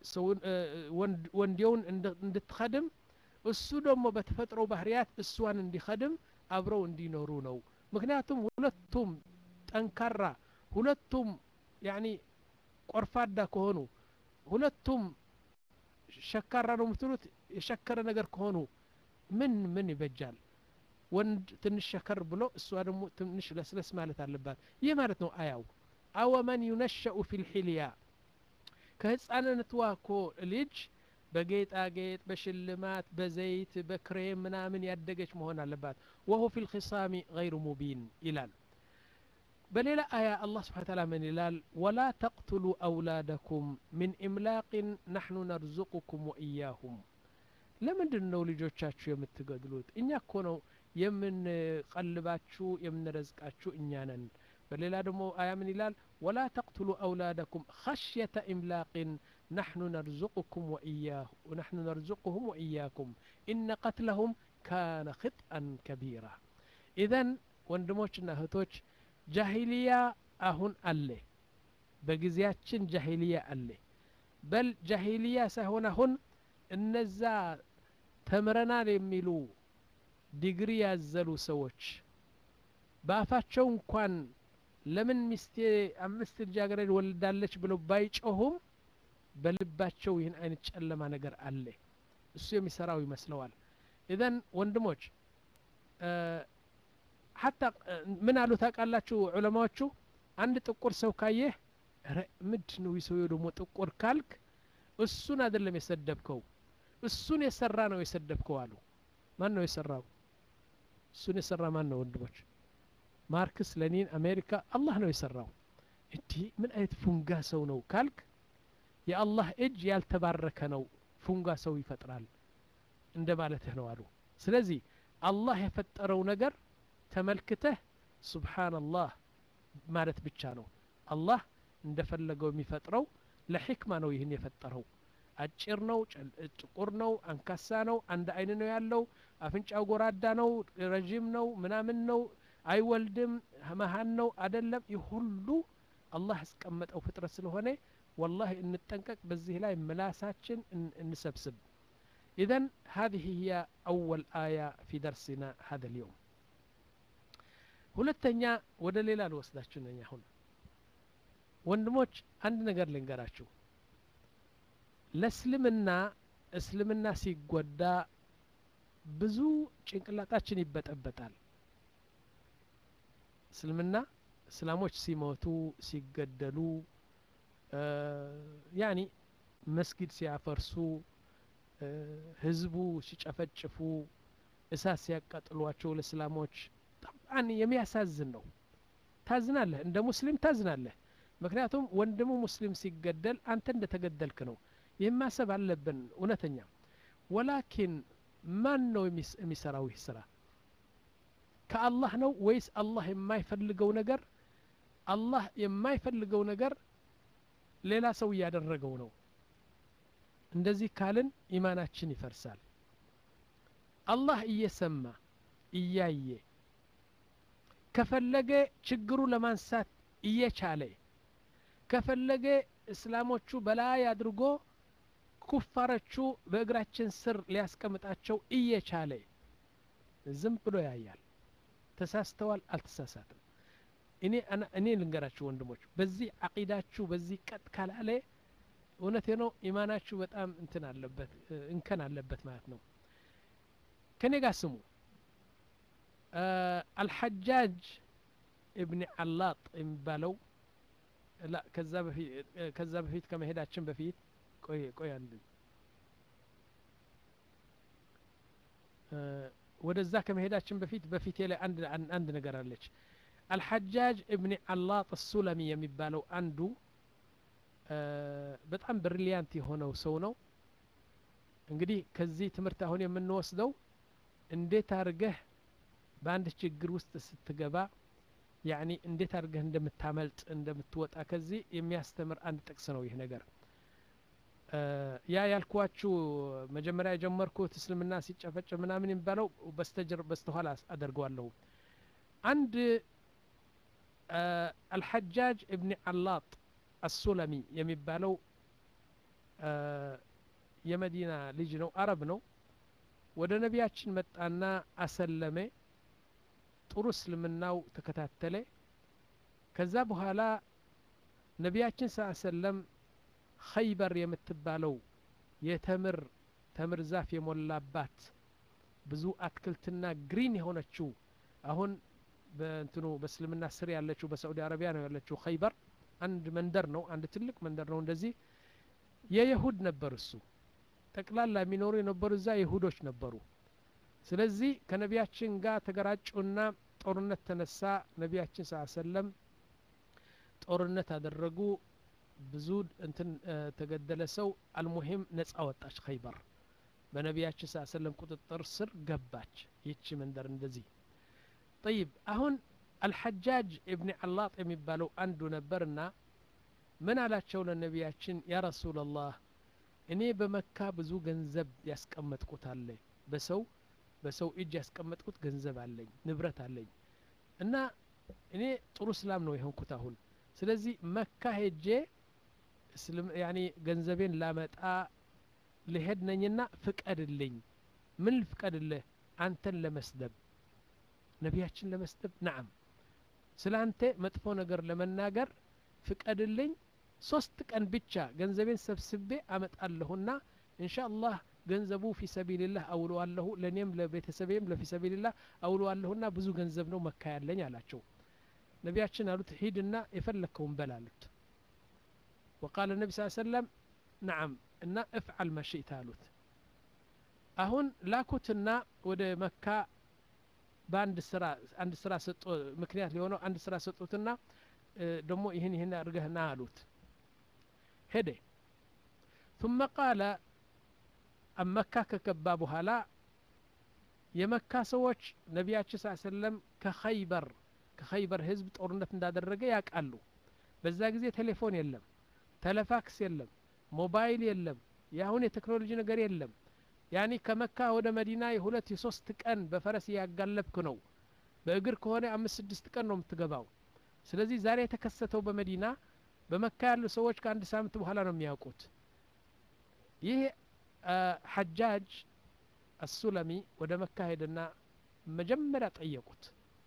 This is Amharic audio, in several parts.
ወንዴውን እንድትኸድም እሱ ደግሞ በተፈጥሮ ባህርያት እሷን እንዲኸድም አብረው እንዲኖሩ ነው ምክንያቱም ሁለቱም ጠንካራ ሁለቱም ያኒ ቆርፋዳ ከሆኑ ሁለቱም ሸካራ ነው የምትሉት የሸከረ ነገር ከሆኑ ምን ምን ይበጃል ወንድ ትንሽ ሸከር ብሎ እሷ ደግሞ ትንሽ ለስለስ ማለት አለባት ይህ ማለት ነው አያው አወመን ዩነሸኡ ፊ ልሕልያ ከህፃንነትዋ እኮ ልጅ በጌጣጌጥ በሽልማት በዘይት በክሬም ምናምን ያደገች መሆን አለባት ወሁ ፊ ልክሳሚ ገይሩ ሙቢን ይላል በሌላ አያ አላህ ስብሓን ታላ ምን ይላል ወላ ተቅትሉ አውላደኩም ምን ኢምላቅን ናሕኑ ነርዙቁኩም ወኢያሁም ለምንድን ነው ልጆቻችሁ የምትገድሉት እኛ እኮ ነው የምንቀልባችሁ የምንረዝቃችሁ እኛ ነን በሌላ ደግሞ አያ ምን ይላል ወላ ተቅትሉ አውላደኩም ኸሽየተ ኢምላቅን ናሕኑ ነርዙቁኩም ወኢያሁ ናሕኑ ነርዙቁሁም ወኢያኩም ኢነ ቀትለሁም ካነ ክጥአን ከቢራ ኢዘን ወንድሞችና እህቶች ጃሂልያ አሁን አለ በጊዜያችን ጃሂልያ አለ በል ጃሂልያ ሳይሆን አሁን እነዛ ተምረናል የሚሉ ዲግሪ ያዘሉ ሰዎች በአፋቸው እንኳን ለምን ሚስቴ አምስት ልጃገረድ ወልዳለች ብለው ባይጮሁም በልባቸው ይህን አይነት ጨለማ ነገር አለ እሱ የሚሰራው ይመስለዋል ኢዘን ወንድሞች ሀታ ምን አሉ ታውቃላችሁ ዑለማዎቹ አንድ ጥቁር ሰው ካየህ ምድ ነው ሰውየው ደግሞ ጥቁር ካልክ እሱን አይደለም የሰደብከው እሱን የሰራ ነው የሰደብከው አሉ ማን ነው የሰራው እሱን የሰራ ማን ነው ወንድሞች ማርክስ ለኒን አሜሪካ አላህ ነው የሰራው እንዲህ ምን አይነት ፉንጋ ሰው ነው ካልክ የአላህ እጅ ያልተባረከ ነው ፉንጋ ሰው ይፈጥራል እንደ ማለትህ ነው አሉ ስለዚህ አላህ የፈጠረው ነገር ተመልክተህ ሱብሓንላህ ማለት ብቻ ነው አላህ እንደፈለገው የሚፈጥረው ለሕክማ ነው ይህን የፈጠረው አጭር ነው ጥቁር ነው አንካሳ ነው አንድ አይን ነው ያለው አፍንጫው ጎራዳ ነው ረዥም ነው ምናምን ነው አይወልድም መሀን ነው አደለም ይህ ሁሉ አላህ ያስቀመጠው ፍጥረት ስለሆነ ወላሂ እንጠንቀቅ በዚህ ላይ ምላሳችን እንሰብስብ إذن هذه هي أول آية في درسنا هذا اليوم ሁለተኛ ወደ ሌላ ልወስዳችሁ ነኝ አሁን ወንድሞች አንድ ነገር ልንገራችሁ ለእስልምና እስልምና ሲጎዳ ብዙ ጭንቅላታችን ይበጠበጣል እስልምና እስላሞች ሲሞቱ ሲገደሉ ያኒ መስጊድ ሲያፈርሱ ህዝቡ ሲጨፈጭፉ እሳት ሲያቃጥሏቸው ለእስላሞች ጠብዓን የሚያሳዝን ነው ታዝናለህ እንደ ሙስሊም ታዝናለህ ምክንያቱም ወንድሙ ሙስሊም ሲገደል አንተ እንደተገደልክ ነው ይህ ማሰብ አለብን እውነተኛ ወላኪን ማን ነው የሚሰራው ይህ ስራ ከአላህ ነው ወይስ አላህ የማይፈልገው ነገር አላህ የማይፈልገው ነገር ሌላ ሰው እያደረገው ነው እንደዚህ ካልን ኢማናችን ይፈርሳል አላህ እየሰማ እያየ ከፈለገ ችግሩ ለማንሳት እየቻለ ከፈለገ እስላሞቹ በላይ አድርጎ ኩፋሮቹ በእግራችን ስር ሊያስቀምጣቸው እየቻለ ዝም ብሎ ያያል ተሳስተዋል አልተሳሳትም እኔ እኔ ልንገራችሁ ወንድሞች በዚህ አቂዳችሁ በዚህ ቀጥ ካላለ እውነቴ ነው ኢማናችሁ በጣም እንትን አለበት እንከን አለበት ማለት ነው ከኔ ጋር ስሙ አልሐጃጅ እብኒ አላጥ የሚባለው ላ ከዛ በፊት ከመሄዳችን በፊት ቆይ ቆይ አንድ ወደዛ ከመሄዳችን በፊት በፊቴ ላይ አንድ አንድ ነገር አለች አልሐጃጅ እብኒ አላጥ ሱለሚ የሚባለው አንዱ በጣም ብሪሊያንት የሆነው ሰው ነው እንግዲህ ከዚህ ትምህርት አሁን የምንወስደው እንዴት አድርገህ በአንድ ችግር ውስጥ ስትገባ ያኒ እንዴት አድርገህ እንደምታመልጥ እንደምትወጣ ከዚህ የሚያስተምር አንድ ጥቅስ ነው ይህ ነገር ያ ያልኳችሁ መጀመሪያ የጀመርኩት እስልምና ሲጨፈጭፍ ምናምን የሚባለው በስተጀር በስተኋላ አደርገዋለሁ አንድ አልሐጃጅ እብኒ አላጥ አሱለሚ የሚባለው የመዲና ልጅ ነው አረብ ነው ወደ ነቢያችን መጣና አሰለመ ጥሩ እስልምናው ተከታተለ ከዛ በኋላ ነቢያችን ስ ሰለም ኸይበር የምትባለው የተምር ተምር ዛፍ የሞላባት ብዙ አትክልትና ግሪን የሆነችው አሁን በእንትኑ በእስልምና ስር ያለችው በሳዑዲ አረቢያ ነው ያለችው ኸይበር አንድ መንደር ነው አንድ ትልቅ መንደር ነው እንደዚህ የይሁድ ነበር እሱ ጠቅላላ የሚኖሩ የነበሩ እዛ ይሁዶች ነበሩ ስለዚህ ከነቢያችን ጋር ተገራጩና ጦርነት ተነሳ ነቢያችን ስ ሰለም ጦርነት አደረጉ ብዙ እንትን ተገደለ ሰው አልሙሂም ነጻ ወጣች ኸይበር በነቢያችን ስ ሰለም ቁጥጥር ስር ገባች ይቺ መንደር እንደዚህ ጠይብ አሁን አልሐጃጅ እብኒ አላጥ የሚባለው አንዱ ነበርና ምን አላቸው ለነቢያችን ያ ረሱላላህ እኔ በመካ ብዙ ገንዘብ ያስቀመጥኩት አለ በሰው በሰው እጅ ያስቀመጥኩት ገንዘብ አለኝ ንብረት አለኝ እና እኔ ጥሩ እስላም ነው የሆንኩት አሁን ስለዚህ መካ ሄጄ ያኒ ገንዘቤን ላመጣ ልሄድ ነኝና ፍቀድልኝ ምን ልፍቀድልህ አንተን ለመስደብ ነቢያችን ለመስደብ ናዓም ስለ አንተ መጥፎ ነገር ለመናገር ፍቀድልኝ ሶስት ቀን ብቻ ገንዘቤን ሰብስቤ አመጣለሁና እንሻ አላህ ገንዘቡ ፊ ሰቢልላህ አውለዋለሁ ለእኔም ለቤተሰቤም ለፊ ሰቢልላህ አውለዋለሁና ብዙ ገንዘብ ነው መካ ያለኝ አላቸው ነቢያችን አሉት ሂድና የፈለግከውን በል አሉት ወቃለ ነቢ ስ ሰለም ነዓም እና እፍዓል መሽእት አሉት አሁን ላኩትና ወደ መካ በአንድ ስራ አንድ ስራ ሰጦ ምክንያት ሊሆነው አንድ ስራ ሰጡትና ደግሞ ይህን ይህን አድርገህና አሉት ሄደ ثم قال መካ ከገባ በኋላ የመካ ሰዎች ነቢያችን ስ ሰለም ከኸይበር ከኸይበር ህዝብ ጦርነት እንዳደረገ ያውቃሉ በዛ ጊዜ ቴሌፎን የለም ተለፋክስ የለም ሞባይል የለም የአሁን የቴክኖሎጂ ነገር የለም ያኒ ከመካ ወደ መዲና የሁለት የሶስት ቀን በፈረስ እያጋለብክ ነው በእግር ከሆነ አምስት ስድስት ቀን ነው የምትገባው ስለዚህ ዛሬ የተከሰተው በመዲና በመካ ያሉ ሰዎች ከአንድ ሳምንት በኋላ ነው የሚያውቁት ይህ ሐጃጅ አሱለሚ ወደ መካ ሄደና መጀመሪያ ጠየቁት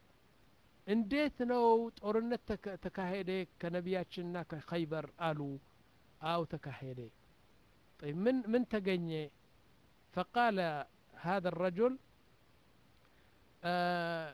እንዴት ነው ጦርነት ተካሄደ ከነቢያችንና ከኸይበር አሉ አው ተካሄደ ምን ምን ተገኘ فقال هذا الرجل آه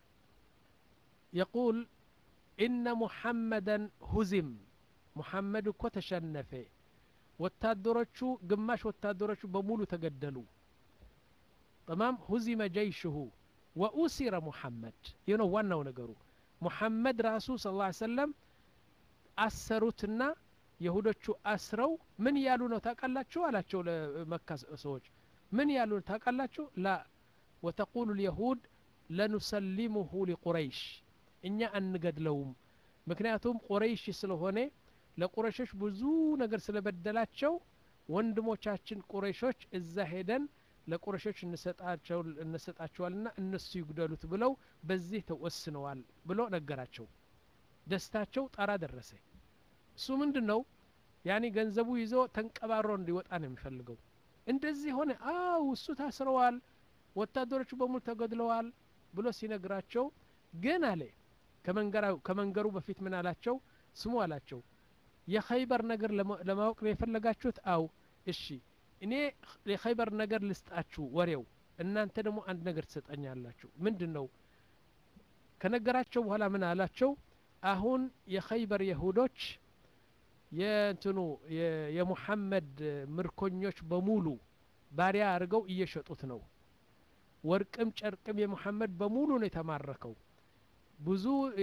يقول إن محمدا هزم محمد እኮ ተሸነፈ ወታደሮቹ ግማሽ ወታደሮቹ በሙሉ ተገደሉ ጠማም ሁዚመ ጀይሽሁ ወኡሲረ ሙሐመድ ይህ ነው ዋናው ነገሩ ሙሐመድ ራሱ ስ ላ ሰለም አሰሩትና የሁዶቹ አስረው ምን ያሉ ነው ታውቃላችሁ አላቸው ለመካ ሰዎች ምን ያሉ ታውቃላችሁ ላ ወተቁሉ ልየሁድ ለኑሰሊሙሁ ሊቁረይሽ እኛ አንገድለውም ምክንያቱም ቁረይሽ ስለሆነ ለቁረሾች ብዙ ነገር ስለበደላቸው ወንድሞቻችን ቁረሾች እዛ ሄደን ለቁረሾች እንሰጣቸዋልና እነሱ ይጉደሉት ብለው በዚህ ተወስነዋል ብሎ ነገራቸው ደስታቸው ጣራ ደረሰ እሱ ምንድን ነው ያኔ ገንዘቡ ይዞ ተንቀባሮ እንዲወጣ ነው የሚፈልገው እንደዚህ ሆነ አው እሱ ታስረዋል ወታደሮቹ በሙሉ ተገድለዋል ብሎ ሲነግራቸው ግን አለ ከመንገሩ በፊት ምን አላቸው ስሙ አላቸው የኸይበር ነገር ለማወቅ ነው የፈለጋችሁት አው እሺ እኔ የኸይበር ነገር ልስጣችሁ ወሬው እናንተ ደግሞ አንድ ነገር ትሰጠኛላችሁ ምንድን ነው ከነገራቸው በኋላ ምን አላቸው አሁን የኸይበር የሁዶች የእንትኑ የሙሐመድ ምርኮኞች በሙሉ ባሪያ አድርገው እየሸጡት ነው ወርቅም ጨርቅም የሙሐመድ በሙሉ ነው የተማረከው ብዙ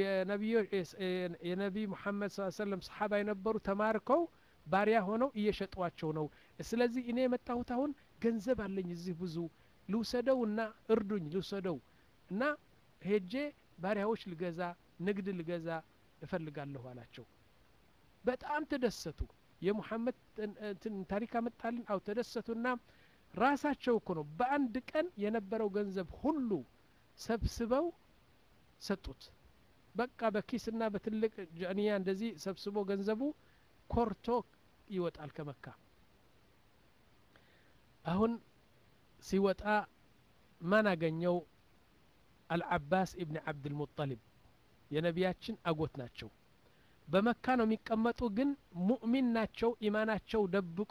የነቢይ ሙሐመድ ስ ሰለም ሰሓባ የነበሩ ተማርከው ባሪያ ሆነው እየሸጧቸው ነው ስለዚህ እኔ የመጣሁት አሁን ገንዘብ አለኝ እዚህ ብዙ ልውሰደው እና እርዱኝ ልውሰደው እና ሄጄ ባሪያዎች ልገዛ ንግድ ልገዛ እፈልጋለሁ አላቸው በጣም ተደሰቱ የሙሐመድ ታሪክ አመጣልን አው ተደሰቱና ራሳቸው እኮ ነው በአንድ ቀን የነበረው ገንዘብ ሁሉ ሰብስበው ሰጡት በቃ በኪስና በትልቅ ጃንያ እንደዚህ ሰብስቦ ገንዘቡ ኮርቶ ይወጣል ከመካ አሁን ሲወጣ ማን አገኘው አልዓባስ ኢብን ዓብድልሙጠሊብ የነቢያችን አጎት ናቸው በመካ ነው የሚቀመጡ ግን ሙእሚን ናቸው ኢማናቸው ደብቆ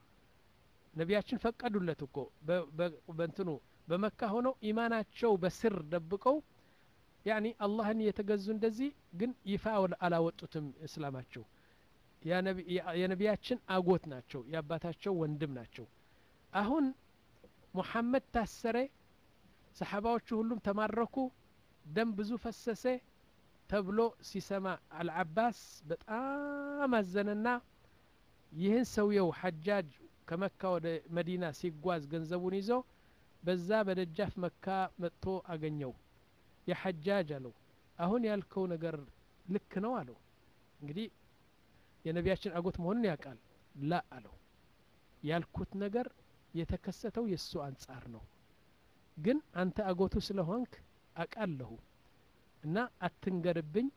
ነቢያችን ፈቀዱለት እኮ በእንትኑ በመካ ሆነው ኢማናቸው በስር ደብቀው ያኒ አላህን እየተገዙ እንደዚህ ግን ይፋ አላወጡትም እስላማቸው የነቢያችን አጎት ናቸው የአባታቸው ወንድም ናቸው አሁን ሙሐመድ ታሰረ ሰሓባዎቹ ሁሉም ተማረኩ ደም ብዙ ፈሰሰ ተብሎ ሲሰማ አልዓባስ በጣም አዘነና ይህን ሰውየው ሐጃጅ ከመካ ወደ መዲና ሲጓዝ ገንዘቡን ይዞ በዛ በደጃፍ መካ መጥቶ አገኘው የሐጃጅ አለው አሁን ያልከው ነገር ልክ ነው አለው እንግዲህ የነቢያችን አጎት መሆኑን ያውቃል ላ አለው ያልኩት ነገር የተከሰተው የእሱ አንጻር ነው ግን አንተ አጎቱ ስለሆንክ አቃለሁ እና አትንገርብኝ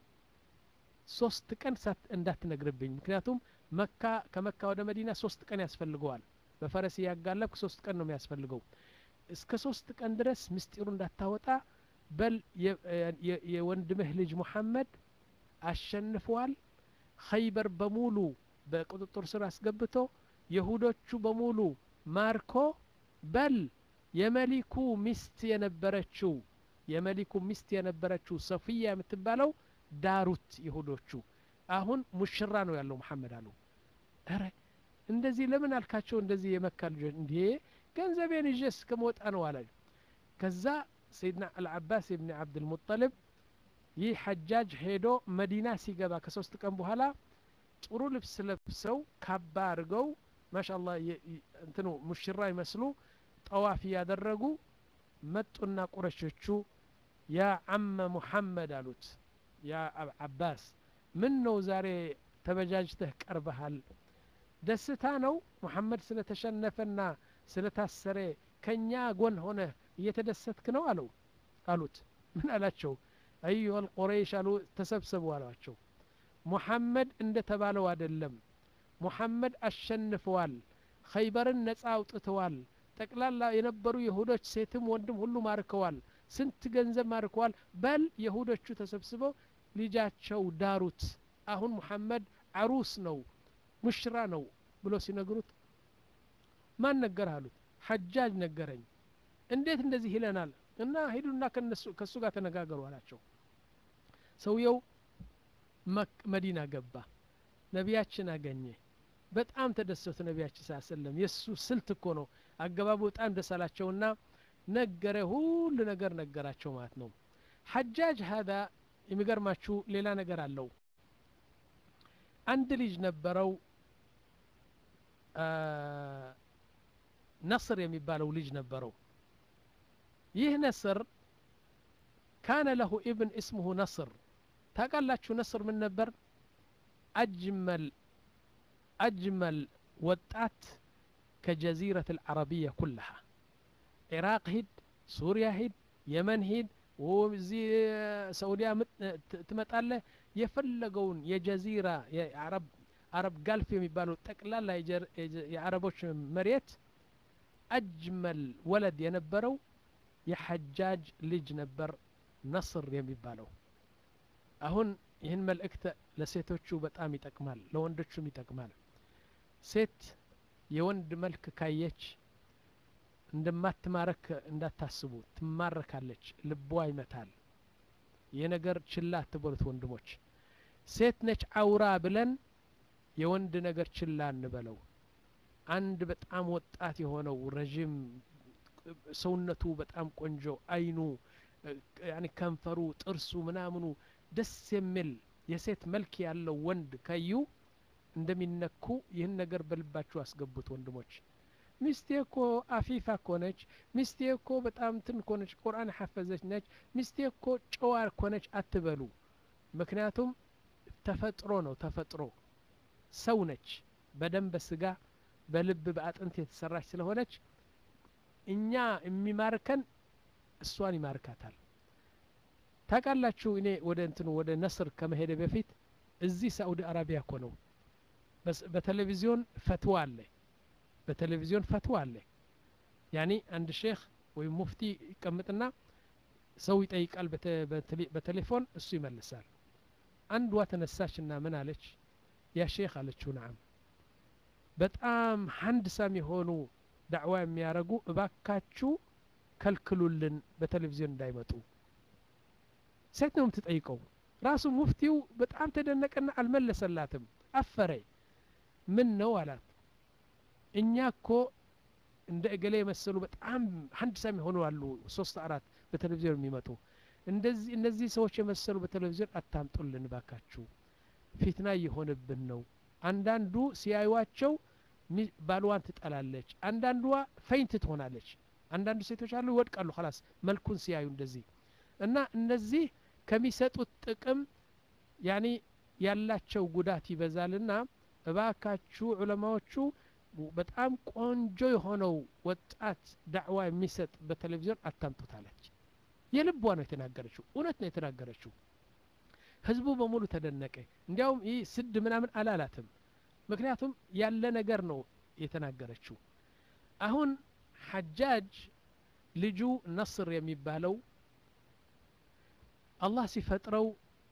ሶስት ቀን ሳት እንዳትነግርብኝ ምክንያቱም መካ ከመካ ወደ መዲና ሶስት ቀን ያስፈልገዋል በፈረስ እያጋለብክ ሶስት ቀን ነው የሚያስፈልገው እስከ ሶስት ቀን ድረስ ምስጢሩ እንዳታወጣ በል የወንድምህ ልጅ ሙሐመድ አሸንፈዋል ኸይበር በሙሉ በቁጥጥር ስር አስገብቶ የሁዶቹ በሙሉ ማርኮ በል የመሊኩ ሚስት የነበረችው የመሊኩ ሚስት የነበረችው ሰፊያ የምትባለው ዳሩት ይሁዶቹ አሁን ሙሽራ ነው ያለው መሐመድ አሉ ረ እንደዚህ ለምን አልካቸው እንደዚህ የመካ ልጆች እንዴ ገንዘቤን ይዤ እስከመወጣ ነው አለ ከዛ ሰይድና አልዓባስ ብን ዓብድልሙጠልብ ይህ ሐጃጅ ሄዶ መዲና ሲገባ ከሶስት ቀን በኋላ ጥሩ ልብስ ለብሰው ካባ አድርገው ማሻላ እንትኑ ሙሽራ ይመስሉ ጠዋፍ እያደረጉ መጡና ቁረሾቹ ያ አመ ሙሐመድ አሉት ያ አባስ ምን ነው ዛሬ ተበጃጅተህ ቀርበሃል ደስታ ነው ሙሐመድ ስለተሸነፈና ስለታሰረ ከእኛ ጎን ሆነ እየተደሰትክ ነው አለው አሉት ምን አላቸው አዩሀ ልቁረይሽ አሉ ተሰብሰቡ አሏቸው ሙሐመድ እንደ ተባለው አይደለም ሙሐመድ አሸንፈዋል ኸይበርን ነጻ አውጥተዋል ጠቅላላ የነበሩ የሁዶች ሴትም ወንድም ሁሉ ማርከዋል ስንት ገንዘብ ማርከዋል በል የሁዶቹ ተሰብስበው ልጃቸው ዳሩት አሁን ሙሐመድ አሩስ ነው ሙሽራ ነው ብሎ ሲነግሩት ማን ነገር አሉት ሐጃጅ ነገረኝ እንዴት እንደዚህ ይለናል እና ሂዱና ከእሱ ጋር ተነጋገሩ አላቸው ሰውየው መዲና ገባ ነቢያችን አገኘ በጣም ተደሰቱ ነቢያችን ስ ሰለም የእሱ ስልት እኮ ነው አገባቡ በጣም ደስ አላቸውና ነገረ ሁሉ ነገር ነገራቸው ማለት ነው ሐጃጅ ሀዛ የሚገርማችሁ ሌላ ነገር አለው አንድ ልጅ ነበረው ነስር የሚባለው ልጅ ነበረው ይህ ነስር ካነ ለሁ ኢብን እስሙሁ ነስር ታውቃላችሁ ነስር ምን ነበር አጅመል አጅመል ወጣት ከጀዚረት አልዓረቢያ ኩላሃ ኢራቅ ሂድ ሱሪያ ሂድ የመን ሂድ እዚህ ሰዑዲያ ትመጣለህ የፈለገውን የጀዚራ የአረብ አረብ ጋልፍ የሚባለው ጠቅላላ የአረቦች መሬት አጅመል ወለድ የነበረው የሐጃጅ ልጅ ነበር ነስር የሚባለው አሁን ይህን መልእክት ለሴቶቹ በጣም ይጠቅማል ለወንዶቹም ይጠቅማል ሴት የወንድ መልክ ካየች እንደማትማረክ እንዳታስቡ ትማረካለች ልቧ ይመታል ይህ ነገር ችላ አትበሉት ወንድሞች ሴት ነች አውራ ብለን የወንድ ነገር ችላ እንበለው አንድ በጣም ወጣት የሆነው ረዥም ሰውነቱ በጣም ቆንጆ አይኑ ያኒ ከንፈሩ ጥርሱ ምናምኑ ደስ የሚል የሴት መልክ ያለው ወንድ ካዩ እንደሚነኩ ይህን ነገር በልባችሁ አስገቡት ወንድሞች ሚስቴ እኮ አፊፋ እኮ ነች ሚስቴ እኮ በጣም ትን እኮ ነች ቁርአን ሐፈዘች ነች ሚስቴ እኮ ጨዋ እኮ ነች አትበሉ ምክንያቱም ተፈጥሮ ነው ተፈጥሮ ሰው ነች በደም በስጋ በልብ በአጥንት የተሰራች ስለሆነች እኛ የሚማርከን እሷን ይማርካታል ታውቃላችሁ እኔ ወደ እንትኑ ወደ ነስር ከመሄደ በፊት እዚህ ሳኡዲ አረቢያ እኮ ነው በቴሌቪዚዮን ፈትዋ አለ በቴሌቪዚዮን ፈትዋ አለ ያኒ አንድ ሼክ ወይም ሙፍቲ ይቀምጥና ሰው ይጠይቃል በቴሌፎን እሱ ይመልሳል አንዷ ተነሳችና ምን አለች ያ ሼክ አለችው ነዓም በጣም ሀንድሳም የሆኑ ዳዕዋ የሚያደርጉ እባካችሁ ከልክሉልን በቴሌቪዥን እንዳይመጡ ሴት ነው የምትጠይቀው ራሱ ሙፍቲው በጣም ተደነቀና አልመለሰላትም አፈረ ምን ነው አላት እኛ እኮ እንደ እገሌ የመሰሉ በጣም ሀንድሳም የሆኑ አሉ ሶስት አራት በቴሌቪዥን የሚመጡ እንደዚህ እነዚህ ሰዎች የመሰሉ በቴሌቪዥን አታምጡልን ባካችሁ ፊትና እየሆንብን ነው አንዳንዱ ሲያዩዋቸው ባልዋን ትጠላለች አንዳንዷ ፈይንት ትሆናለች አንዳንዱ ሴቶች አሉ ይወድቃሉ ላስ መልኩን ሲያዩ እንደዚህ እና እነዚህ ከሚሰጡት ጥቅም ያኔ ያላቸው ጉዳት ይበዛልና እባካችሁ ዑለማዎቹ በጣም ቆንጆ የሆነው ወጣት ዳዕዋ የሚሰጥ በቴሌቪዥን አታምጡታለች የልቧ ነው የተናገረችው እውነት ነው የተናገረችው ህዝቡ በሙሉ ተደነቀ እንዲያውም ይህ ስድ ምናምን አላላትም ምክንያቱም ያለ ነገር ነው የተናገረችው አሁን ሐጃጅ ልጁ ነስር የሚባለው አላህ ሲፈጥረው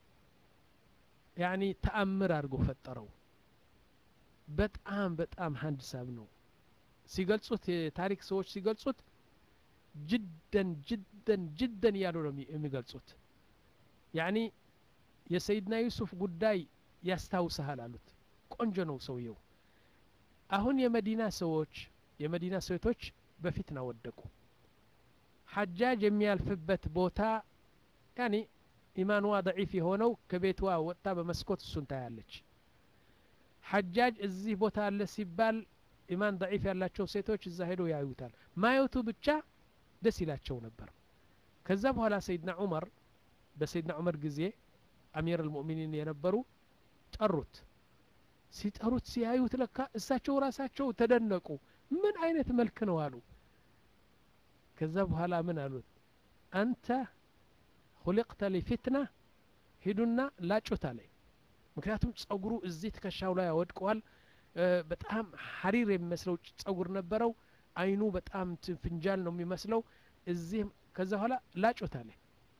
ያኒ ተአምር አድርጎ ፈጠረው በጣም በጣም ሀንድሳም ነው ሲገልጹት የታሪክ ሰዎች ሲገልጹት ጅደን ጅደን ጅደን እያሉ ነው የሚገልጹት ያኒ የሰይድና ዩሱፍ ጉዳይ ያስታውሰሃል አሉት ቆንጆ ነው ሰውየው አሁን የመዲና ሰዎች የመዲና ሴቶች በፊትና ወደቁ ሐጃጅ የሚያልፍበት ቦታ ያኒ ኢማንዋ ደዒፍ የሆነው ከቤቷ ወጥታ በመስኮት እሱን ታያለች ሐጃጅ እዚህ ቦታ አለ ሲባል ኢማን ደዒፍ ያላቸው ሴቶች እዛ ሄዶ ያዩታል ማየቱ ብቻ ደስ ይላቸው ነበር ከዛ በኋላ ሰይድና ዑመር በሰይድና ዑመር ጊዜ አሚር አልሙእሚኒን የነበሩ ጠሩት ሲጠሩት ሲያዩት ለካ እሳቸው ራሳቸው ተደነቁ ምን አይነት መልክ ነው አሉ ከዛ በኋላ ምን አሉት አንተ ሁሊቅተ ሊፊትና ሂዱና ላጩት አለኝ ምክንያቱም ጸጉሩ እዚህ ትከሻው ላይ ያወድቀዋል በጣም ሀሪር የሚመስለው ጸጉር ነበረው አይኑ በጣም ፍንጃል ነው የሚመስለው እዚህ ከዛ በኋላ ላጩት አለ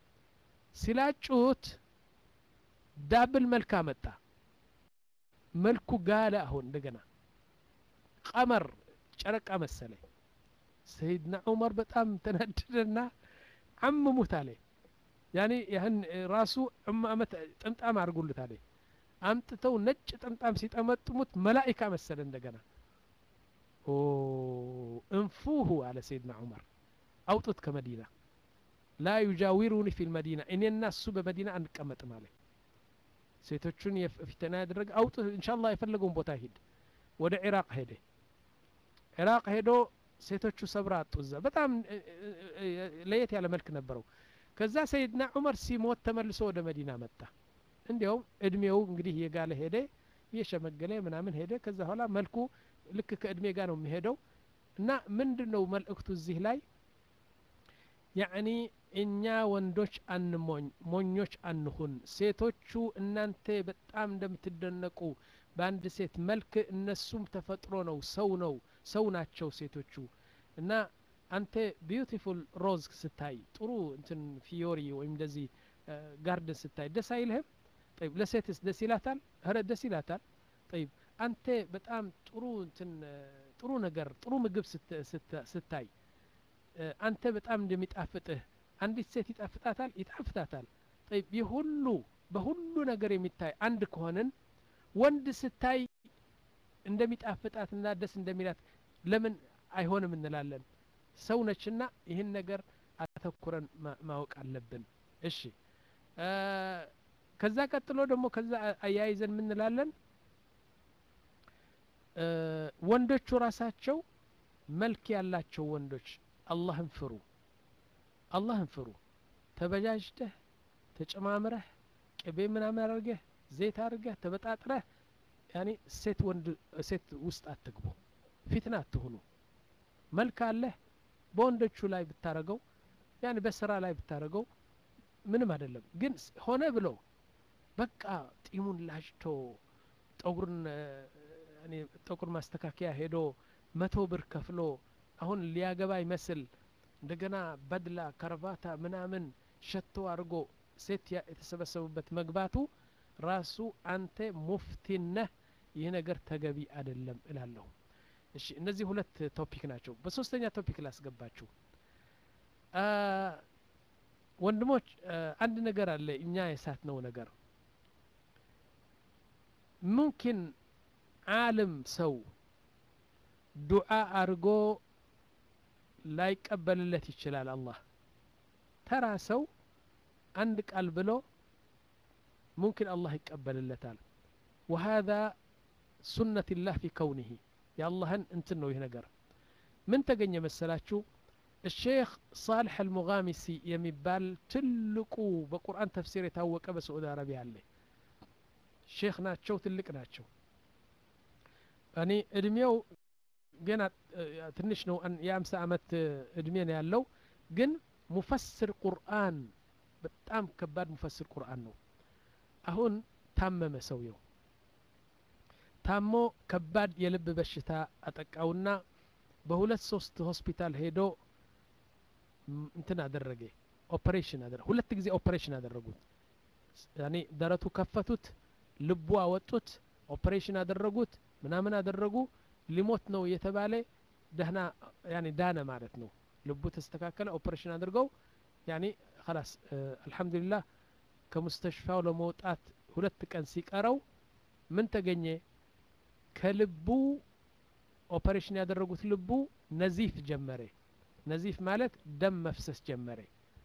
ሲላጩት ዳብል መልክ አመጣ መልኩ ጋለ አሁን እንደገና ቀመር ጨረቃ መሰለ ሰይድና ዑመር በጣም ተናደደና አምሙት አለ ያኔ ያህን ራሱ አመት ጥምጣም አድርጉልት አለ አምጥተው ነጭ ጥምጣም ሲጠመጥሙት መላኢካ መሰለ እንደገና እንፉሁ አለ ሰይድና ዑመር አውጡት ከመዲና ላ ዩጃዊሩኒ ፊ ልመዲና እኔና እሱ በመዲና አንቀመጥም አለ ሴቶቹን ፊተና ያደረገ አውጡ እንሻ ላ የፈለገውን ቦታ ሂድ ወደ ኢራቅ ሄደ ኢራቅ ሄዶ ሴቶቹ ሰብራ አጡ እዛ በጣም ለየት ያለ መልክ ነበረው ከዛ ሰይድና ዑመር ሲሞት ተመልሶ ወደ መዲና መጣ እንዲያውም እድሜው እንግዲህ የጋለ ሄደ እየሸመገለ ምናምን ሄደ ከዛ በኋላ መልኩ ልክ ከእድሜ ጋር ነው የሚሄደው እና ምንድን ነው መልእክቱ እዚህ ላይ ያዕኒ እኛ ወንዶች አንሞኝ ሞኞች አንሁን ሴቶቹ እናንተ በጣም እንደምትደነቁ በአንድ ሴት መልክ እነሱም ተፈጥሮ ነው ሰው ነው ሰው ናቸው ሴቶቹ እና አንተ ቢዩቲፉል ሮዝ ስታይ ጥሩ እንትን ፊዮሪ ወይም እንደዚህ ጋርደን ስታይ ደስ አይልህም ጠይብ ለሴትስ ደስ ይላታል ረ ደስ ይላታል ጠይብ አንተ በጣም ጥሩ እንትን ጥሩ ነገር ጥሩ ምግብ ስታይ አንተ በጣም እንደሚጣፍጥህ አንዲት ሴት ይጣፍጣታል ይጣፍጣታል ጠይብ ይህ ሁሉ በሁሉ ነገር የሚታይ አንድ ከሆንን ወንድ ስታይ እንደሚጣፍጣትና ደስ እንደሚላት ለምን አይሆንም እንላለን ሰው ነችና ይህን ነገር አተኩረን ማወቅ አለብን እሺ ከዛ ቀጥሎ ደግሞ ከዛ አያይዘን ምንላለን ወንዶቹ ራሳቸው መልክ ያላቸው ወንዶች አላህን ፍሩ አላህን ፍሩ ተበጃጅተህ ተጨማምረህ ቅቤ ምናምን አድርገህ ዘይት አድርገህ ተበጣጥረህ ያኔ ሴት ወንድ ሴት ውስጥ አትግቡ ፊትና አትሁኑ መልክ አለህ በወንዶቹ ላይ ብታረገው ያኔ በስራ ላይ ብታረገው ምንም አይደለም ግን ሆነ ብሎ በቃ ጢሙን ላጭቶ ጠጉርን ጠጉር ማስተካከያ ሄዶ መቶ ብር ከፍሎ አሁን ሊያገባ ይመስል እንደገና በድላ ከረባታ ምናምን ሸቶ አድርጎ ሴት የተሰበሰቡበት መግባቱ ራሱ አንተ ሙፍቲነህ ይህ ነገር ተገቢ አይደለም እላለሁ እሺ እነዚህ ሁለት ቶፒክ ናቸው በሶስተኛ ቶፒክ ላስገባችሁ ወንድሞች አንድ ነገር አለ እኛ የሳት ነው ነገር ሙምኪን ዓለም ሰው ዱዓ አድርጎ ላይቀበልለት ይችላል አላህ ተራ ሰው አንድ ቃል ብሎ ሙምኪን አላህ ይቀበልለታል وهذا ሱነት ላህ ፊ ከውኒህ የአላህን እንትን ነው ይህ ነገር ምን ተገኘ መሰላችሁ الشيخ صالح المغامسي የሚባል ትልቁ በቁርአን ተፍሲር የታወቀ በሳዑዲ አረቢያ አለ ሼክ ናቸው ትልቅ ናቸው እኔ እድሜው ገና ትንሽ ነው የአምሳ አመት እድሜ ነው ያለው ግን ሙፈስር ቁርአን በጣም ከባድ ሙፈስር ቁርአን ነው አሁን ታመመ ሰውየው ታሞ ከባድ የልብ በሽታ አጠቃውና በሁለት ሶስት ሆስፒታል ሄዶ እንትን አደረገ ኦፕሬሽን አደረገ ሁለት ጊዜ ኦፕሬሽን አደረጉት ያኔ ደረቱ ከፈቱት ልቡ አወጡት ኦፕሬሽን አደረጉት ምናምን አደረጉ ሊሞት ነው የተባለ ደህና ያኔ ዳነ ማለት ነው ልቡ ተስተካከለ ኦፕሬሽን አድርገው ያኔ خلاص አልহামዱሊላህ ከሙስተሽፋው ለመውጣት ሁለት ቀን ሲቀረው ምን ተገኘ ከልቡ ኦፐሬሽን ያደረጉት ልቡ ነዚፍ ጀመረ ነዚፍ ማለት ደም መፍሰስ ጀመረ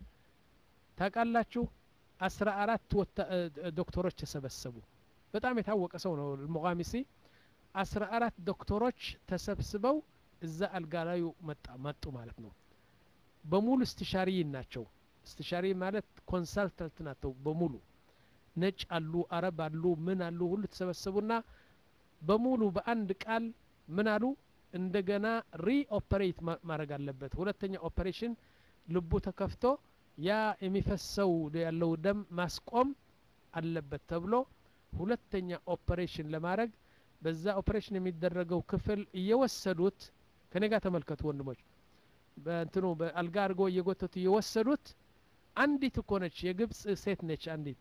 ታውቃላችሁ አስራ አራት ዶክተሮች ተሰበሰቡ በጣም የታወቀ ሰው ነው ሙቃሚሲ አስራ አራት ዶክተሮች ተሰብስበው እዛ አልጋ ላዩ መጡ ማለት ነው በሙሉ እስትሻሪይን ናቸው እስትሻሪ ማለት ኮንሳልታንት ናቸው በሙሉ ነጭ አሉ አረብ አሉ ምን አሉ ሁሉ ተሰበሰቡና በሙሉ በአንድ ቃል ምን አሉ እንደገና ሪኦፐሬት ማድረግ አለበት ሁለተኛ ኦፐሬሽን ልቡ ተከፍቶ ያ የሚፈሰው ያለው ደም ማስቆም አለበት ተብሎ ሁለተኛ ኦፐሬሽን ለማድረግ በዛ ኦፐሬሽን የሚደረገው ክፍል እየወሰዱት ከኔ ጋር ተመልከቱ ወንድሞች በእንትኑ በአልጋ አድርጎ እየጎተቱ እየወሰዱት አንዲት እኮ ነች የግብፅ ሴት ነች አንዲት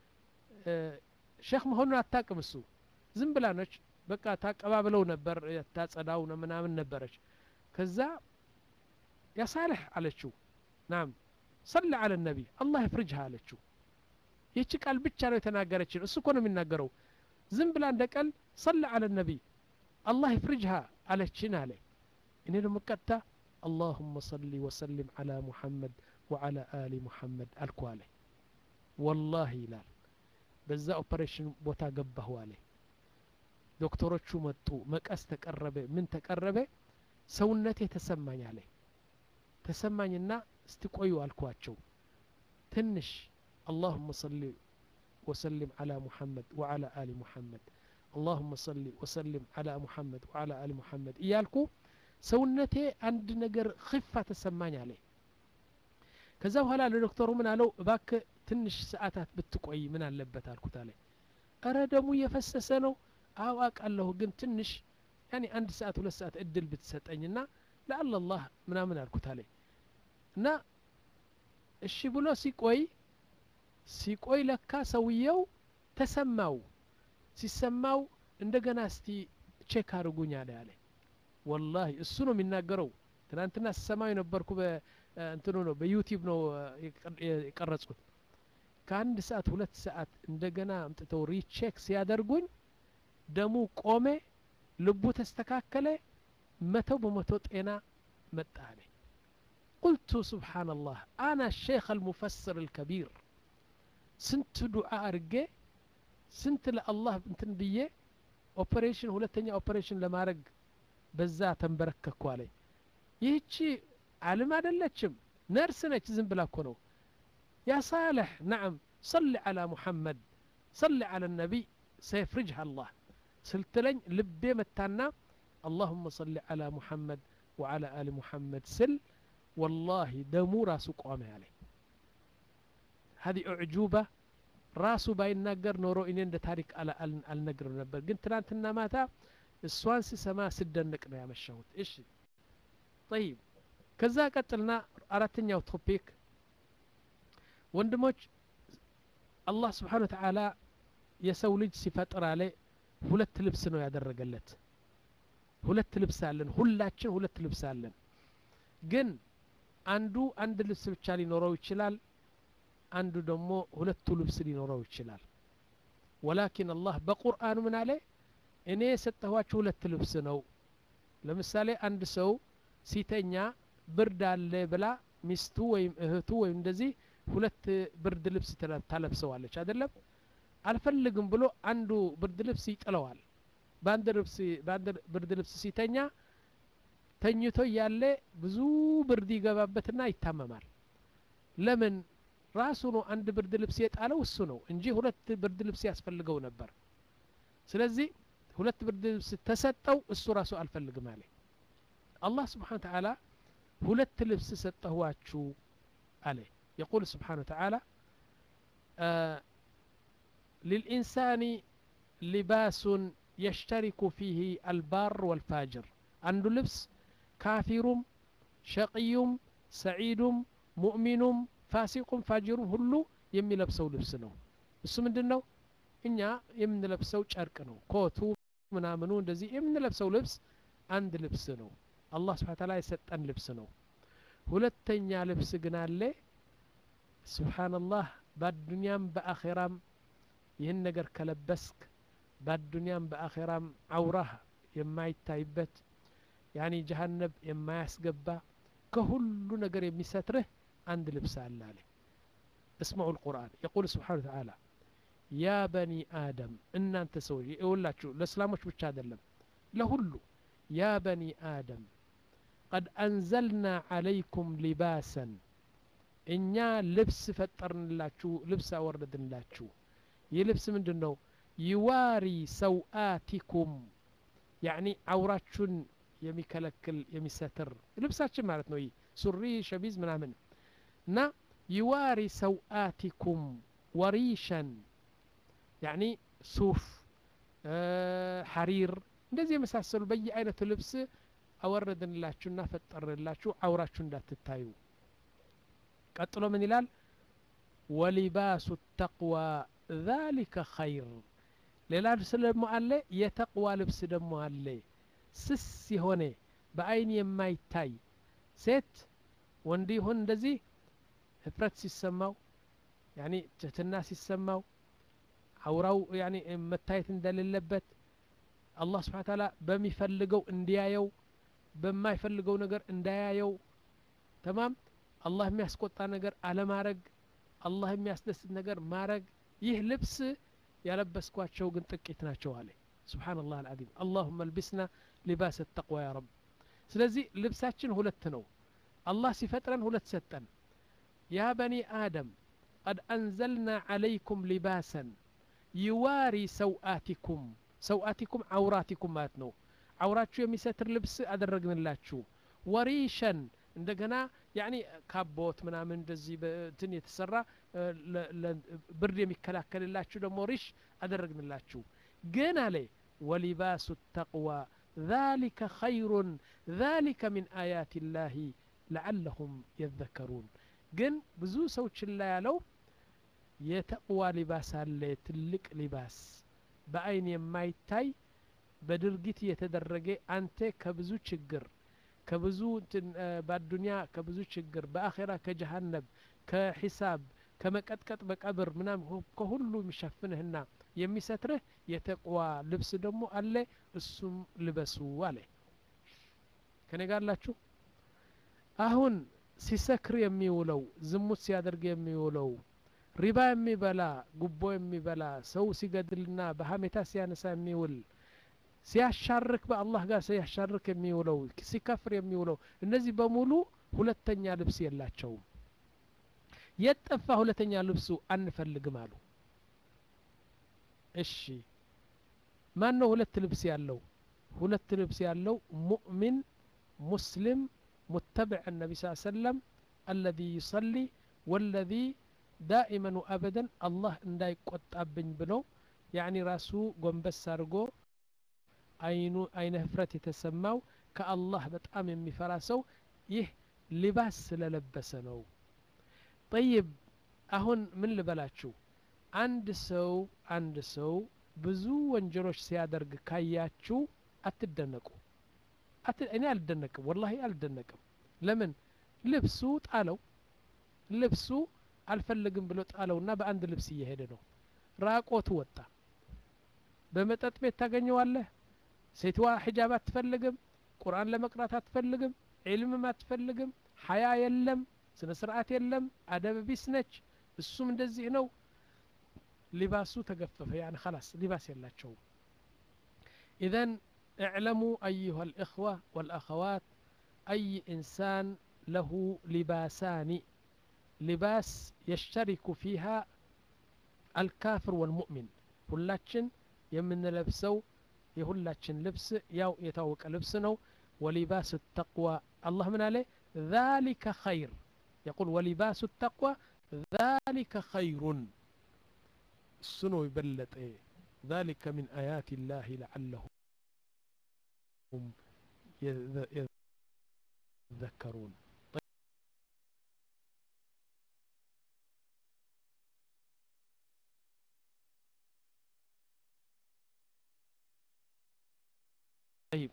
ሼክ መሆኑን አታቅም እሱ ዝም ብላ ነች በቃ ታቀባብለው ነበር ታጸዳው ምናምን ነበረች ከዛ ያ ሳልሕ አለችው ናም ሰለ አለ ነቢ አላህ ይፍርጅሃ አለችው ይህቺ ቃል ብቻ ነው የተናገረችን እሱ እኮ ነው የሚናገረው ዝም ብላ እንደ ቀል ሰለ አለ ነቢ አላህ ይፍርጅሃ አለችን አለ እኔ ደግሞ ቀጥታ اللهم صل وسلم على محمد وعلى آل محمد አልኩ አለ ወላሂ ይላል በዛ ኦፐሬሽን ቦታ ገባሁ አለ ዶክተሮቹ መጡ መቀስ ተቀረበ ምን ተቀረበ ሰውነቴ ተሰማኝ አለ ተሰማኝና እስቲ ቆዩ አልኳቸው ትንሽ اللهم صل وسلم على محمد وعلى آل محمد اللهم صل وسلم على محمد وعلى آل محمد እያልኩ ሰውነቴ አንድ ነገር ክፋ ተሰማኝ አለ ከዛ በኋላ ለዶክተሩ ምን አለው እባክ ትንሽ ሰዓታት ብትቆይ ምን አለበት አልኩት አለ እረ ደሙ እየፈሰሰ ነው አው አውቃለሁ ግን ትንሽ ያኔ አንድ ሰዓት ሁለት ሰዓት እድል ብትሰጠኝና ለአላህ ምናምን አልኩት አለ እና እሺ ብሎ ሲቆይ ሲቆይ ለካ ሰውየው ተሰማው ሲሰማው እንደገና እስቲ ቼክ አድርጉኝ አለ አለ ወላሂ እሱ ነው የሚናገረው ትናንትና ስሰማው የነበርኩ እንትኑ ነው በዩቲዩብ ነው የቀረጽኩት ከአንድ ሰዓት ሁለት ሰዓት እንደገና አምጥተው ሪቼክ ሲያደርጉኝ ደሙ ቆሜ ልቡ ተስተካከለ መተው በመቶ ጤና መጣ አለ ቁልቱ ስብሓንላህ አና ሼክ አልሙፈስር አልከቢር ስንት ዱዓ አርጌ ስንት ለአላህ እንትን ብዬ ኦፐሬሽን ሁለተኛ ኦፐሬሽን ለማድረግ በዛ ተንበረከኩ አለ ይህቺ ዓለም አይደለችም ነርስ ነች ዝም ብላ እኮ ነው ያ ሳልሕ ናዕም صل على محمد صل على النبي سيفرجها الله ስልትለኝ ልቤ መታና اللهم صل على محمد وعلى آل محمد سل والله دمو راسو قوام عليه هذه أعجوبة ራሱ ባይናገር ኖሮ እኔ እንደ ታሪክ አልነግርም ነበር ግን ትናንትና ማታ እሷን ስሰማ ስደንቅ ነው ያመሻሁት እሺ ጠይብ ከዛ ቀጥልና አራተኛው ቶፒክ ወንድሞች አላህ ስብሓን ወተዓላ የሰው ልጅ ሲፈጥር አለ ሁለት ልብስ ነው ያደረገለት ሁለት ልብስ አለን ሁላችን ሁለት ልብስ አለን ግን አንዱ አንድ ልብስ ብቻ ሊኖረው ይችላል አንዱ ደግሞ ሁለቱ ልብስ ሊኖረው ይችላል ወላኪን አላህ በቁርአኑ ምን አለ እኔ የሰጠኋችሁ ሁለት ልብስ ነው ለምሳሌ አንድ ሰው ሲተኛ ብርድ አለ ብላ ሚስቱ ወይም እህቱ ወይም እንደዚህ ሁለት ብርድ ልብስ ታለብሰዋለች አይደለም አልፈልግም ብሎ አንዱ ብርድ ልብስ ይጥለዋል በአንድ ብርድ ልብስ ሲተኛ ተኝቶ እያለ ብዙ ብርድ ይገባበትና ይታመማል ለምን ራሱ ነው አንድ ብርድ ልብስ የጣለው እሱ ነው እንጂ ሁለት ብርድ ልብስ ያስፈልገው ነበር ስለዚህ ሁለት ብርድ ልብስ ተሰጠው እሱ ራሱ አልፈልግም አለ አላህ ስብሓን ተዓላ ሁለት ልብስ ሰጠኋችሁ አለ يقول سبحانه وتعالى آه للإنسان لباس يشترك فيه البار والفاجر عنده لبس كافر شقي سعيد مؤمن فاسق فاجر ሁሉ የሚለብሰው ልብስ ነው እሱ ምንድን ነው እኛ የምንለብሰው ጨርቅ ነው ኮቱ ምናምኑ እንደዚህ የምንለብሰው ልብስ አንድ ልብስ ነው አላህ ስብሓን ታላ የሰጠን ልብስ ነው ሁለተኛ ልብስ ግን አለ ስብሓንላህ በአዱንያም በአኼራም ይህን ነገር ከለበስክ በአዱንያም በአኼራም አውራህ የማይታይበት ያኒ ጀሃነብ የማያስገባ ከሁሉ ነገር የሚሰትርህ አንድ ልብስ አለ አለ اسمعوا القرآن يقول سبحانه وتعالى يا بني آدم إن أنت سوي يقول لك الإسلام مش بتشادلم لهلو يا بني آدم قد أنزلنا عليكم لباسا እኛ ልብስ ፈጠርንላችሁ ልብስ አወረድንላችሁ ይህ ልብስ ምንድን ነው ይዋሪ ሰውአቲኩም ያኒ አውራችሁን የሚከለክል የሚሰትር ልብሳችን ማለት ነው ይህ ሱሪ ሸሚዝ ምናምን እና ይዋሪ ሰውአቲኩም ወሪሸን ያኒ ሱፍ ሐሪር እንደዚህ የመሳሰሉ በየአይነቱ ልብስ አወረድንላችሁና ፈጠርንላችሁ አውራችሁ እንዳትታዩ ቀጥሎ ምን ይላል ወሊባሱ ተቅዋ ذلك ኸይር ሌላ ልብስ ደግሞ አለ የተቅዋ ልብስ ደግሞ አለ ስስ የሆነ በአይን የማይታይ ሴት ወንድ ይሁን እንደዚህ ህፍረት ሲሰማው ያኒ ትህትና ሲሰማው አውራው ያኒ መታየት እንደሌለበት አላህ ስብሓን ታላ በሚፈልገው እንዲያየው በማይፈልገው ነገር እንዳያየው ተማም አላህ የሚያስቆጣ ነገር አለማረግ አላህ የሚያስደስት ነገር ማረግ ይህ ልብስ ያለበስኳቸው ግን ጥቂት ናቸው አለ ስብሓን ላህ አልዓዚም አላሁመ ልቢስና ሊባስ ተቅዋ ያ ረብ ስለዚህ ልብሳችን ሁለት ነው አላህ ሲፈጥረን ሁለት ሰጠን ያ በኒ አደም ቀድ አንዘልና ዓለይኩም ሊባሰን ይዋሪ ሰውአቲኩም ሰውአቲኩም አውራቲኩም ማለት ነው አውራችሁ የሚሰትር ልብስ አደረግንላችሁ ወሪሸን እንደገና ያኒ ካቦት ምናምን እንደዚህ በትን የተሰራ ብርድ የሚከላከልላችሁ ደግሞ ሪሽ አደረግንላችሁ ግን አለ ወሊባሱ ተቅዋ ذلك خير ذلك من آيات الله لعلهم يذكرون ግን ብዙ ሰዎች ላይ ያለው የተቅዋ ሊባስ አለ ትልቅ ሊባስ በአይን የማይታይ በድርጊት የተደረገ አንተ ከብዙ ችግር ከብዙ በአዱንያ ከብዙ ችግር በአኼራ ከጀሃነብ ከሒሳብ ከመቀጥቀጥ በቀብር ምናም ከሁሉ የሚሸፍንህና የሚሰትርህ የተቅዋ ልብስ ደግሞ አለ እሱም ልበሱ አለ ከኔ ጋር ላችሁ አሁን ሲሰክር የሚውለው ዝሙት ሲያደርግ የሚውለው ሪባ የሚበላ ጉቦ የሚበላ ሰው ሲገድልና በሀሜታ ሲያነሳ የሚውል ሲያሻርክ በአላህ ጋር ሲያሻርክ የሚውለው ሲከፍር የሚውለው እነዚህ በሙሉ ሁለተኛ ልብስ የላቸውም የጠፋ ሁለተኛ ልብሱ አንፈልግም አሉ እሺ ማን ነው ሁለት ልብስ ያለው ሁለት ልብስ ያለው ሙእሚን ሙስሊም متبع النبي صلى الله عليه وسلم الذي يصلي والذي دائما وابدا الله እንዳይቆጣብኝ ብሎ ያኒ ራሱ ጎንበስ አድርጎ አይኑ አይነ ህፍረት የተሰማው ከአላህ በጣም የሚፈራ ሰው ይህ ሊባስ ስለለበሰ ነው ጠይብ አሁን ምን ልበላችሁ አንድ ሰው አንድ ሰው ብዙ ወንጀሎች ሲያደርግ ካያችሁ አትደነቁ እኔ አልደነቅም ወላሂ አልደነቅም ለምን ልብሱ ጣለው ልብሱ አልፈልግም ብሎ ጣለውና በአንድ ልብስ እየሄደ ነው ራቆቱ ወጣ በመጠጥ ቤት ታገኘዋለህ ሴትዋ ሒጃብ አትፈልግም ቁርአን ለመቅራት አትፈልግም ዒልምም አትፈልግም ሀያ የለም ስነ ስርዓት የለም አደብ ቢስ ነች እሱም እንደዚህ ነው ሊባሱ ተገፈፈ ያን خلاص ሊባስ የላቸውም ኢዘን اعلموا أيها الإخوة والأخوات أي إنسان له لباسان لباس يشترك فيها الكافر والمؤمن ሁላችን የምንለብሰው የሁላችን ልብስ ያው የታወቀ ልብስ ነው ولباس التقوى الله من عليه ذلك خير يقول ولباس التقوى ذلك خير سنو يبلط ذلك من آيات الله لعلهم يذكرون طيب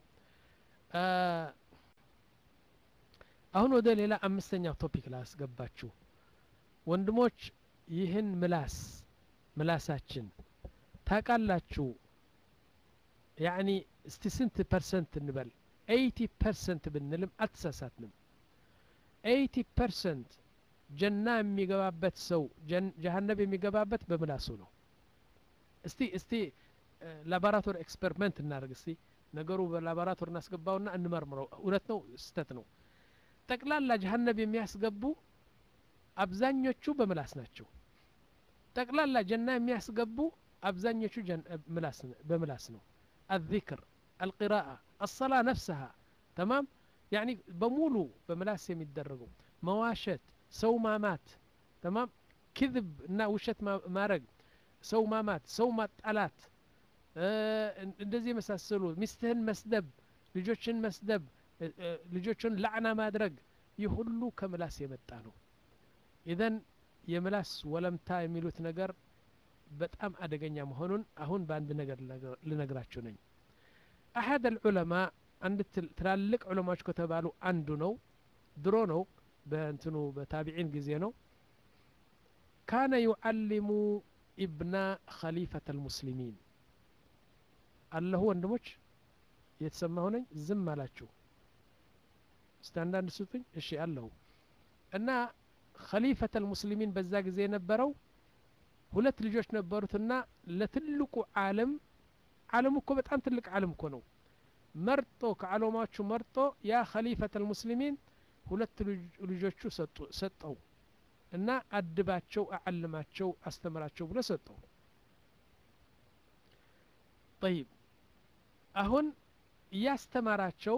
አሁን ወደ ሌላ አምስተኛው ቶፒክ ላስገባችሁ ወንድሞች ይህን ምላስ ምላሳችን ታቃላችሁ ያኒ እስቲ ስንት ፐርሰንት እንበል ኤይቲ ፐርሰንት ብንልም አልተሳሳትንም ኤይቲ ፐርሰንት ጀና የሚገባበት ሰው ጀሀነብ የሚገባበት በምላሱ ነው እስቲ እስቲ ላቦራቶሪ ኤክስፐሪመንት እናደርግ እስቲ ነገሩ በላቦራቶሪ እናስገባውና እንመርምረው እውነት ነው ስተት ነው ጠቅላላ ጀሀነብ የሚያስገቡ አብዛኞቹ በምላስ ናቸው ጠቅላላ ጀና የሚያስገቡ አብዛኞቹ በምላስ ነው الذكر القراءة الصلاة نفسها تمام يعني بمولو بملاس يميدرقوا مواشت سو مامات تمام كذب نا وشت مارق سو مامات سو مطالات እንደዚህ የመሳሰሉ ሚስትህን መስደብ ልጆችን መስደብ ልጆችን ላዕና ማድረግ ይህ ሁሉ ከምላስ የመጣ ነው ኢዘን የምላስ ወለምታ የሚሉት ነገር በጣም አደገኛ መሆኑን አሁን በአንድ ነገር ልነግራችሁ ነኝ አሐድ አልዑለማ አንድ ትላልቅ ዑለማዎች ከተባሉ አንዱ ነው ድሮ ነው በእንትኑ በታቢዒን ጊዜ ነው ካነ ዩዓሊሙ ኢብና ኸሊፈት አልሙስሊሚን አለሁ ወንድሞች እየተሰማሁ ነኝ ዝም አላችሁ እስቲ አንዳንድ ስጡኝ እሺ አለሁ እና ኸሊፈት አልሙስሊሚን በዛ ጊዜ የነበረው ሁለት ልጆች ነበሩትና ለትልቁ ዓለም ዓለም እኮ በጣም ትልቅ ዓለም እኮ ነው መርጦ ከዓለማዎቹ መርጦ ያ ኸሊፈት አልሙስሊሚን ሁለት ልጆቹ ሰጠው እና አድባቸው አዓልማቸው አስተምራቸው ብሎ ሰጠው ጠይብ አሁን እያስተማራቸው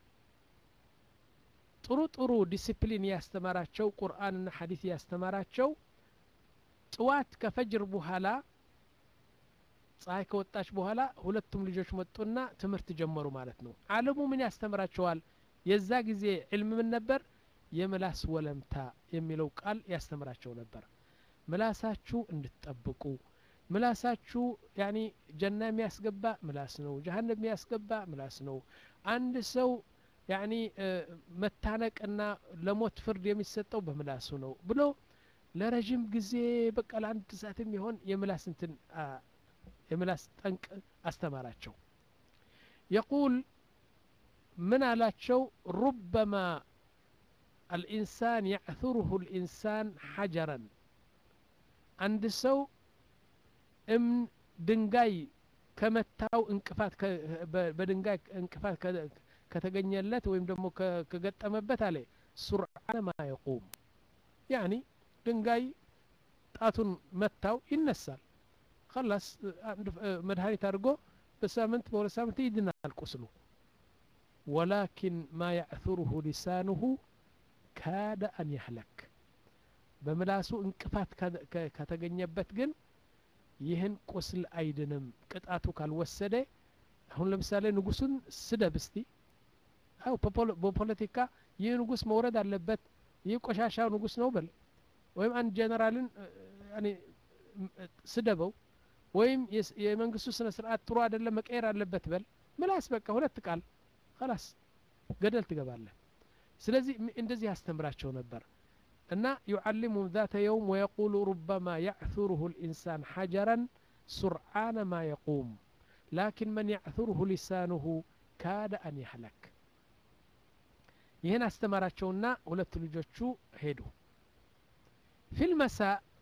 ጥሩ ጥሩ ዲሲፕሊን እያስተማራቸው ቁርአንና ሐዲስ እያስተማራቸው ጥዋት ከፈጅር በኋላ ፀሐይ ከወጣች በኋላ ሁለቱም ልጆች መጡና ትምህርት ጀመሩ ማለት ነው አለሙ ምን ያስተምራቸዋል የዛ ጊዜ ዕልም ምን ነበር የምላስ ወለምታ የሚለው ቃል ያስተምራቸው ነበር ምላሳችሁ እንድትጠብቁ ምላሳችሁ ያኒ ጀና የሚያስገባ ምላስ ነው ጀሀነም የሚያስገባ ምላስ ነው አንድ ሰው ያኒ መታነቅና ለሞት ፍርድ የሚሰጠው በምላሱ ነው ብሎ ለረዥም ጊዜ በቃ ለአንድ ሰዓት የሚሆን የምላስ እንትን የምላስ ጠንቅ አስተማራቸው የቁል ምን አላቸው ሩበማ አልኢንሳን ያዕثሩሁ ልኢንሳን ሐጀረን አንድ ሰው እምን ድንጋይ ከመታው እንቅፋት በድንጋይ እንቅፋት ከተገኘለት ወይም ደግሞ ከገጠመበት አለ ሱርዓነ ማ የቁም ያኒ ድንጋይ ጣቱን መታው ይነሳል خلاص መድኃኒት አድርጎ በሳምንት በሁለት ሳምንት ይድናል ቁስሉ ወላኪን ማ ያዕثሩሁ ሊሳኑሁ ካደ አን ያህለክ በምላሱ እንቅፋት ከተገኘበት ግን ይህን ቁስል አይድንም ቅጣቱ ካልወሰደ አሁን ለምሳሌ ንጉሱን ስደብ እስቲ አው በፖለቲካ ይህ ንጉስ መውረድ አለበት ይህ ቆሻሻ ንጉስ ነው በል ወይም አንድ ጀነራልን ስደበው ወይም የመንግስቱ ስነ ስርዓት ጥሩ አይደለም መቀየር አለበት በል ምላስ በቃ ሁለት ቃል خلاص ገደል ትገባለህ ስለዚህ እንደዚህ ያስተምራቸው ነበር እና ዩዓሊሙም ذات يوم ويقول ربما يعثره الإنسان حجرا سرعان ما يقوم لكن من يعثره لسانه كاد أن يهلك ይህን አስተማራቸውና ሁለት ልጆቹ ሄዱ ፊልመሳ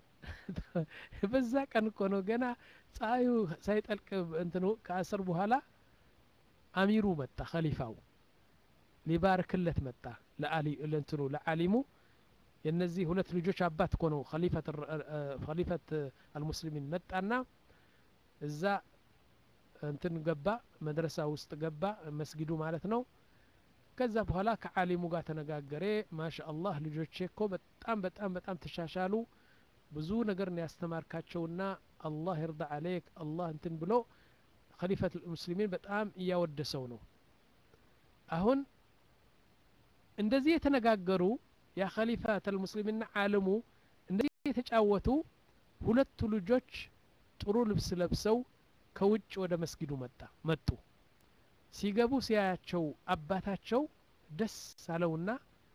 በዛ ቀን እኮ ነው ገና ፀሐዩ ሳይጠልቅ እንትኑ ከአስር በኋላ አሚሩ መጣ ከሊፋው ሊባርክለት መጣ ለእንትኑ ለዓሊሙ የነዚህ ሁለት ልጆች አባት እኮ ነው ከሊፈት አልሙስሊሚን መጣና እዛ እንትን ገባ መድረሳ ውስጥ ገባ መስጊዱ ማለት ነው ከዛ በኋላ ከዓሊሙ ጋር ተነጋገሬ ማሻ አላህ ልጆቼ እኮ በጣም በጣም በጣም ተሻሻሉ ብዙ ነገር ነው ያስተማርካቸውና አላህ ይርዳ አለይክ አላህ እንትን ብሎ ከሊፈት ሙስሊሚን በጣም እያወደሰው ነው አሁን እንደዚህ የተነጋገሩ ያ ከሊፈት አልሙስሊሚንና ዓለሙ እንደዚህ የተጫወቱ ሁለቱ ልጆች ጥሩ ልብስ ለብሰው ከውጭ ወደ መስጊዱ መጣ መጡ ሲገቡ ሲያያቸው አባታቸው ደስ አለውና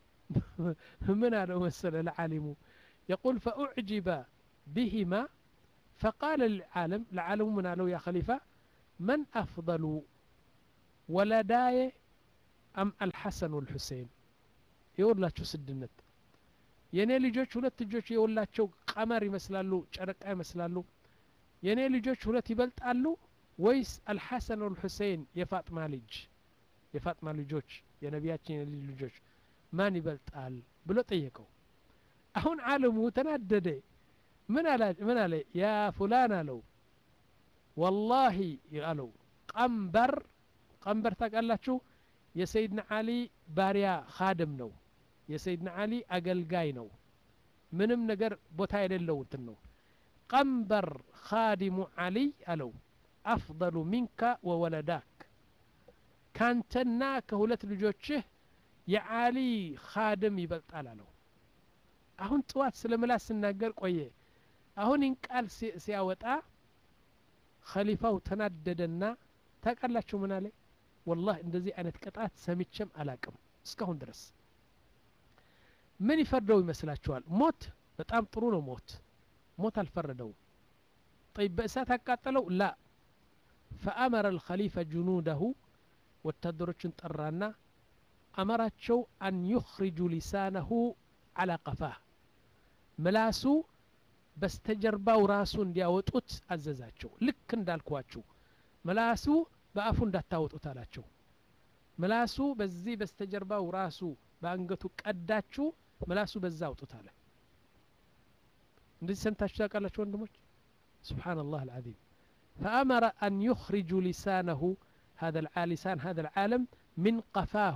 ምን አለው መሰለ ለዓሊሙ يقول فأعجب بهما فقال للعالم لعالم من قالوا يا خليفة من أفضل ولداي أم الحسن والحسين يقول لا شو سدنت የኔ ልጆች ሁለት ልጆች የወላቸው ቀመር ይመስላሉ ጨረቃ ይመስላሉ የኔ ልጆች ሁለት ይበልጣሉ ወይስ አልሐሰን ወልሁሴን የፋጥማ ልጅ የፋጥማ ልጆች የነቢያችን የልጅ ልጆች ማን ይበልጣል ብሎ ጠየቀው አሁን ዓለሙ ተናደደ ምን አለ ምን አለ ያ ፉላን አለው ወላሂ አለው ቀንበር ቀንበር ታውቃላችሁ የሰይድና አሊ ባሪያ ካድም ነው የሰይድና አሊ አገልጋይ ነው ምንም ነገር ቦታ የሌለው እንትን ነው ቀንበር ካዲሙ አሊይ አለው አፍضሉ ሚንከ ወወለዳክ ካንተና ከሁለት ልጆችህ የአሊ ካድም ይበልጣል አለው አሁን ጥዋት ስለ ምላስ ስናገር ቆየ አሁን ይህን ቃል ሲያወጣ ከሊፋው ተናደደና ታውቃላችሁ ምን አለ ወላህ እንደዚህ አይነት ቅጣት ሰምቼም አላቅም እስካሁን ድረስ ምን ይፈርደው ይመስላችኋል ሞት በጣም ጥሩ ነው ሞት ሞት አልፈረደውም طيب በእሳት አቃጠለው ላ ፈአመረ الخሊፈ ጅኑደሁ ወታደሮችን ጠራና አመራቸው አን ዩኽሪጁ ሊሳነሁ አላ ቀፋህ ምላሱ በስተጀርባው ራሱ እንዲያወጡት አዘዛቸው ልክ እንዳልኳችሁ ምላሱ በአፉ እንዳታወጡት አላቸው ምላሱ በዚህ በስተጀርባው ራሱ በአንገቱ ቀዳችሁ ምላሱ በዛ አውጡት አለ እንደዚህ ሰምታችሁ ታውቃላችሁ ወንድሞች سبحان الله العظيم فأمر أن يخرج لسانه هذا لسان هذا العالم من قفاه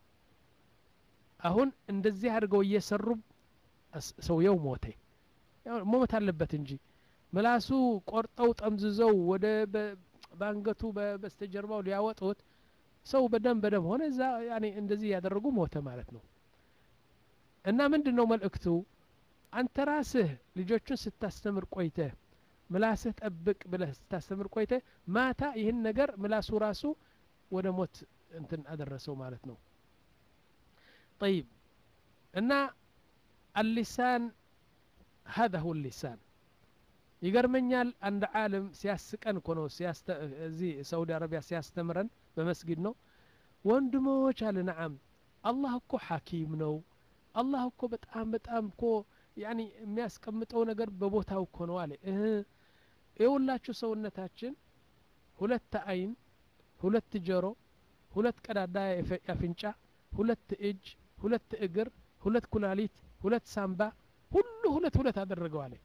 አሁን እንደዚህ አድርገው እየሰሩ ሰውየው ሞተ መሞት አለበት እንጂ ምላሱ ቆርጠው ጠምዝዘው ወደ በአንገቱ በስተጀርባው ሊያወጡት ሰው በደም በደም ሆነ እዛ ያኔ እንደዚህ ያደረጉ ሞተ ማለት ነው እና ምንድን ነው መልእክቱ አንተ ራስህ ልጆቹን ስታስተምር ቆይተህ ምላስህ ጠብቅ ብለህ ስታስተምር ቆይተህ ማታ ይህን ነገር ምላሱ ራሱ ወደ ሞት እንትን አደረሰው ማለት ነው طيب እና اللسان هذا هو اللسان ይገርመኛል አንድ ዓለም ሲያስቀን እኮ ነው እዚህ ሳውዲ አረቢያ ሲያስተምረን በመስጊድ ነው ወንድሞች አለ ነዓም አላህ እኮ ሐኪም ነው አላህ እኮ በጣም በጣም እኮ ያኒ የሚያስቀምጠው ነገር በቦታው እኮ ነው አለ እህ የሁላችሁ ሰውነታችን ሁለት አይን ሁለት ጆሮ ሁለት ቀዳዳ አፍንጫ ሁለት እጅ ሁለት እግር ሁለት ኩላሊት ሁለት ሳምባ ሁሉ ሁለት ሁለት አደረገው አለ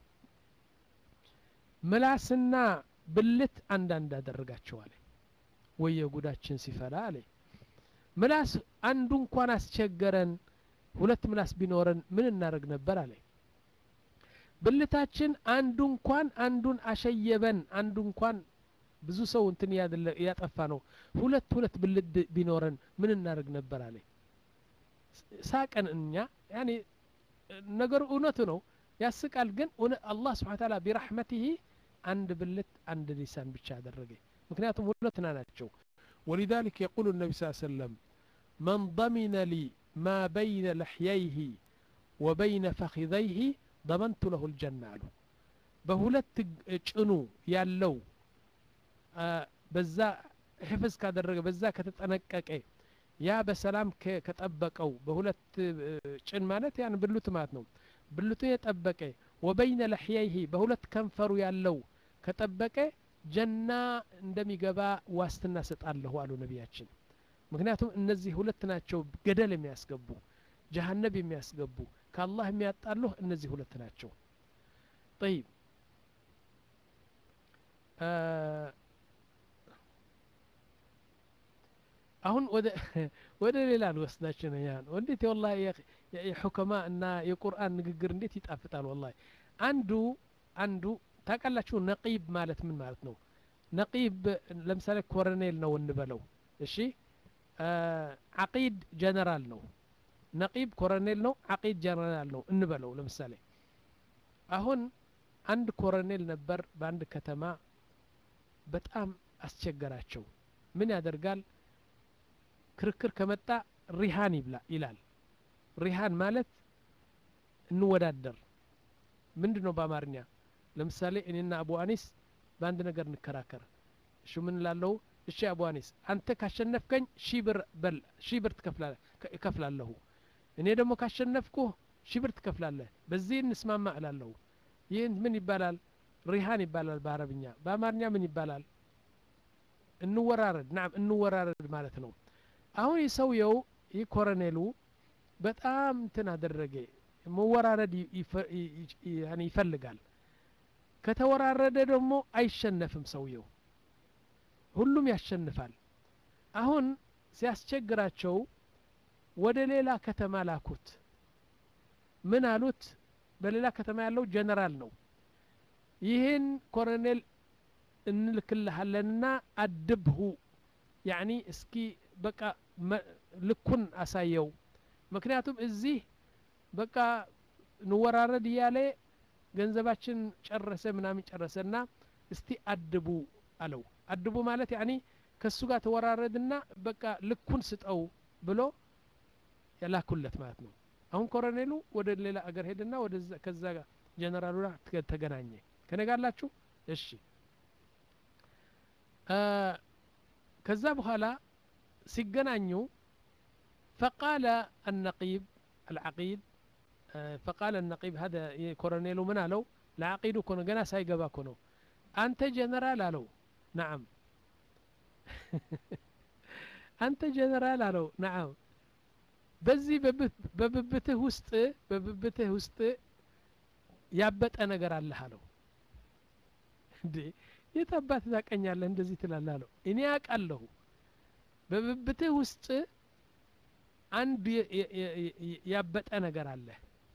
ምላስና ብልት አንዳንድ አደረጋቸው አለ ወየ ጉዳችን ሲፈላ አለ ምላስ አንዱ እንኳን አስቸገረን ሁለት ምላስ ቢኖረን ምን እናደርግ ነበር አለ ብልታችን አንዱ እንኳን አንዱን አሸየበን አንዱ እንኳን ብዙ ሰው እንትን እያጠፋ ነው ሁለት ሁለት ብልት ቢኖረን ምን እናደርግ ነበር አለ ሳቀን እኛ ያኔ ነገሩ እውነቱ ነው ያስቃል ግን አላህ ስብሓን ታላ ቢራሕመትህ አንድ ብልት አንድ ሊሳን ብቻ አደረገ ምክንያቱም ሁለትና ናቸው ولذلك يقول النبي صلى الله عليه وسلم من ضمن لي ما بين لحييه وبين فخذيه ضمنت له الجنة አሉ በሁለት ጭኑ ያለው በዛ ሕፍዝ ካደረገ በዛ ከተጠነቀቀ ያ በሰላም ከጠበቀው በሁለት ጭን ማለት ያን ብሉት ማለት ነው ብልቱን የጠበቀ ወበይነ ለሕያይህ በሁለት ከንፈሩ ያለው ከጠበቀ ጀና እንደሚገባ ዋስትና ሰጣለሁ አሉ ነቢያችን ምክንያቱም እነዚህ ሁለት ናቸው ገደል የሚያስገቡ ጀሃነብ የሚያስገቡ ከአላህ የሚያጣሉህ እነዚህ ሁለት ናቸው ጠይብ አሁን ወደ ሌላ ልወስዳችሁ ነው ያን እንዴት ወላ የሑከማ እና የቁርአን ንግግር እንዴት ይጣፍጣል ወላ አንዱ አንዱ ታውቃላችሁ ነቂብ ማለት ምን ማለት ነው ነቂብ ለምሳሌ ኮረኔል ነው እንበለው እሺ አቂድ ጀነራል ነው ነቂብ ኮረኔል ነው አቂድ ጀነራል ነው እንበለው ለምሳሌ አሁን አንድ ኮረኔል ነበር በአንድ ከተማ በጣም አስቸገራቸው ምን ያደርጋል ክርክር ከመጣ ሪሃን ይብላ ይላል ሪሃን ማለት እንወዳደር ምንድን ነው በአማርኛ ለምሳሌ እኔና አቡ አኒስ በአንድ ነገር እንከራከር እሺ ምን ላለሁ እሺ አቡ አኒስ አንተ ካሸነፍከኝ ሺ ብር በል ሺ ብር እከፍላለሁ እኔ ደግሞ ካሸነፍኩህ ሺ ብር ትከፍላለህ በዚህ እንስማማ እላለሁ ይህን ምን ይባላል ሪሃን ይባላል በአረብኛ በአማርኛ ምን ይባላል እንወራረድ ናም እንወራረድ ማለት ነው አሁን የሰውየው ይህ ኮረኔሉ በጣም እንትን አደረገ መወራረድ ይፈልጋል ከተወራረደ ደግሞ አይሸነፍም ሰውየው ሁሉም ያሸንፋል አሁን ሲያስቸግራቸው ወደ ሌላ ከተማ ላኩት ምን አሉት በሌላ ከተማ ያለው ጀነራል ነው ይህን ኮሎኔል እንልክልሃለንና አድብሁ ያኒ እስኪ በቃ ልኩን አሳየው ምክንያቱም እዚህ በቃ እንወራረድ እያለ ገንዘባችን ጨረሰ ምናምን ጨረሰና እስቲ አድቡ አለው አድቡ ማለት ያኒ ከሱ ጋር ተወራረድና በቃ ልኩን ስጠው ብሎ የላኩለት ማለት ነው አሁን ኮሎኔሉ ወደ ሌላ አገር ሄድና ወደ ከዛ ጋር ጀነራሉ ጋር ተገናኘ ከነጋላችሁ እሺ ከዛ በኋላ ሲገናኙ ፈቃለ النقيب العقيد فقال النقيب هذا كورونيل من አለው ለዓቂዱ እኮ ነው ገና ሳይገባ እኮ ነው አንተ ጀነራል አለው ነዓም አንተ ጀነራል አለው ነዓም በዚህ በብብትህ ውስጥ በብብትህ ውስጥ ያበጠ ነገር አለህ አለው እንዴ የት አባት ታቀኛለህ እንደዚህ ትላለህ አለው እኔ ያውቃለሁ በብብትህ ውስጥ አንድ ያበጠ ነገር አለ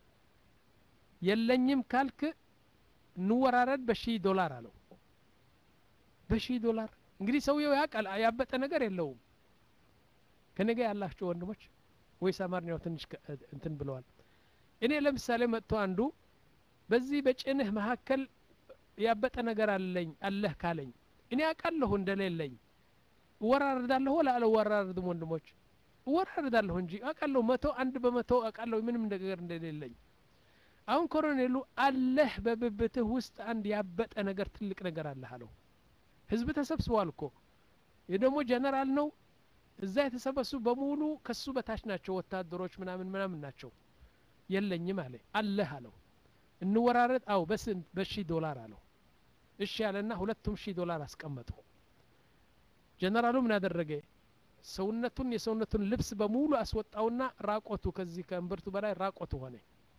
የለኝም ካልክ እንወራረድ በሺህ ዶላር አለው በሺህ ዶላር እንግዲህ ሰውየው ያውቃል ያበጠ ነገር የለውም ከነገ ያላችሁ ወንድሞች ወይስ አማርኛው ትንሽ እንትን ብለዋል እኔ ለምሳሌ መጥቶ አንዱ በዚህ በጭንህ መካከል ያበጠ ነገር አለኝ አለህ ካለኝ እኔ አውቃለሁ እንደሌለኝ እወራረዳለሁ ወላ አልወራረድም ወንድሞች እወራረዳለሁ እንጂ አውቃለሁ መቶ አንድ በመቶ አውቃለሁ ምንም ነገር እንደሌለኝ አሁን ኮሎኔሉ አለህ በብብትህ ውስጥ አንድ ያበጠ ነገር ትልቅ ነገር አለህ አለው ህዝብ ተሰብስቧል እኮ ይህ ደግሞ ጀነራል ነው እዛ የተሰበሱ በሙሉ ከሱ በታች ናቸው ወታደሮች ምናምን ምናምን ናቸው የለኝም አለ አለህ አለው እንወራረድ አው በስንት በሺህ ዶላር አለው እሺ ያለና ሁለቱም ሺህ ዶላር አስቀመጡ ጀነራሉ ምን ያደረገ ሰውነቱን የሰውነቱን ልብስ በሙሉ አስወጣውና ራቆቱ ከዚህ ከእምብርቱ በላይ ራቆቱ ሆነ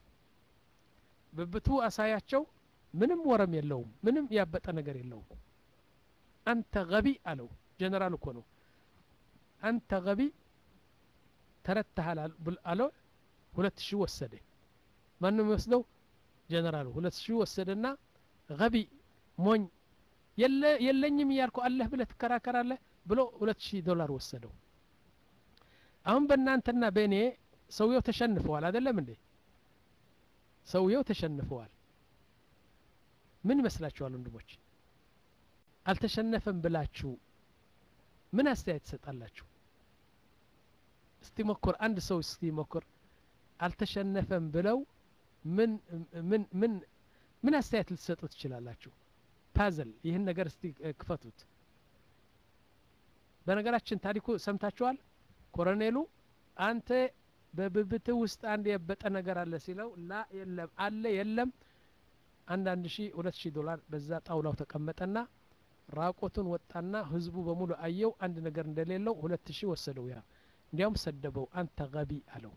ብብቱ አሳያቸው ምንም ወረም የለውም ምንም ያበጠ ነገር የለውም አንተ ገቢ አለው ጀነራል እኮ ነው አንተ ገቢ ተረተሃል አለው ሁለት ሺህ ወሰደ ማንም የሚወስደው ጀነራሉ ሁለት ሺህ ወሰደና ገቢ ሞኝ የለኝም እያልኩ አለህ ብለህ ትከራከራለህ ብሎ ሁለት ሺህ ዶላር ወሰደው አሁን በእናንተና በእኔ ሰውየው ተሸንፈዋል አይደለም እንዴ ሰውየው ተሸንፈዋል ምን ይመስላችኋል ወንድሞች አልተሸነፈም ብላችሁ ምን አስተያየት ትሰጣላችሁ እስቲ ሞክር አንድ ሰው እስቲ ሞክር አልተሸነፈም ብለው ምን ምን ምን ምን አስተያየት ልትሰጡ ትችላላችሁ ፓዘል ይህን ነገር እስቲ ክፈቱት በነገራችን ታሪኩ ሰምታችኋል ኮሎኔሉ አንተ በብብት ውስጥ አንድ የበጠ ነገር አለ ሲለው ላ የለም አለ የለም አንዳንድ ሺ ሁለት ሺህ ዶላር በዛ ጣውላው ተቀመጠና ራቆቱን ወጣና ህዝቡ በሙሉ አየው አንድ ነገር እንደሌለው ሁለት ሺህ ወሰደው ያ እንዲያውም ሰደበው አንተ ገቢ አለው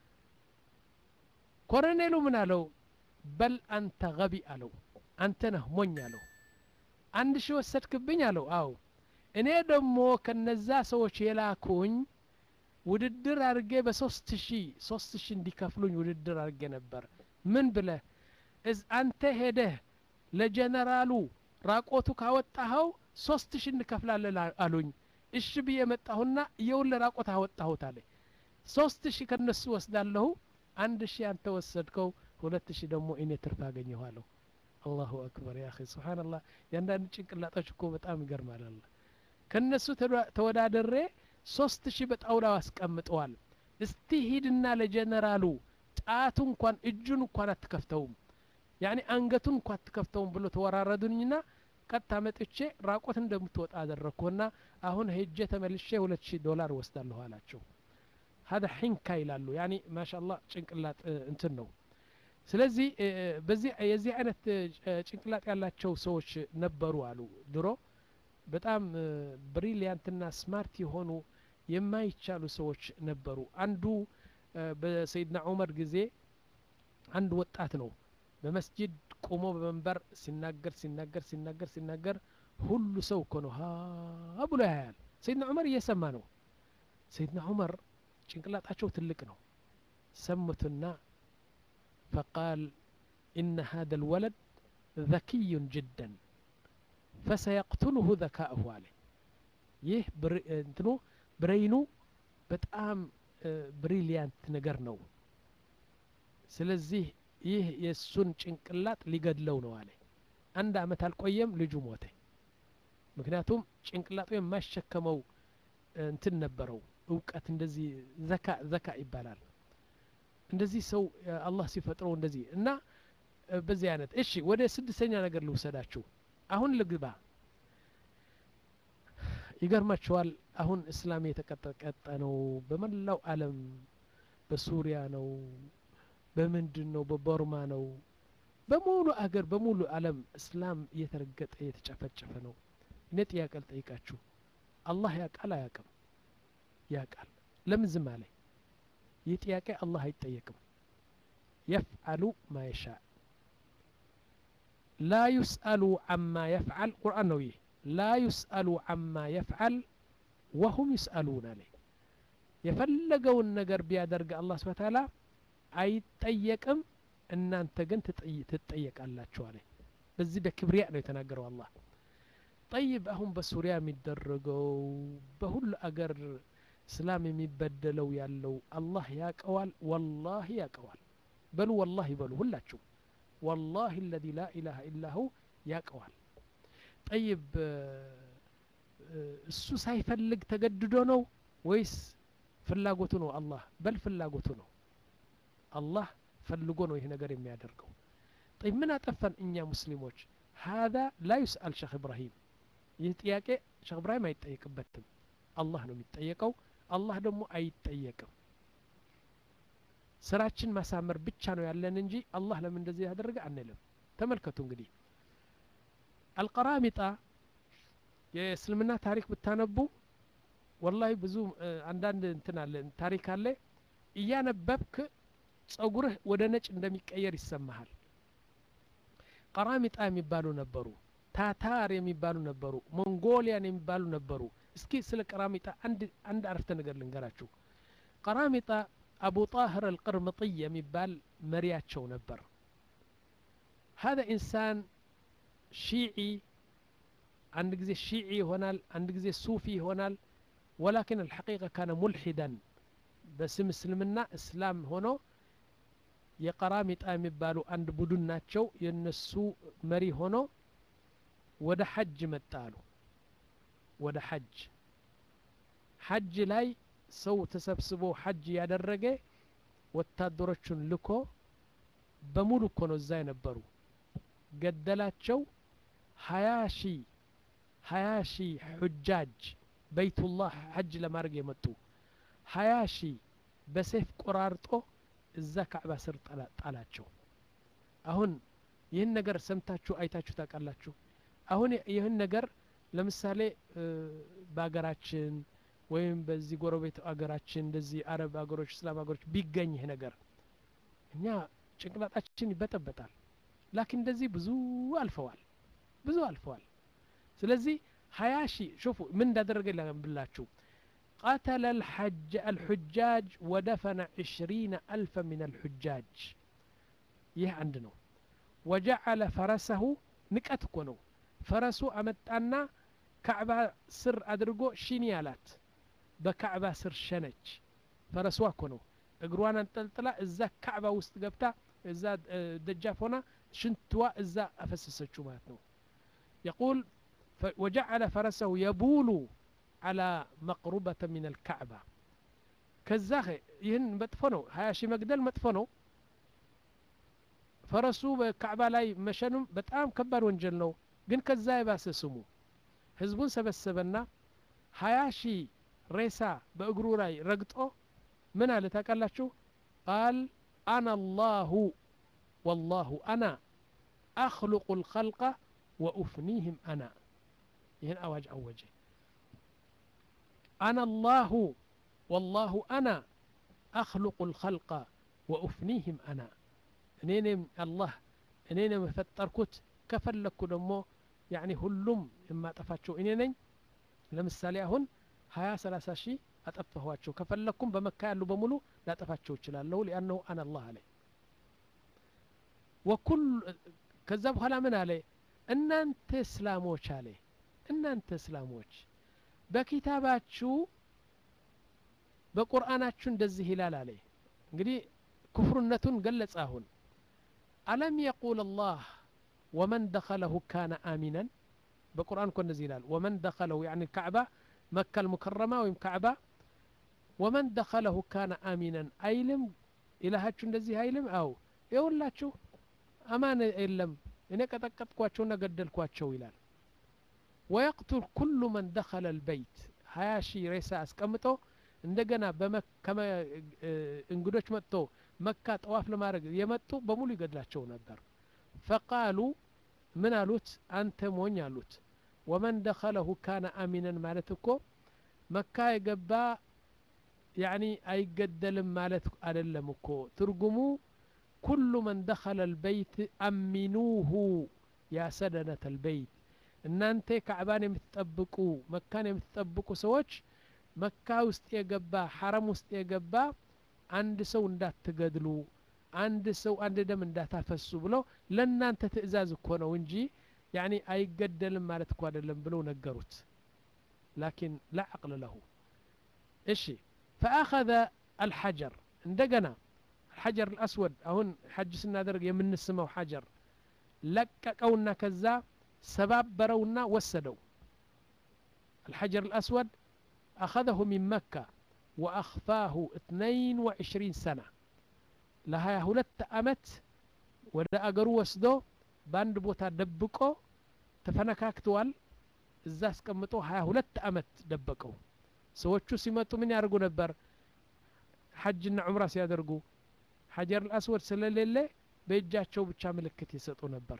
ኮሎኔሉ ምን አለው በል አንተ ገቢ አለው አንተ ነህ ሞኝ አለው አንድ ሺህ ወሰድክብኝ አለው አው እኔ ደግሞ ከነዛ ሰዎች የላኩኝ ውድድር አድርጌ በሶስት ሺህ ሶስት ሺህ እንዲከፍሉኝ ውድድር አድርጌ ነበር ምን ብለህ እዝ አንተ ሄደህ ለጀነራሉ ራቆቱ ካወጣኸው ሶስት ሺህ እንከፍላለን አሉኝ እሺ ብዬ መጣሁና የውል ራቆት አወጣሁት አለ ሶስት ሺህ ከነሱ ወስዳለሁ አንድ ሺህ አንተ ወሰድከው ሁለት ሺህ ደግሞ እኔ ትርፍ አገኘኋለሁ አላሁ አክበር ያ ስብሓንላህ የአንዳንድ ጭንቅላጦች እኮ በጣም ይገርማል አላ ከነሱ ተወዳደሬ ሶስት ሺህ በጣውላው አስቀምጠዋል እስቲ ሂድና ለጀነራሉ ጣቱ እንኳን እጁን እንኳን አትከፍተውም ያኔ አንገቱን እንኳን አትከፍተውም ብሎ ተወራረዱኝና ቀጥታ መጥቼ ራቆት እንደምትወጣ አደረግኩና አሁን ሄጄ ተመልሼ ሁለት ሺህ ዶላር ወስዳለሁ አላቸው ሀደ ሒንካ ይላሉ ያኒ ማሻአላህ ጭንቅላት እንትን ነው ስለዚህ በዚህ የዚህ አይነት ጭንቅላት ያላቸው ሰዎች ነበሩ አሉ ድሮ በጣም ብሪሊያንትና ስማርት የሆኑ የማይቻሉ ሰዎች ነበሩ አንዱ በሰይድና ዑመር ጊዜ አንድ ወጣት ነው በመስጂድ ቆሞ በመንበር ሲናገር ሲናገር ሲናገር ሲናገር ሁሉ ሰው እኮ ነው ሀ ብሎ ያያል ሰይድና ዑመር እየሰማ ነው ሰይድና ዑመር ጭንቅላጣቸው ትልቅ ነው ሰሙትና ፈቃል ኢነ ሀደ ልወለድ ذكي جدا فسيقتله ذكاؤه عليه ይህ እንትኑ ብሬይኑ በጣም ብሪሊያንት ነገር ነው ስለዚህ ይህ የእሱን ጭንቅላት ሊገድለው ነው አለ አንድ አመት አልቆየም ልጁ ሞተ ምክንያቱም ጭንቅላጡ የማይሸከመው እንትን ነበረው እውቀት እንደዚህ ዘካ ዘካ ይባላል እንደዚህ ሰው አላህ ሲፈጥረው እንደዚህ እና በዚህ አይነት እሺ ወደ ስድስተኛ ነገር ልውሰዳችሁ አሁን ልግባ ይገርማችኋል አሁን እስላም የተቀጠቀጠ ነው በመላው አለም በሱሪያ ነው በምንድን ነው በቦርማ ነው በሙሉ አገር በሙሉ አለም እስላም እየተረገጠ እየተጨፈጨፈ ነው እኔ ጥያቄ ልጠይቃችሁ አላህ ያቃል አያቅም ያቃል ለምን ዝም አለ ይህ ጥያቄ አላህ አይጠየቅም የፍዓሉ ማ የሻ ላ ዩስአሉ አማ የፍዓል ቁርአን ነው ይህ ላ ዩስአሉ አማ የፍዓል ወሁም ዩስአሉን አለ የፈለገውን ነገር ቢያደርግ አላህ ስብሓ ታላ አይጠየቅም እናንተ ግን ትጠየቃላችሁ አለ በዚህ በክብሪያ ነው የተናገረው አላህ ጠይብ አሁን በሱሪያ የሚደረገው በሁሉ አገር እስላም የሚበደለው ያለው አላህ ያቀዋል ወላሂ ያቀዋል በሉ ወላሂ በሉ ሁላችሁ ወላሂ አለዚ ላ ኢላሃ ኢላሁ ያቀዋል ጠይብ እሱ ሳይፈልግ ተገድዶ ነው ወይስ ፍላጎቱ ነው አላህ በል ፍላጎቱ ነው አላህ ፈልጎ ነው ይህ ነገር የሚያደርገው ጠይብ ምን አጠፋን እኛ ሙስሊሞች ሀዛ ላ ዩስአል ሸክ ኢብራሂም ይህ ጥያቄ ሸክ ኢብራሂም አይጠየቅበትም አላህ ነው የሚጠየቀው አላህ ደግሞ አይጠየቅም ስራችን ማሳመር ብቻ ነው ያለን እንጂ አላህ ለምን እንደዚህ ያደረገ አንልም ተመልከቱ እንግዲህ አልቀራሚጣ የእስልምና ታሪክ ብታነቡ ወላሂ ብዙ አንዳንድ እንትን አለ ታሪክ አለ እያነበብክ ጸጉርህ ወደ ነጭ እንደሚቀየር ይሰማሃል ቀራሚጣ የሚባሉ ነበሩ ታታር የሚባሉ ነበሩ ሞንጎሊያን የሚባሉ ነበሩ እስኪ ስለ ቀራሚጣ አንድ አንድ አረፍተ ነገር ልንገራችሁ ቀራሚጣ አቡ ጣህር አልቅርምጥይ የሚባል መሪያቸው ነበር هذا إنسان شيعي አንድ ጊዜ ሺዒ ይሆናል አንድ ጊዜ ሱፊ ይሆናል ወላኪን አልሐቂቃ ካነ ሙልሒደን በስም እስልምና እስላም ሆኖ የቀራሚጣ የሚባሉ አንድ ቡድን ናቸው የነሱ መሪ ሆኖ ወደ ሐጅ መጣ አሉ ወደ ሐጅ ሐጅ ላይ ሰው ተሰብስቦ ሐጅ ያደረገ ወታደሮቹን ልኮ በሙሉ እኮ ነው እዛ የነበሩ ገደላቸው ሀያ ሺ ሀያ ሺ ሑጃጅ በይቱላህ ሐጅ ለማድረግ የመጡ ሀያ ሺ በሴፍ ቆራርጦ እዛ ካዕባ ስር ጣላቸው አሁን ይህን ነገር ሰምታችሁ አይታችሁ ታውቃላችሁ አሁን ይህን ነገር ለምሳሌ በሀገራችን ወይም በዚህ ጎረቤት አገራችን እንደዚህ አረብ ሀገሮች እስላም ሀገሮች ቢገኝ ይህ ነገር እኛ ጭንቅላጣችን ይበጠበጣል ላኪን እንደዚህ ብዙ አልፈዋል ብዙ አልፈዋል ስለዚህ ሀያ ሺ ሹፉ ምን እንዳደረገ ብላችሁ قتل الحج الحجاج ودفن عشرين ألفا من الحجاج ይህ አንድ ነው ወጀዐለ ፈረሰሁ ንቀት እኮ ነው ፈረሱ አመጣና ካዕባ ስር አድርጎ ሽኒ አላት በካዕባ ስር ሸነች ፈረሷ እኮ ነው እግሯን አንጠልጥላ እዛ ካዕባ ውስጥ ገብታ እዛ ደጃፍ ሆና ሽንትዋ እዛ አፈሰሰችው ማለት ነው يقول وجعل فرسه يبول على مقربة من الكعبة ከዛ ይህን መጥፎ ነው ሀያ ሺህ መግደል መጥፎ ነው ፈረሱ በካዕባ ላይ መሸኑም በጣም ከባድ ወንጀል ነው ግን ከዛ የባሰ ስሙ ህዝቡን ሰበሰበና ሀያ ሺህ ሬሳ በእግሩ ላይ ረግጦ ምን አለ ታውቃላችሁ ቃል አና አላሁ ወላሁ አና አክልቁ ልከልቀ ወኡፍኒህም አና ይህን አዋጅ አወጀ አና አላሁ ወላሁ አና አክልቁ ልከልቀ ወኡፍኒህም አና እኔንም አላህ እኔንም የፈጠርኩት ከፈለግኩ ደግሞ ያኒ ሁሉም የማጠፋቸው እኔ ነኝ ለምሳሌ አሁን ሀያ ሰላሳ ሺህ አጠፋኋቸው ከፈለግኩም በመካ ያሉ በሙሉ ላጠፋቸው እችላለሁ ሊአነሁ አና አላህ አለ ወኩል ከዛ በኋላ ምን አለ እናንተ እስላሞች አለ እናንተ እስላሞች በኪታባችሁ በቁርአናችሁ እንደዚህ ይላል አለ እንግዲህ ክፍርነቱን ገለጸ አሁን አለም የቁል አላህ ወመን ደኸለሁ ካነ አሚናን በቁርአን እኮ እንደዚህ ይላል ወመን ደኸለሁ ያኒ ካዕባ መካ ልሙከረማ ወይም ካዕባ ወመን ደኸለሁ ካነ አሚናን አይልም ኢላሃችሁ እንደዚህ አይልም አው የውላችሁ አማን የለም እኔ ቀጠቀጥኳቸውና ገደልኳቸው ይላል ወየቅቱል ኩሉ መን ደኸለ ልበይት ሀያ ሺህ ሬሳ አስቀምጦ እንደገና እንግዶች መጥቶ መካ ጠዋፍ ለማድረግ የመጡ በሙሉ ይገድላቸው ነበር ፈቃሉ ምን አሉት አንተ ሞኝ አሉት ወመን ደኸለሁ ካነ አሚነን ማለት እኮ መካ የገባ ያኒ አይገደልም ማለት አይደለም እኮ ትርጉሙ ኩሉ መን ደኸለ ልበይት አሚኑሁ ያ ሰደነት ልበይት እናንተ ካዕባን የምትጠብቁ መካን የምትጠብቁ ሰዎች መካ ውስጥ የገባ ሐረም ውስጥ የገባ አንድ ሰው እንዳትገድሉ አንድ ሰው አንድ ደም እንዳታፈሱ ብሎ ለእናንተ ትእዛዝ እኮ ነው እንጂ ያኒ አይገደልም ማለት እኮ አይደለም ብለው ነገሩት ላኪን ላ አቅል ለሁ እሺ ፈአኸذ አልሐጀር እንደገና الحجر الأسود አሁን ሐጅ ስናደርግ የምንስመው ሐጀር ለቀቀውና ከዛ ሰባበረውና ወሰደው الحجر الأسود أخذه من مكة وأخفاه 22 سنة ለሀያ ሁለት አመት ወደ አገሩ ወስዶ በአንድ ቦታ ደብቆ ተፈነካክተዋል እዛ አስቀምጦ ሀያ ሁለት አመት ደበቀው ሰዎቹ ሲመጡ ምን ያደርጉ ነበር ሐጅና ዑምራ ሲያደርጉ ሐጀር አልአስወድ ስለሌለ በእጃቸው ብቻ ምልክት ይሰጡ ነበር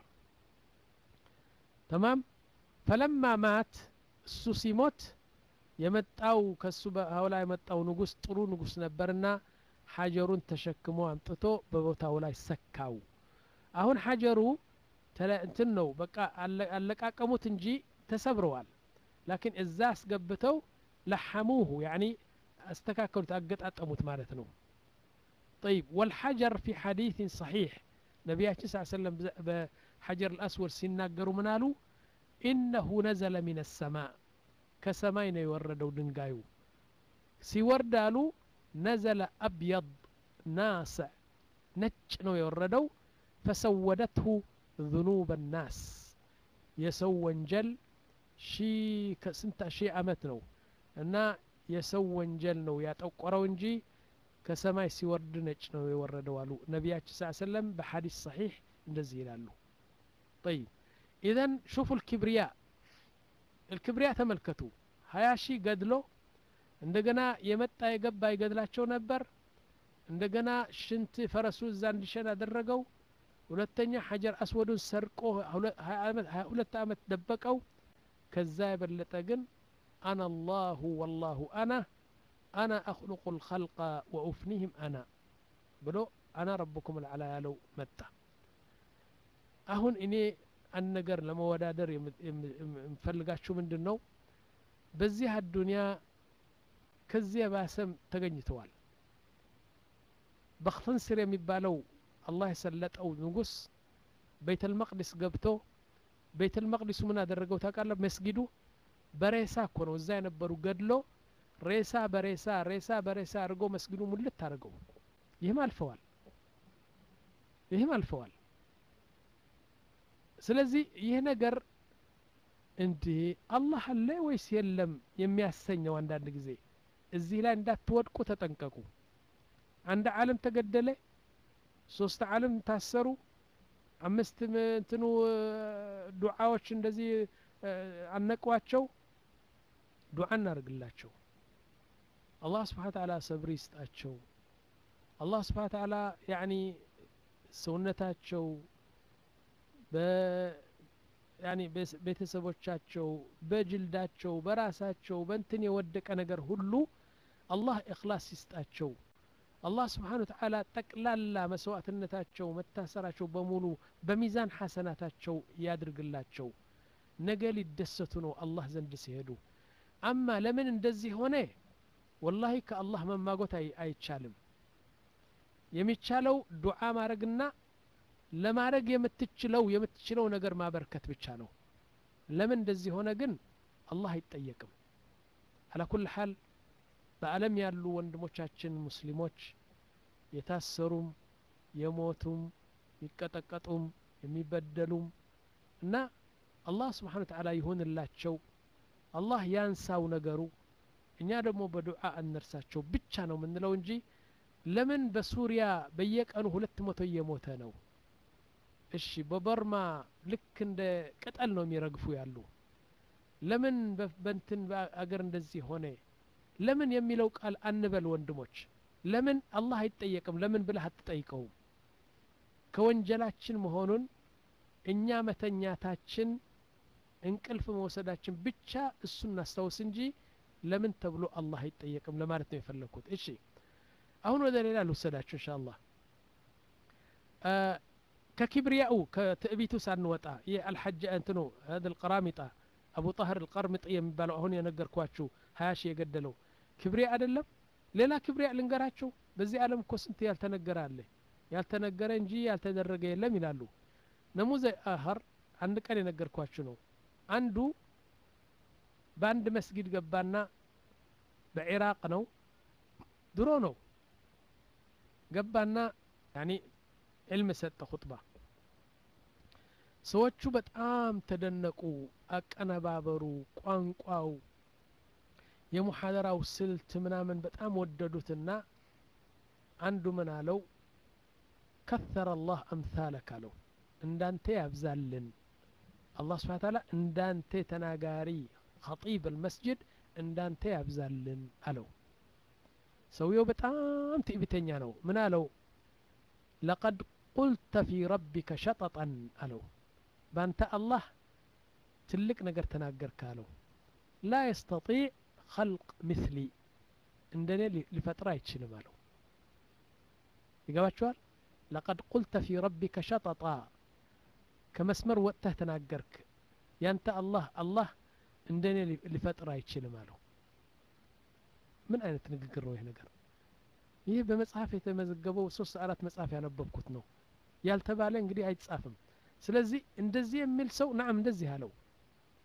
ተማም ፈለማ ማት እሱ ሲሞት የመጣው ከሱ በኋላ የመጣው ንጉስ ጥሩ ንጉስ ነበርና ሐጀሩን ተሸክሞ አምጥቶ በቦታው ላይ ሰካው አሁን ሐጀሩ እንትን ነው በቃ አለቃቀሙት እንጂ ተሰብረዋል ላኪን እዛ አስገብተው ለሐሙሁ ያኒ استكاكلت أقطعطموت ማለት ነው طيب والحجر في حديث صحيح ነቢያችን ስ ሰለም በሐጀር الأسود ሲናገሩ ምን አሉ ኢነሁ ነዘለ ሚን ሰማእ ከሰማይ ነው የወረደው ድንጋዩ ሲወርድ አሉ ነዘለ አብየድ ናስዕ ነጭ ነው የወረደው ፈሰወደትሁ ذኑብ ናስ የሰው ወንጀል ከስንት ሺህ ዓመት ነው እና የሰው ወንጀል ነው ያጠቆረው እንጂ ከሰማይ ሲወርድ ነጭ ነው የወረደው አሉ ነቢያችን ስ ሰለም በሐዲስ ሰሒሕ እንደዚህ ይላሉ ጠይብ ኢዘን ሹፉ ልክብሪያ الكبሪያ ተመልከቱ ሀያ ሺህ ገድሎ እንደገና የመጣ የገባ ይገድላቸው ነበር እንደገና ሽንት ፈረሱ እዛ እንዲሸን አደረገው ሁለተኛ ሐጀር አስወዱን ሰርቆ ሀያ ሁለት ዓመት ደበቀው ከዛ የበለጠ ግን አና አላሁ ወላሁ አና አና አክሉቁ ልኸልቀ ወኡፍኒህም አና ብሎ አና ረብኩም ልዓላ ያለው መጣ አሁን እኔ አንድ ነገር ለመወዳደር የምፈልጋችሁ ምንድን ነው በዚህ አዱንያ ከዚህ የባሰም ተገኝተዋል በክትንስር የሚባለው አላህ የሰለጠው ንጉስ ቤተል መቅዲስ ገብቶ ቤተል መቅዲሱ ምን አደረገው ታውቃለህ መስጊዱ በሬሳ እኮ ነው እዛ የነበሩ ገድሎ ሬሳ በሬሳ ሬሳ በሬሳ አድርጎ መስጊዱ ሙልት አድርገው ይህም አልፈዋል ይህም አልፈዋል ስለዚህ ይህ ነገር እንዴ አላህ አለ ወይስ የለም የሚያሰኘው አንዳንድ ጊዜ እዚህ ላይ እንዳትወድቁ ተጠንቀቁ አንድ ዓለም ተገደለ ሶስት ዓለም ታሰሩ አምስት እንትኑ ዱዓዎች እንደዚህ አነቋቸው ዱዓ እናደርግላቸው አላህ ስብሓን ተዓላ ሰብር ይስጣቸው አላህ ስብሓን ተዓላ ያኒ ሰውነታቸው ያኒ ቤተሰቦቻቸው በጅልዳቸው በራሳቸው በንትን የወደቀ ነገር ሁሉ አላህ እክላስ ይስጣቸው አላህ ስብሓን ተዓላ ጠቅላላ መስዋዕትነታቸው መታሰራቸው በሙሉ በሚዛን ሐሰናታቸው ያድርግላቸው ነገ ሊደሰቱ ነው አላህ ዘንድ ሲሄዱ አማ ለምን እንደዚህ ሆነ ወላሂ ከአላህ መማጎት አይቻልም የሚቻለው ዱዓ ማድረግና ለማድረግ የምትችለው የምትችለው ነገር ማበርከት ብቻ ነው ለምን እንደዚህ ሆነ ግን አላህ አይጠየቅም አላ ኩል ሓል በዓለም ያሉ ወንድሞቻችን ሙስሊሞች የታሰሩም የሞቱም የሚቀጠቀጡም የሚበደሉም እና አላህ ስብሓን ተዓላ ይሆንላቸው አላህ ያንሳው ነገሩ እኛ ደግሞ በዱዓ እነርሳቸው ብቻ ነው የምንለው እንጂ ለምን በሱሪያ በየቀኑ ሁለት መቶ እየሞተ ነው እሺ በበርማ ልክ እንደ ቅጠል ነው የሚረግፉ ያሉ ለምን በንትን አገር እንደዚህ ሆነ ለምን የሚለው ቃል አንበል ወንድሞች ለምን አላህ አይጠየቅም ለምን ብለህ አትጠይቀውም ከወንጀላችን መሆኑን እኛ መተኛታችን እንቅልፍ መውሰዳችን ብቻ እሱን እናስታውስ እንጂ ለምን ተብሎ አላህ አይጠየቅም ለማለት ነው የፈለግኩት እሺ አሁን ወደ ሌላ ልውሰዳችሁ እንሻ አላህ ከኪብሪያኡ ከትዕቢቱ ሳንወጣ ይህ አልሐጅ እንትኑ هذا القرامطة አቡ ጣህር القرمطي የሚባለው አሁን የነገርኳችሁ ሀያ ሺህ የገደለው ክብሪያ አይደለም ሌላ ክብሪያ ልንገራችሁ በዚህ ዓለም እኮ ስንት ያልተነገረ አለ ያልተነገረ እንጂ ያልተደረገ የለም ይላሉ ነሙዘ አኸር አንድ ቀን የነገርኳችሁ ነው አንዱ በአንድ መስጊድ ገባና በኢራቅ ነው ድሮ ነው ገባና ያኒ ዕልም ሰጠ ኹጥባ ሰዎቹ በጣም ተደነቁ አቀነባበሩ ቋንቋው የሙሐደራው ስልት ምናምን በጣም ወደዱትና አንዱ ምን አለው ከሰረ አላህ አምሳለክ አለው እንዳንተ ያብዛልን አላህ ስብሓን ታላ እንዳንተ ተናጋሪ ኸጢብ አልመስጅድ እንዳንተ ያብዛልን አለው ሰውየው በጣም ትዕቢተኛ ነው ምን አለው ለቀድ ቁልተ ፊ ረቢከ ሸጠጠን አለው ባንተ አላህ ትልቅ ነገር ተናገርክ አለው ላ የስተጢዕ ኸልቅ ምስሊ እንደኔ ሊፈጥር አይችልም አለው ይገባችኋል ለቀድ ቁልተ ፊ ረቢከ ሸጠጣ ከመስመር ወጥተህ ተናገርክ ያንተ አላህ አላህ እንደኔ ሊፈጥር አይችልም አለው ምን አይነት ንግግር ነው ይህ ነገር ይህ በመጽሐፍ የተመዘገበው ሶስት አራት መጽሐፍ ያነበብኩት ነው ያልተባለ እንግዲህ አይጻፍም ስለዚህ እንደዚህ የሚል ሰው ናም እንደዚህ አለው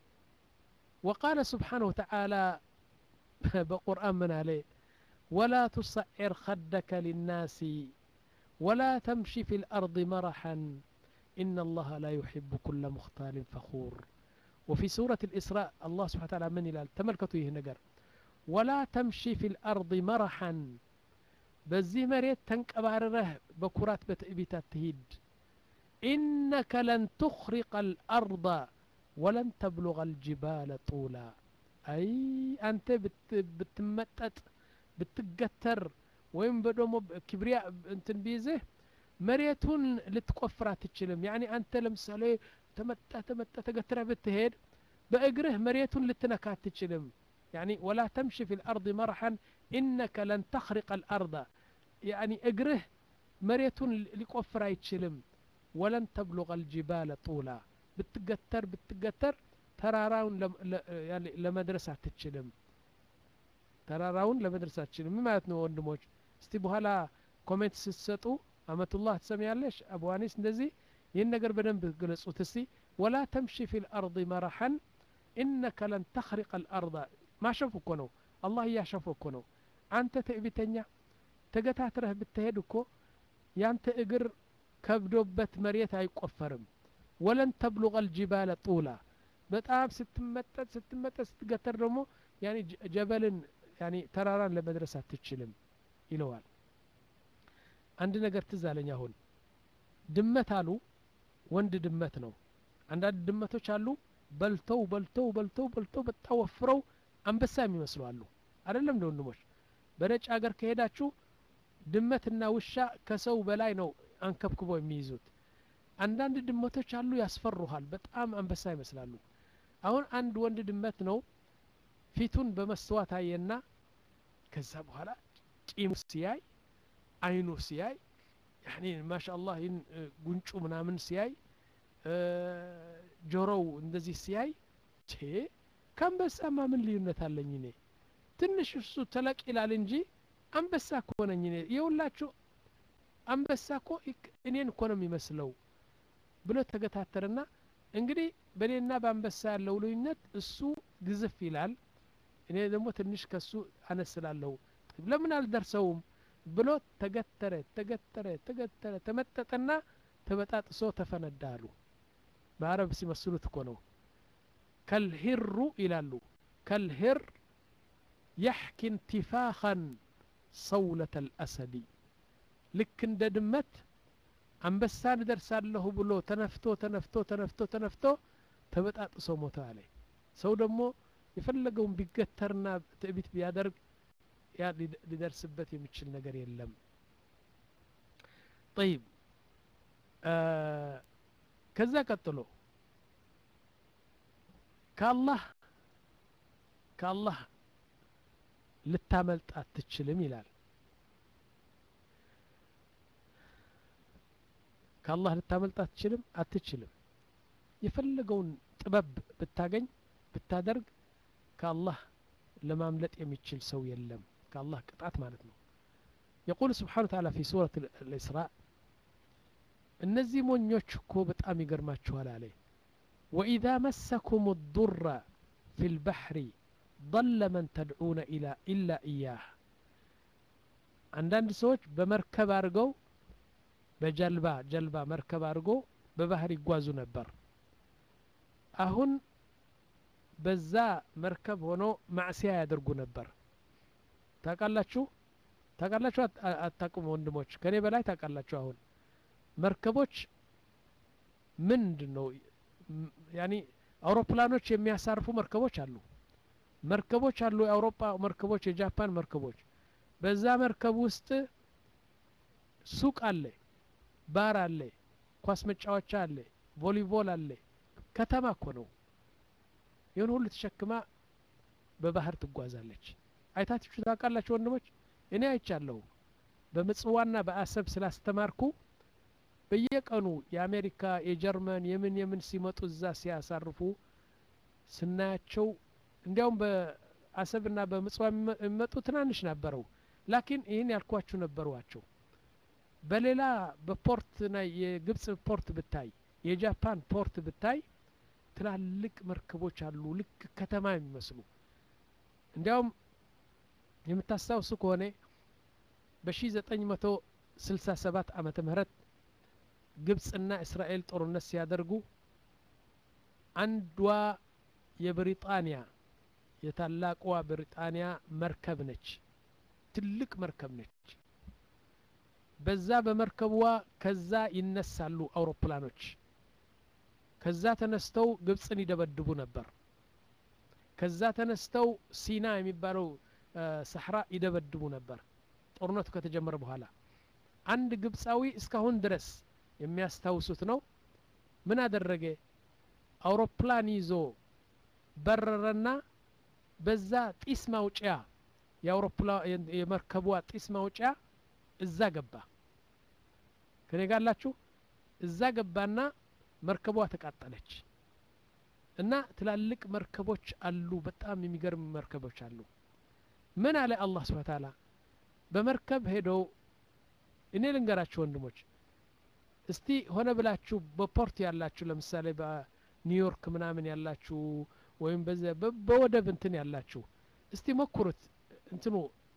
وقال سبحانه وتعالى بقرآن من عليه ولا تصعر خدك للناس ولا تمشي في الأرض مرحا إن الله لا يحب كل مختال فخور وفي سورة الإسراء الله سبحانه وتعالى من إلى تملكته نجر ولا تمشي في الأرض مرحا በዚህ መሬት ተንቀባርረህ በኩራት በትዕቢት አትሂድ ኢነከ ለን ትኽሪቀ አልአርض ወለን ተብሉغ አልጅባለ ጡላ አይ አንተ ብትመጠጥ ብትገተር ወይም በደሞ ክብሪያ እንትን ቢይዝህ መሬቱን ልትቆፍር አትችልም ያኒ አንተ ለምሳሌ ተመጣ ተመጣ ተገትረህ ብትሄድ በእግርህ መሬቱን ልትነካ አትችልም يعني ولا تمشي في الأرض مرحا إنك لن تخرق الأرض يعني اقره مريت لقفر يتشلم ولن تبلغ الجبال طولا بتقتر بتقتر تراراون لم يعني لمدرسة تتشلم تراراون لمدرسة تتشلم ما معناتنا ወንድሞች እስቲ በኋላ ኮሜንት ስትሰጡ አመቱላህ ትሰሚያለሽ አቡ አኒስ እንደዚህ ይህን ነገር በደንብ ግለጹት እስቲ ወላ ተምሺ ፊ ልአርض መረሐን ኢነከ ለን ተኽሪቀ ልአርض ማሸፍ እኮ ነው አላህ እያሸፈ እኮ ነው አንተ ትዕቢተኛ ተገታትረህ ብትሄድ እኮ ያንተ እግር ከብዶበት መሬት አይቆፈርም ወለን ተብሉغ አልጅባለ ጡላ በጣም ስትመጠጥ ስትመጠጥ ስትገተር ደግሞ ያኒ ጀበልን ያኒ ተራራን ለመድረስ አትችልም ይለዋል አንድ ነገር ትዝ አለኝ አሁን ድመት አሉ ወንድ ድመት ነው አንዳንድ ድመቶች አሉ በልተው በልተው በልተው በልተው በጣም ወፍረው አንበሳ የሚመስሉ አሉ አይደለም እንደ ወንድሞች በነጭ ሀገር ከሄዳችሁ ድመትና ውሻ ከሰው በላይ ነው አንከብክበው የሚይዙት አንዳንድ ድመቶች አሉ ያስፈሩሃል በጣም አንበሳ ይመስላሉ አሁን አንድ ወንድ ድመት ነው ፊቱን በመስተዋት አየና ከዛ በኋላ ጢሙ ሲያይ አይኑ ሲያይ ያኒ ማሻአላህ ይህን ጉንጩ ምናምን ሲያይ ጆሮው እንደዚህ ሲያይ ከአንበሳማ ምን ልዩነት አለኝ እኔ ትንሽ እሱ ተለቅ ይላል እንጂ አንበሳ እኮ ነኝ እኔ የሁላችሁ አንበሳ እኮ እኔን እኮ ነው የሚመስለው ብሎ ተገታተርና እንግዲህ በእኔና በአንበሳ ያለው ልዩነት እሱ ግዝፍ ይላል እኔ ደግሞ ትንሽ ከሱ አነስላለሁ ለምን አልደርሰውም ብሎ ተገተረ ተገተረ ተገተረ ተመጠጠና ተበጣጥሶ ተፈነዳ አሉ በአረብ ሲመስሉት እኮ ነው ከልሂሩ ይላሉ ከልሂር የሕኪ እንቲፋኸን ሰውለት አልአሰዲ ልክ እንደ ድመት አንበሳን እደርሳለሁ ብሎ ተነፍቶ ተነፍቶ ተነፍቶ ተነፍቶ ተበጣጥሶ ሞተ አለ ሰው ደግሞ የፈለገውን ቢገተርና ትዕቢት ቢያደርግ ያ ሊደርስበት የሚችል ነገር የለም ጠይብ ከዛ ቀጥሎ ከአላህ ከአላህ ልታመልጥ አትችልም ይላል ከአላህ ልታመልጥ አትችልም አትችልም የፈለገውን ጥበብ ብታገኝ ብታደርግ ከአላህ ለማምለጥ የሚችል ሰው የለም ከአላህ ቅጣት ማለት ነው የቁል ስብሓን ተዓላ ፊ ሱረት ልእስራእ እነዚህ ሞኞች እኮ በጣም ይገርማችኋል አለ ወኢዛ መሰኩም ዱረ ፊ ልባሕሪ ضل من ተድዑነ ኢላ ኢያህ አንዳንድ ሰዎች በመርከብ አድርገው በጀልባ ጀልባ መርከብ አድርጎ በባህር ይጓዙ ነበር አሁን በዛ መርከብ ሆኖ ማዕሲያ ያደርጉ ነበር ታቃላችሁ ታቃላችሁ አታቁም ወንድሞች ከኔ በላይ ታቃላችሁ አሁን መርከቦች ምንድን ነው ያኒ አውሮፕላኖች የሚያሳርፉ መርከቦች አሉ መርከቦች አሉ የአውሮፓ መርከቦች የጃፓን መርከቦች በዛ መርከብ ውስጥ ሱቅ አለ ባር አለ ኳስ መጫወቻ አለ ቮሊቦል አለ ከተማ እኮ ነው ይህን ሁሉ ተሸክማ በባህር ትጓዛለች አይታችሁ ታውቃላችሁ ወንድሞች እኔ አይቻለሁ በምጽዋና በአሰብ ስላስተማርኩ በየቀኑ የአሜሪካ የጀርመን የምን የምን ሲመጡ እዛ ሲያሳርፉ ስናያቸው እንዲያውም በአሰብና በምጽዋ የሚመጡ ትናንሽ ነበረው ላኪን ይህን ያልኳችሁ ነበሯቸው በሌላ በፖርት ና የግብጽ ፖርት ብታይ የጃፓን ፖርት ብታይ ትላልቅ መርከቦች አሉ ልክ ከተማ የሚመስሉ እንዲያውም የምታስታውሱ ከሆነ በ1967 ዓመተ ምህረት ግብፅና እስራኤል ጦርነት ሲያደርጉ አንዷ የብሪጣንያ የታላቋ ብሪጣንያ መርከብ ነች ትልቅ መርከብ ነች በዛ በመርከቧ ከዛ ይነሳሉ አውሮፕላኖች ከዛ ተነስተው ግብፅን ይደበድቡ ነበር ከዛ ተነስተው ሲና የሚባለው ሰሕራ ይደበድቡ ነበር ጦርነቱ ከተጀመረ በኋላ አንድ ግብፃዊ እስካሁን ድረስ የሚያስታውሱት ነው ምን አደረገ አውሮፕላን ይዞ በረረና በዛ ጢስ ማውጫ የመርከቧ ጢስ ማውጫ እዛ ገባ ከኔ ጋላችሁ እዛ ገባና መርከቧ ተቃጠለች እና ትላልቅ መርከቦች አሉ በጣም የሚገርም መርከቦች አሉ ምን አለ አላህ ስብሓ ታላ በመርከብ ሄደው እኔ ልንገራችሁ ወንድሞች እስቲ ሆነ ብላችሁ በፖርት ያላችሁ ለምሳሌ በኒውዮርክ ምናምን ያላችሁ ወይም በወደብ እንትን ያላችሁ እስቲ ሞክሩት እንትኑ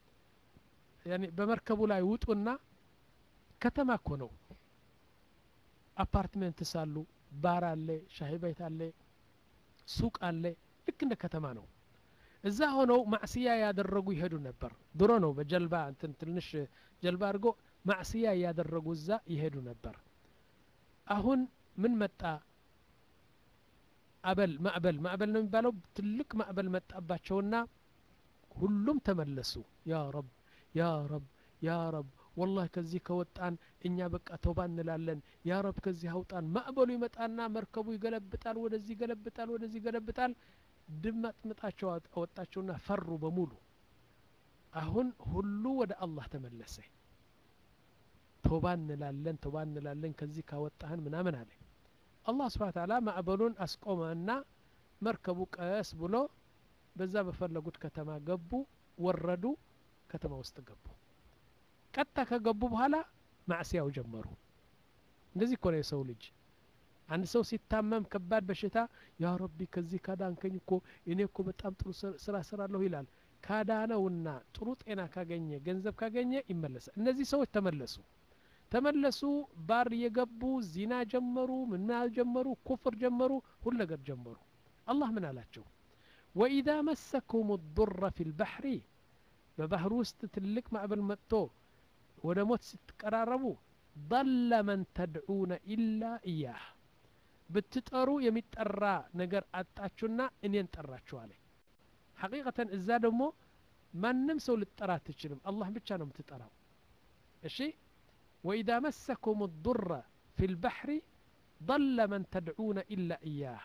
በመርከቡ ላይ ውጡና ከተማ እኮ ነው አፓርትሜንትስ አሉ ባር አለ ሻሂ ቤት አለ ሱቅ አለ ልክ እንደ ከተማ ነው እዛ ሆነው ማዕስያ ያደረጉ ይሄዱ ነበር ድሮ ነው በጀልባ እንትን ትንሽ ጀልባ አድርጎ ማዕስያ እያደረጉ እዛ ይሄዱ ነበር አሁን ምን መጣ አበል ማዕበል ማዕበል ነው የሚባለው ትልቅ ማዕበል መጣባቸውና ሁሉም ተመለሱ ያ ረብ ያ ረብ ያ ረብ ወላህ ከዚህ ከወጣን እኛ በቃ ተውባ እንላለን ያ ረብ ከዚህ አውጣን ማዕበሉ ይመጣና መርከቡ ይገለብጣል ወደዚህ ይገለብጣል ወደዚህ ይገለብጣል ድመጥምጣቸው አወጣቸውና ፈሩ በሙሉ አሁን ሁሉ ወደ አላህ ተመለሰ ተውባ እንላለን ተውባ እንላለን ከዚህ ካወጣህን ምናምን አለ አላህ ስብሓን ታላ ማዕበሉን አስቆመና መርከቡ ቀስ ብሎ በዛ በፈለጉት ከተማ ገቡ ወረዱ ከተማ ውስጥ ገቡ ቀጥታ ከገቡ በኋላ ማዕስያው ጀመሩ እንደዚህ እኮ ነው የሰው ልጅ አንድ ሰው ሲታመም ከባድ በሽታ ያ ረቢ ከዚህ ካዳንከኝ እኮ እኔ እኮ በጣም ጥሩ ስራ ስራለሁ ይላል ካዳነውና ጥሩ ጤና ካገኘ ገንዘብ ካገኘ ይመለሳል እነዚህ ሰዎች ተመለሱ ተመለሱ ባር እየገቡ ዚና ጀመሩ ምን ጀመሩ ኩፍር ጀመሩ ሁሉ ነገር ጀመሩ አላህ ምን አላቸው ወኢዛ መሰኩም ዱረ ፊ ልባሕሪ በባህር ውስጥ ትልቅ ማዕበል መጥቶ ወደ ሞት ስትቀራረቡ ضل من ተድዑነ ኢላ እያህ ብትጠሩ የሚጠራ ነገር አጣችሁና እኔን ጠራችሁ አለ ሐቂቀተን እዛ ደግሞ ማንም ሰው ልጠራ አትችልም አላህ ብቻ ነው የምትጠራው እሺ ወኢዛ መሰኩም ዱረ ፊ ልባሕሪ ضل من ተድዑነ ኢላ እያህ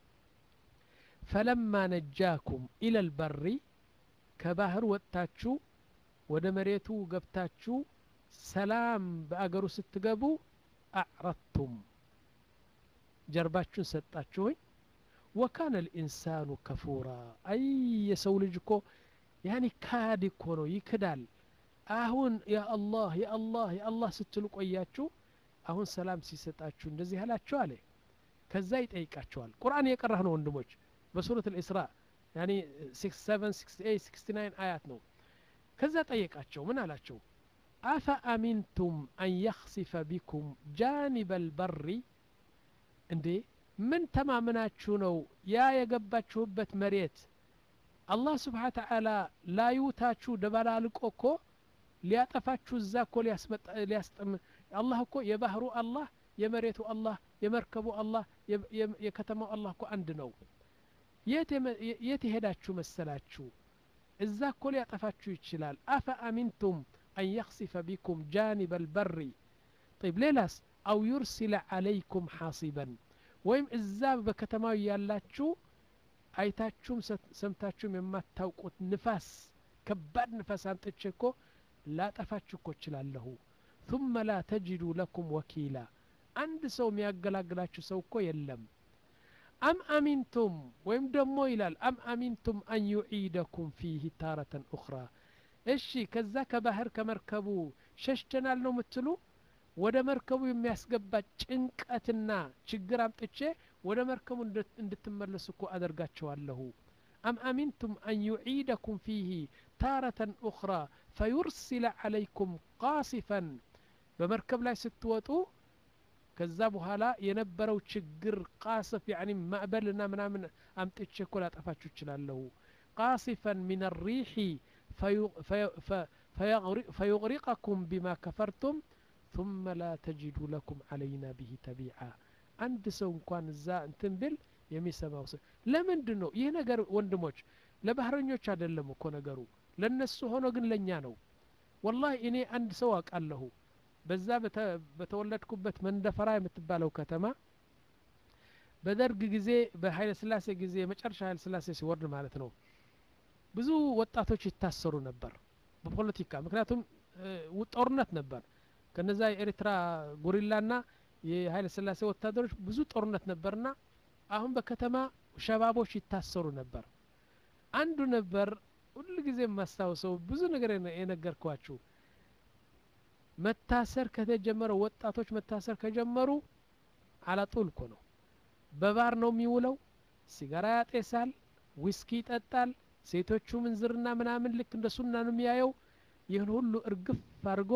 ፈለማ ነጃኩም ኢለ ልበሪ ከባህር ወጥታችሁ ወደ መሬቱ ገብታችሁ ሰላም በአገሩ ስትገቡ አዕረድቱም ጀርባችሁን ሰጣችሁኝ ወካነ ልኢንሳኑ ከፉራ አይ የሰው ልጅ እኮ ያኒ ካድ እኮ ነው ይክዳል አሁን ያ አላህ ያ አላህ ያ አላህ ስትሉ ቆያችሁ አሁን ሰላም ሲሰጣችሁ እንደዚህ ያላችሁ አለ ከዛ ይጠይቃቸዋል ቁርአን የቀራህ ነው ወንድሞች በሱረት ልእስራ ያኒ 67 68 69 አያት ነው ከዛ ጠየቃቸው ምን አላቸው አፈ አሚንቱም አን የኽሲፈ ቢኩም ጃኒበ ልበሪ እንዴ ምን ተማምናችሁ ነው ያ የገባችሁበት መሬት አላህ ስብሓን ተዓላ ላዩታችሁ ደበላልቆ እኮ ሊያጠፋችሁ እዛ እኮ ሊያስጠም አላህ እኮ የባህሩ አላህ የመሬቱ አላህ የመርከቡ አላህ የከተማው አላህ እኮ አንድ ነው የት የሄዳችሁ መሰላችሁ እዛ እኮ ሊያጠፋችሁ ይችላል አፈ አሚንቱም አን የኽሲፈ ቢኩም ጃኒበ ልበሪ طيب ሌላስ አው ዩርሲለ ዓለይኩም ሓሲበን ወይም እዛ በከተማው ያላችሁ አይታችሁም ሰምታችሁም የማታውቁት ንፋስ ከባድ ንፋስ አንጥቼ እኮ ላጠፋችሁ እኮ እችላለሁ ثم لا تجدوا لكم وكيلا አንድ ሰው የሚያገላግላችሁ ሰው እኮ የለም አም አሚንቱም ወይም ደግሞ ይላል አም አሚንቱም አን ዩዒደኩም ፊህ ታረተን ኡኽራ እሺ ከዛ ከባህር ከመርከቡ ሸሽተናል ነው የምትሉ ወደ መርከቡ የሚያስገባ ጭንቀትና ችግር አምጥቼ ወደ መርከቡ እንድትመለሱ እኮ አደርጋቸዋለሁ أم أمنتم أن يعيدكم فيه تارة أخرى فيرسل عليكم قاصفا بمركب لا ستوتو ከዛ በኋላ የነበረው ችግር ቃስፍ ያኒ ማዕበልና ምናምን አምጥቼ እኮ ላጠፋችሁ እችላለሁ ቃሲፈን ሚን ሪሒ ፈዩغሪቀኩም ቢማ ከፈርቱም ثم لا تجدوا لكم علينا به تبيعا አንድ ሰው እንኳን እዛ እንትን ብል የሚሰማው ሰው ለምንድን ነው ይህ ነገር ወንድሞች ለባህረኞች አይደለም እኮ ነገሩ ለነሱ ሆኖ ግን ለእኛ ነው ወላሂ እኔ አንድ ሰው አውቃለሁ በዛ በተወለድኩበት መንደፈራ የምትባለው ከተማ በደርግ ጊዜ በኃይለ ስላሴ ጊዜ የመጨረሻ ኃይለ ስላሴ ሲወርድ ማለት ነው ብዙ ወጣቶች ይታሰሩ ነበር በፖለቲካ ምክንያቱም ጦርነት ነበር ከነዛ የኤርትራ ጉሪላና የኃይለ ስላሴ ወታደሮች ብዙ ጦርነት ነበርና አሁን በከተማ ሸባቦች ይታሰሩ ነበር አንዱ ነበር ሁሉ ጊዜ የማስታውሰው ብዙ ነገር የነገርኳችሁ መታሰር ከተጀመረ ወጣቶች መታሰር ከጀመሩ አላጡል እኮ ነው በባር ነው የሚውለው ሲጋራ ያጤሳል ዊስኪ ይጠጣል ሴቶቹ ምንዝርና ምናምን ልክ እንደ ሱና ነው የሚያየው ይህን ሁሉ እርግፍ አድርጎ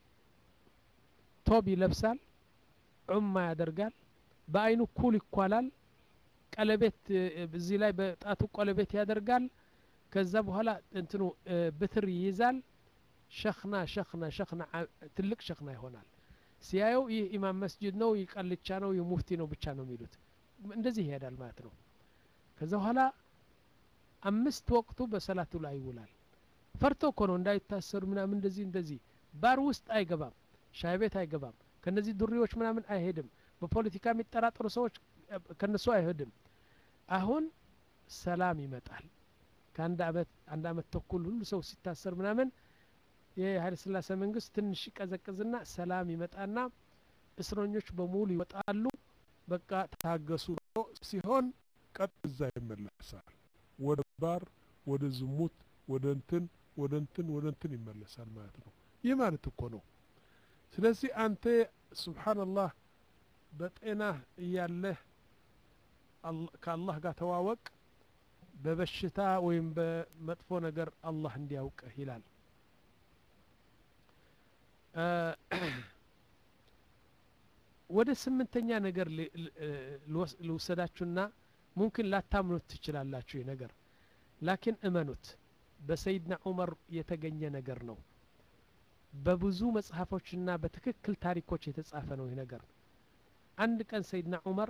ቶብ ይለብሳል ዑማ ያደርጋል በአይኑ ኩል ይኳላል ቀለቤት እዚህ ላይ በጣቱ ቀለቤት ያደርጋል ከዛ በኋላ እንትኑ ብትር ይይዛል ሸክና ሸክና ሸክና ትልቅ ሸክና ይሆናል ሲያየው ይህ ኢማም መስጅድ ነው ይህ ቃልቻ ነው ይህ ሙፍቲ ነው ብቻ ነው የሚሉት እንደዚህ ይሄዳል ማለት ነው ከዛ በኋላ አምስት ወቅቱ በሰላቱ ላይ ይውላል ፈርቶ እኮ ነው እንዳይታሰሩ ምናምን እንደዚህ እንደዚህ ባር ውስጥ አይገባም ሻይ ቤት አይገባም ከነዚህ ዱሪዎች ምናምን አይሄድም በፖለቲካ የሚጠራጠሩ ሰዎች ከነሱ አይሄድም አሁን ሰላም ይመጣል ከአንድ አመት አንድ አመት ተኩል ሁሉ ሰው ሲታሰር ምናምን የኃይለ ስላሴ መንግስት ትንሽ ይቀዘቅዝና ሰላም ይመጣና እስረኞች በሙሉ ይወጣሉ በቃ ታገሱ ሲሆን ቀጥ እዛ ይመለሳል ወደ ባር ወደ ዝሙት ወደ እንትን ወደ እንትን ወደ እንትን ይመለሳል ማለት ነው ይህ ማለት እኮ ነው ስለዚህ አንተ ስብሓንላህ በጤናህ እያለህ ከአላህ ጋር ተዋወቅ በበሽታ ወይም በመጥፎ ነገር አላህ እንዲያውቅህ ይላል ወደ ስምንተኛ ነገር ልውሰዳችሁና ሙምኪን ላታምኑት ትችላላችሁ ይህ ነገር ላኪን እመኑት በሰይድና ዑመር የተገኘ ነገር ነው በብዙ መጽሐፎችና በትክክል ታሪኮች የተጻፈ ነው ይህ ነገር አንድ ቀን ሰይድና ዑመር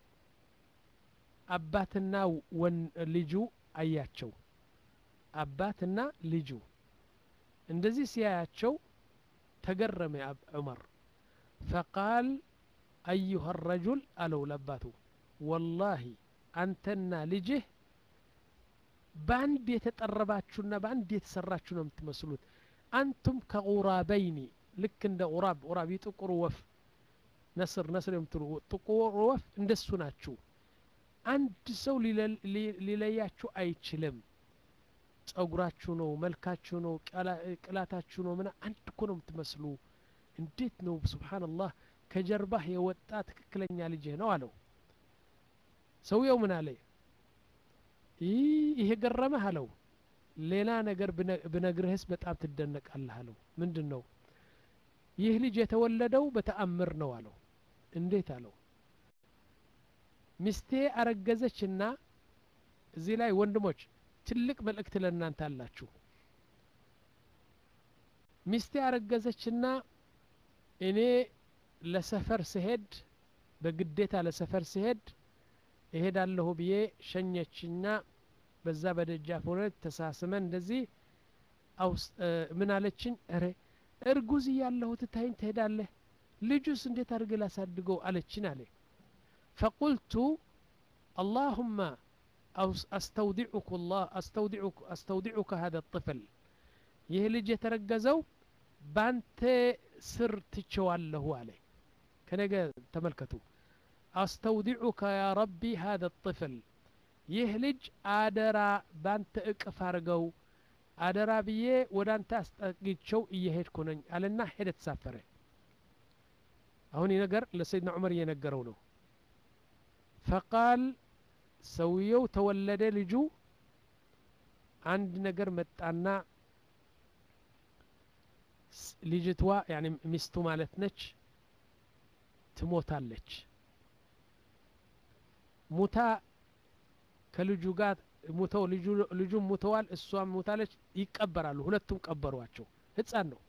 አባትና ወን ልጁ አያቸው አባትና ልጁ እንደዚህ ሲያያቸው ተገረመ ዑመር ፈቃል አዩሃ ረጁል አለው ለአባቱ ወላሂ አንተና ልጅህ በአንድ የተጠረባችሁና በአንድ የተሰራችሁ ነው የምትመስሉት አንቱም ከቁራበይኒ ልክ እንደ ቁራብ ቁራብ የጥቁሩ ወፍ ነስር ነስር የምትሉ ጥቁሩ ወፍ እንደሱ ናችሁ አንድ ሰው ሊለያችሁ አይችልም ጸጉራችሁ ነው መልካችሁ ነው ቅላታችሁ ነው ምና አንድ እኮ ነው የምትመስሉ እንዴት ነው ስብሓንላህ ከጀርባህ የወጣ ትክክለኛ ልጅህ ነው አለው ሰውየው ምን አለ ይህ ገረመህ አለው ሌላ ነገር ብነግርህስ በጣም ትደነቃለህ አለው ምንድን ነው ይህ ልጅ የተወለደው በተአምር ነው አለው እንዴት አለው ሚስቴ አረገዘችና እዚህ ላይ ወንድሞች ትልቅ መልእክት ለእናንተ አላችሁ ሚስቴ አረገዘችና እኔ ለሰፈር ስሄድ በግዴታ ለሰፈር ስሄድ እሄዳለሁ ብዬ ሸኘችና በዛ በደጃፍ ሆነ ተሳስመን እንደዚህ ምን አለችኝ ረ እርጉዝ እያለሁ ትታይኝ ትሄዳለህ ልጁስ እንዴት አድርገ ላሳድገው አለችን አለ ፈቁልቱ اللهم أستودعك الله أستودعك أستودعك هذا الطفل ይህ ልጅ የተረገዘው ባንተ ስር ትቸዋለሁ አለ ከነገ ተመልከቱ አስተውዲዑከ ያ ረቢ ሀذا الطفل ይህ ልጅ አደራ ባንተ እቅፍ አድርገው አደራ ብዬ ወደ አንተ አስጠግቸው እየሄድኩ ነኝ አለና ሄደ ተሳፈረ አሁን ይህ ነገር ለሰይድና ዑመር እየነገረው ነው ፈቃል ሰውየው ተወለደ ልጁ አንድ ነገር መጣና ልጅቷ ያኒ ሚስቱ ማለት ነች ትሞታለች ሙታ ከልጁ ጋር ሙተው ልጁም ሙተዋል እሷም ሙታለች ይቀበራሉ ሁለቱም ቀበሯቸው ህፃን ነው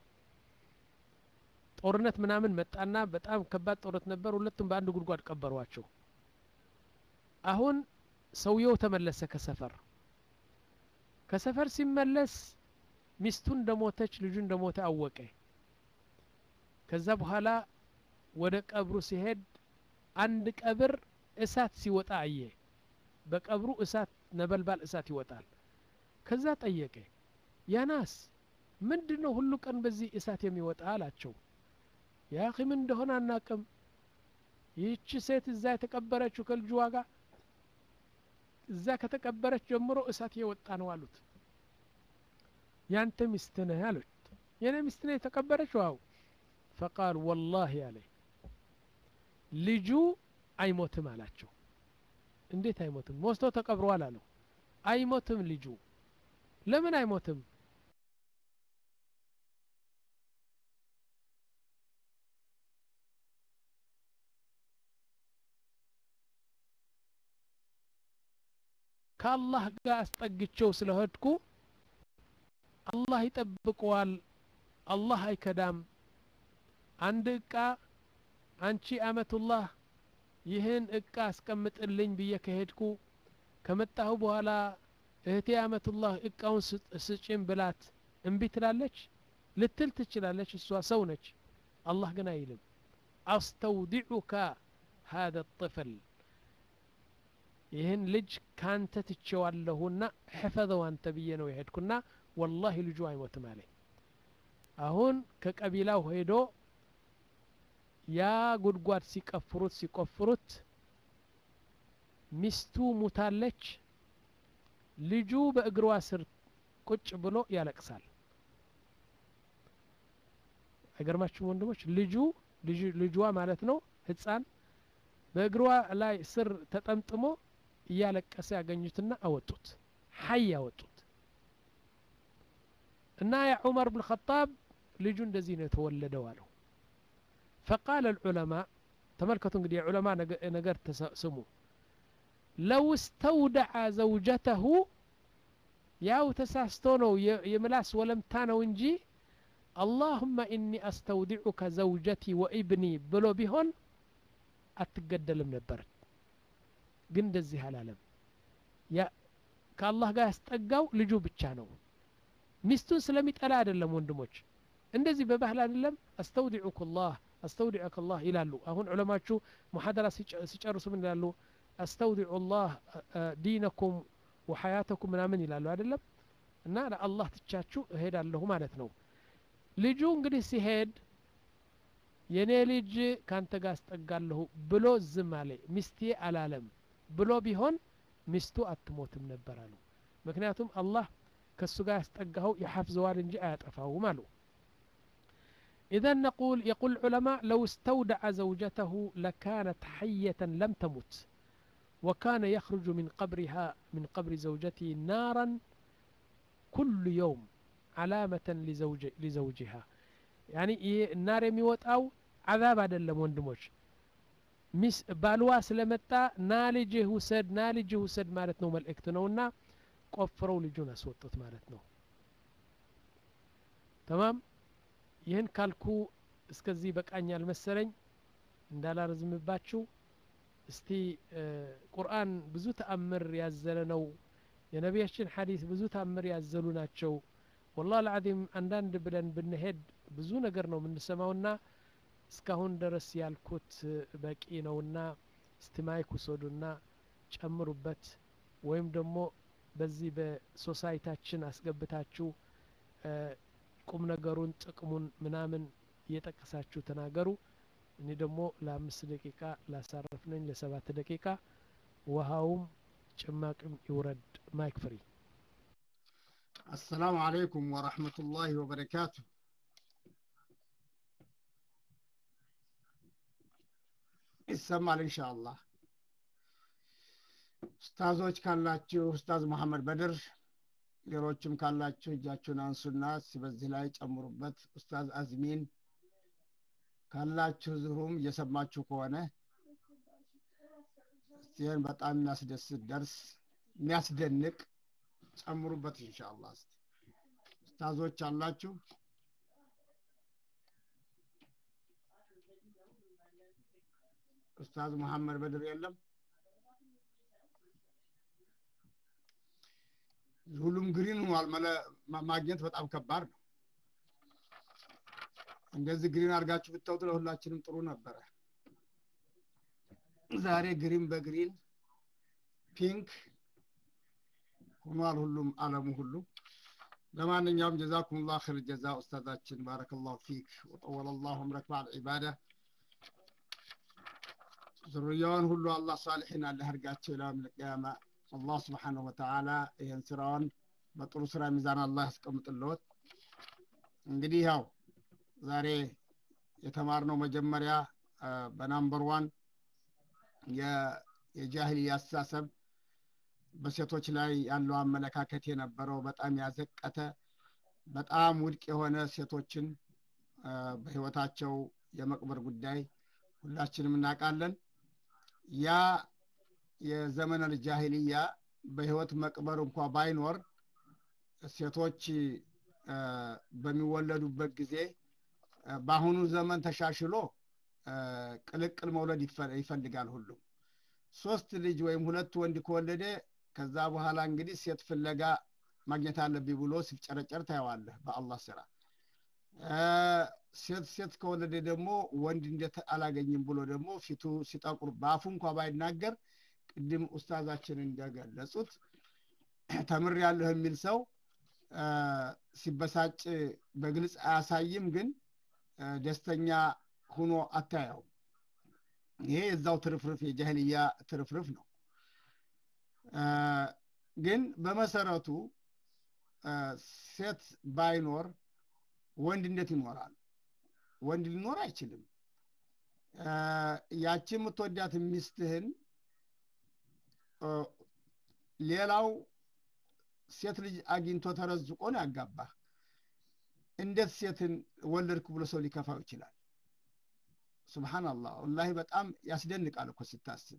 ጦርነት ምናምን መጣና በጣም ከባድ ጦርነት ነበር ሁለቱም በአንድ ጉድጓድ ቀበሯቸው አሁን ሰውየው ተመለሰ ከሰፈር ከሰፈር ሲመለስ ሚስቱ እንደሞተች ልጁ እንደሞተ አወቀ ከዛ በኋላ ወደ ቀብሩ ሲሄድ አንድ ቀብር እሳት ሲወጣ አየ በቀብሩ እሳት ነበልባል እሳት ይወጣል ከዛ ጠየቀ ያናስ ምንድን ነው ሁሉ ቀን በዚህ እሳት የሚወጣ አላቸው ያኺ ምን እንደሆነ አናቅም ይህቺ ሴት እዛ የተቀበረችው ከልጁ ዋጋ እዛ ከተቀበረች ጀምሮ እሳት እየወጣ ነው አሉት ያንተ ሚስት ነህ አሉት የኔ ሚስት ነህ የተቀበረች ዋው ፈቃል ወላሂ አለ ልጁ አይሞትም አላቸው እንዴት አይሞትም ሞስቶ ተቀብሯል አለው አይሞትም ልጁ ለምን አይሞትም ከአላህ ጋር አስጠግቸው ስለሄድኩ አላህ ይጠብቀዋል አላህ አይከዳም አንድ እቃ አንቺ አመቱላህ ይህን እቃ አስቀምጥልኝ ብዬ ከሄድኩ ከመጣሁ በኋላ እህቴ አመቱላህ እቃውን ስጭን ብላት እምቢ ትላለች ልትል ትችላለች እሷ ሰው ነች አላህ ግን አይልም አስተውዲዑካ ሀደ ጥፍል ይህን ልጅ ካንተ ትቼዋለሁና ሕፈዘው አንተ ብዬ ነው የሄድኩና ወላሂ ልጁ አይሞትም አለኝ አሁን ከቀቢላው ሄዶ ያ ጉድጓድ ሲቀፍሩት ሲቆፍሩት ሚስቱ ሙታለች ልጁ በእግሯ ስር ቁጭ ብሎ ያለቅሳል አይገርማችሁም ወንድሞች ልጁ ልጇ ማለት ነው ህፃን በእግሯ ላይ ስር ተጠምጥሞ እያለቀሰ ያገኙትና አወጡት ሀይ አወጡት እና ያ ዑመር ብን ኸጣብ ልጁ እንደዚህ ነው የተወለደው አለው ፈቃለ ልዑለማ ተመልከቱ እንግዲህ የዑለማ ነገር ስሙ ለው እስተውደዐ ዘውጀተሁ ያው ተሳስቶ ነው የምላስ ወለምታ ነው እንጂ አላሁመ ኢኒ አስተውዲዑከ ዘውጀቲ ወኢብኒ ብሎ ቢሆን አትገደልም ነበር ግን እንደዚህ አላለም ከአላህ ጋር ያስጠጋው ልጁ ብቻ ነው ሚስቱን ስለሚጠላ አይደለም ወንድሞች እንደዚህ በባህል አይደለም አስተውዲዑክ ላህ አስተውዲዑክ ላህ ይላሉ አሁን ዑለማችሁ ሙሐደራ ሲጨርሱ ምን ይላሉ አስተውዲዑ ላህ ዲነኩም ወሐያተኩም ምናምን ይላሉ አይደለም እና ለአላህ ትቻችሁ እሄዳለሁ ማለት ነው ልጁ እንግዲህ ሲሄድ የኔ ልጅ ካንተ ጋር አስጠጋለሁ ብሎ ዝም አለ ሚስቴ አላለም ብሎ ቢሆን ሚስቱ አትሞትም ነበር አሉ ምክንያቱም አላህ ከእሱ ጋር ያስጠጋኸው የሐፍዘዋል እንጂ አያጠፋውም አሉ إذا نقول يقول العلماء لو استودع زوجته لكانت حية لم تمت وكان يخرج من قبرها من قبر زوجته نارا كل يوم علامة لزوج لزوجها يعني النار يموت أو عذاب هذا اللي وندموش ሚስ ባልዋ ስለመጣ ና ልጅህ ውሰድ ና ልጅህ ውሰድ ማለት ነው መልእክት ነውና ቆፍረው ልጁን አስወጡት ማለት ነው ተማም ይህን ካልኩ እስከዚህ በቃኛል መሰለኝ እንዳላረዝምባችሁ እስቲ ቁርአን ብዙ ተአምር ያዘለ ነው የነቢያችን ሐዲስ ብዙ ተአምር ያዘሉ ናቸው ወላህ ልዓዚም አንዳንድ ብለን ብንሄድ ብዙ ነገር ነው የምንሰማውና እስካሁን ድረስ ያልኩት በቂ ነውና እስቲ ማይክ ውሰዱና ጨምሩበት ወይም ደግሞ በዚህ በሶሳይታችን አስገብታችሁ ቁም ነገሩን ጥቅሙን ምናምን እየጠቀሳችሁ ተናገሩ እኔ ደግሞ ለአምስት ደቂቃ ላሳረፍ ነኝ ለሰባት ደቂቃ ውሃውም ጭማቅም ይውረድ ማይክ ፍሪ السلام عليكم ورحمة الله وبركاته ይሰማል ኢንሻአላህ ኡስታዞች ካላችሁ ኡስታዝ መሐመድ በድር ሌሎችም ካላችሁ እጃችሁን አንሱና እስኪ በዚህ ላይ ጨምሩበት ኡስታዝ አዝሚን ካላችሁ ዝሩም እየሰማችሁ ከሆነ ይህን በጣም የሚያስደስት ደርስ የሚያስደንቅ ጨምሩበት ኢንሻአላህ እስቲ ኡስታዞች አላችሁ ኡስታዝ መሐመድ በድር የለም ሁሉም ግሪን ሆኗል ማግኘት በጣም ከባድ ነው እንደዚህ ግሪን አድርጋችሁ ብታውጡ ለሁላችንም ጥሩ ነበረ ዛሬ ግሪን በግሪን ፒንክ ሆኗል ሁሉም አለሙ ሁሉ ለማንኛውም ጀዛኩም ላ ር ጀዛ ኡስታዛችን ባረከላሁ ፊክ ወጠወለ ላሁ እምረክ ባል ዒባዳ ዙርያውን ሁሉ አላህ ሳልሒን አለ አድርጋቸው ኢላ ልቅያማ አላህ ስብሓንሁ ወተዓላ ይህን ስራውን በጥሩ ስራ ሚዛን አላህ ያስቀምጥልዎት እንግዲህ ያው ዛሬ የተማርነው መጀመሪያ በናምበር ዋን የጃህልያ አስተሳሰብ በሴቶች ላይ ያለው አመለካከት የነበረው በጣም ያዘቀተ በጣም ውድቅ የሆነ ሴቶችን በህይወታቸው የመቅበር ጉዳይ ሁላችንም እናውቃለን ያ የዘመነ ጃሂልያ በህይወት መቅበር እንኳ ባይኖር ሴቶች በሚወለዱበት ጊዜ በአሁኑ ዘመን ተሻሽሎ ቅልቅል መውለድ ይፈልጋል ሁሉም ሶስት ልጅ ወይም ሁለት ወንድ ከወለደ ከዛ በኋላ እንግዲህ ሴት ፍለጋ ማግኘት አለብኝ ብሎ ሲፍጨረጨር ታየዋለህ በአላህ ስራ ሴት ሴት ከወለደ ደግሞ ወንድ እንዴት አላገኝም ብሎ ደግሞ ፊቱ ሲጠቁር በአፉ እንኳ ባይናገር ቅድም ኡስታዛችን እንደገለጹት ተምር ያለህ የሚል ሰው ሲበሳጭ በግልጽ አያሳይም ግን ደስተኛ ሁኖ አታየው ይሄ የዛው ትርፍርፍ የጃህልያ ትርፍርፍ ነው ግን በመሰረቱ ሴት ባይኖር ወንድ እንዴት ይኖራል ወንድ ሊኖር አይችልም ያቺ የምትወዳት ሚስትህን ሌላው ሴት ልጅ አግኝቶ ተረዝቆ ነው ያጋባ እንዴት ሴትን ወለድኩ ብሎ ሰው ሊከፋው ይችላል ስብሓናላህ ወላሂ በጣም ያስደንቃል እኮ ስታስብ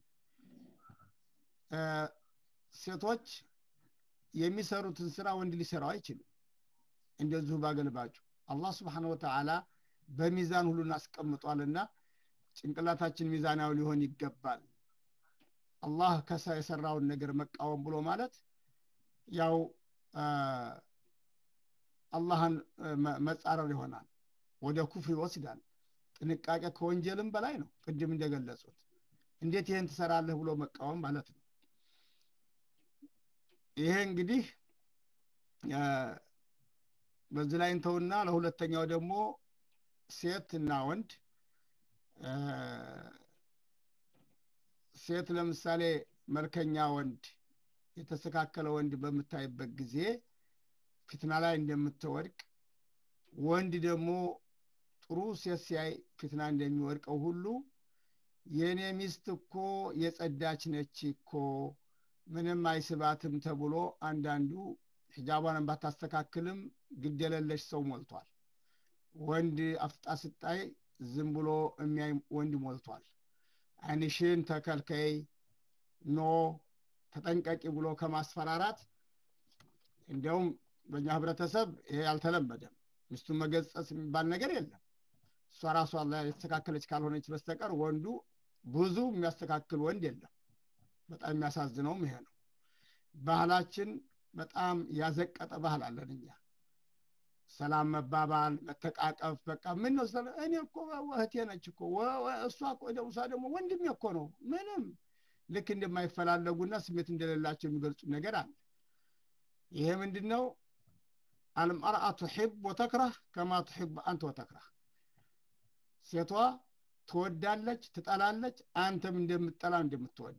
ሴቶች የሚሰሩትን ስራ ወንድ ሊሰራው አይችልም እንደዚሁ ባገልባጩ አላህ ስብሓን ወተዓላ በሚዛን ሁሉን አስቀምጧልና ጭንቅላታችን ሚዛናዊ ሊሆን ይገባል አላህ ከሳ የሰራውን ነገር መቃወም ብሎ ማለት ያው አላህን መጻረር ይሆናል ወደ ኩፍር ይወስዳል ጥንቃቄ ከወንጀልም በላይ ነው ቅድም እንደገለጹት እንዴት ይህን ትሰራለህ ብሎ መቃወም ማለት ነው ይሄ እንግዲህ በዚህ ላይ እንተውና ለሁለተኛው ደግሞ ሴት እና ወንድ ሴት ለምሳሌ መልከኛ ወንድ የተስተካከለ ወንድ በምታይበት ጊዜ ፊትና ላይ እንደምትወድቅ ወንድ ደግሞ ጥሩ ሴት ሲያይ ፊትና እንደሚወድቀው ሁሉ የእኔ ሚስት እኮ የጸዳች ነች እኮ ምንም አይስባትም ተብሎ አንዳንዱ ሂጃቧን ባታስተካክልም ግደለለሽ ሰው ሞልቷል ወንድ አፍጣ ስጣይ ዝም ብሎ የሚያይ ወንድ ሞልቷል አይንሽን ተከልከይ ኖ ተጠንቀቂ ብሎ ከማስፈራራት እንዲያውም በእኛ ህብረተሰብ ይሄ አልተለመደም ሚስቱን መገጸጽ የሚባል ነገር የለም እሷ ራሷ የተስተካከለች ካልሆነች በስተቀር ወንዱ ብዙ የሚያስተካክል ወንድ የለም በጣም የሚያሳዝነውም ይሄ ነው ባህላችን በጣም ያዘቀጠ ባህል አለን እኛ ሰላም መባባል መተቃቀፍ በቃ ምን ነው እኔ እኮ እህቴ ነች እኮ እሷ እሷ ደግሞ ወንድሜ እኮ ነው ምንም ልክ እንደማይፈላለጉና ስሜት እንደሌላቸው የሚገልጹ ነገር አለ ይሄ ምንድን ነው አልመርአ ትሕብ ወተክረህ ከማ ትሕብ አንተ ወተክረህ ሴቷ ትወዳለች ትጠላለች አንተም እንደምትጠላ እንደምትወድ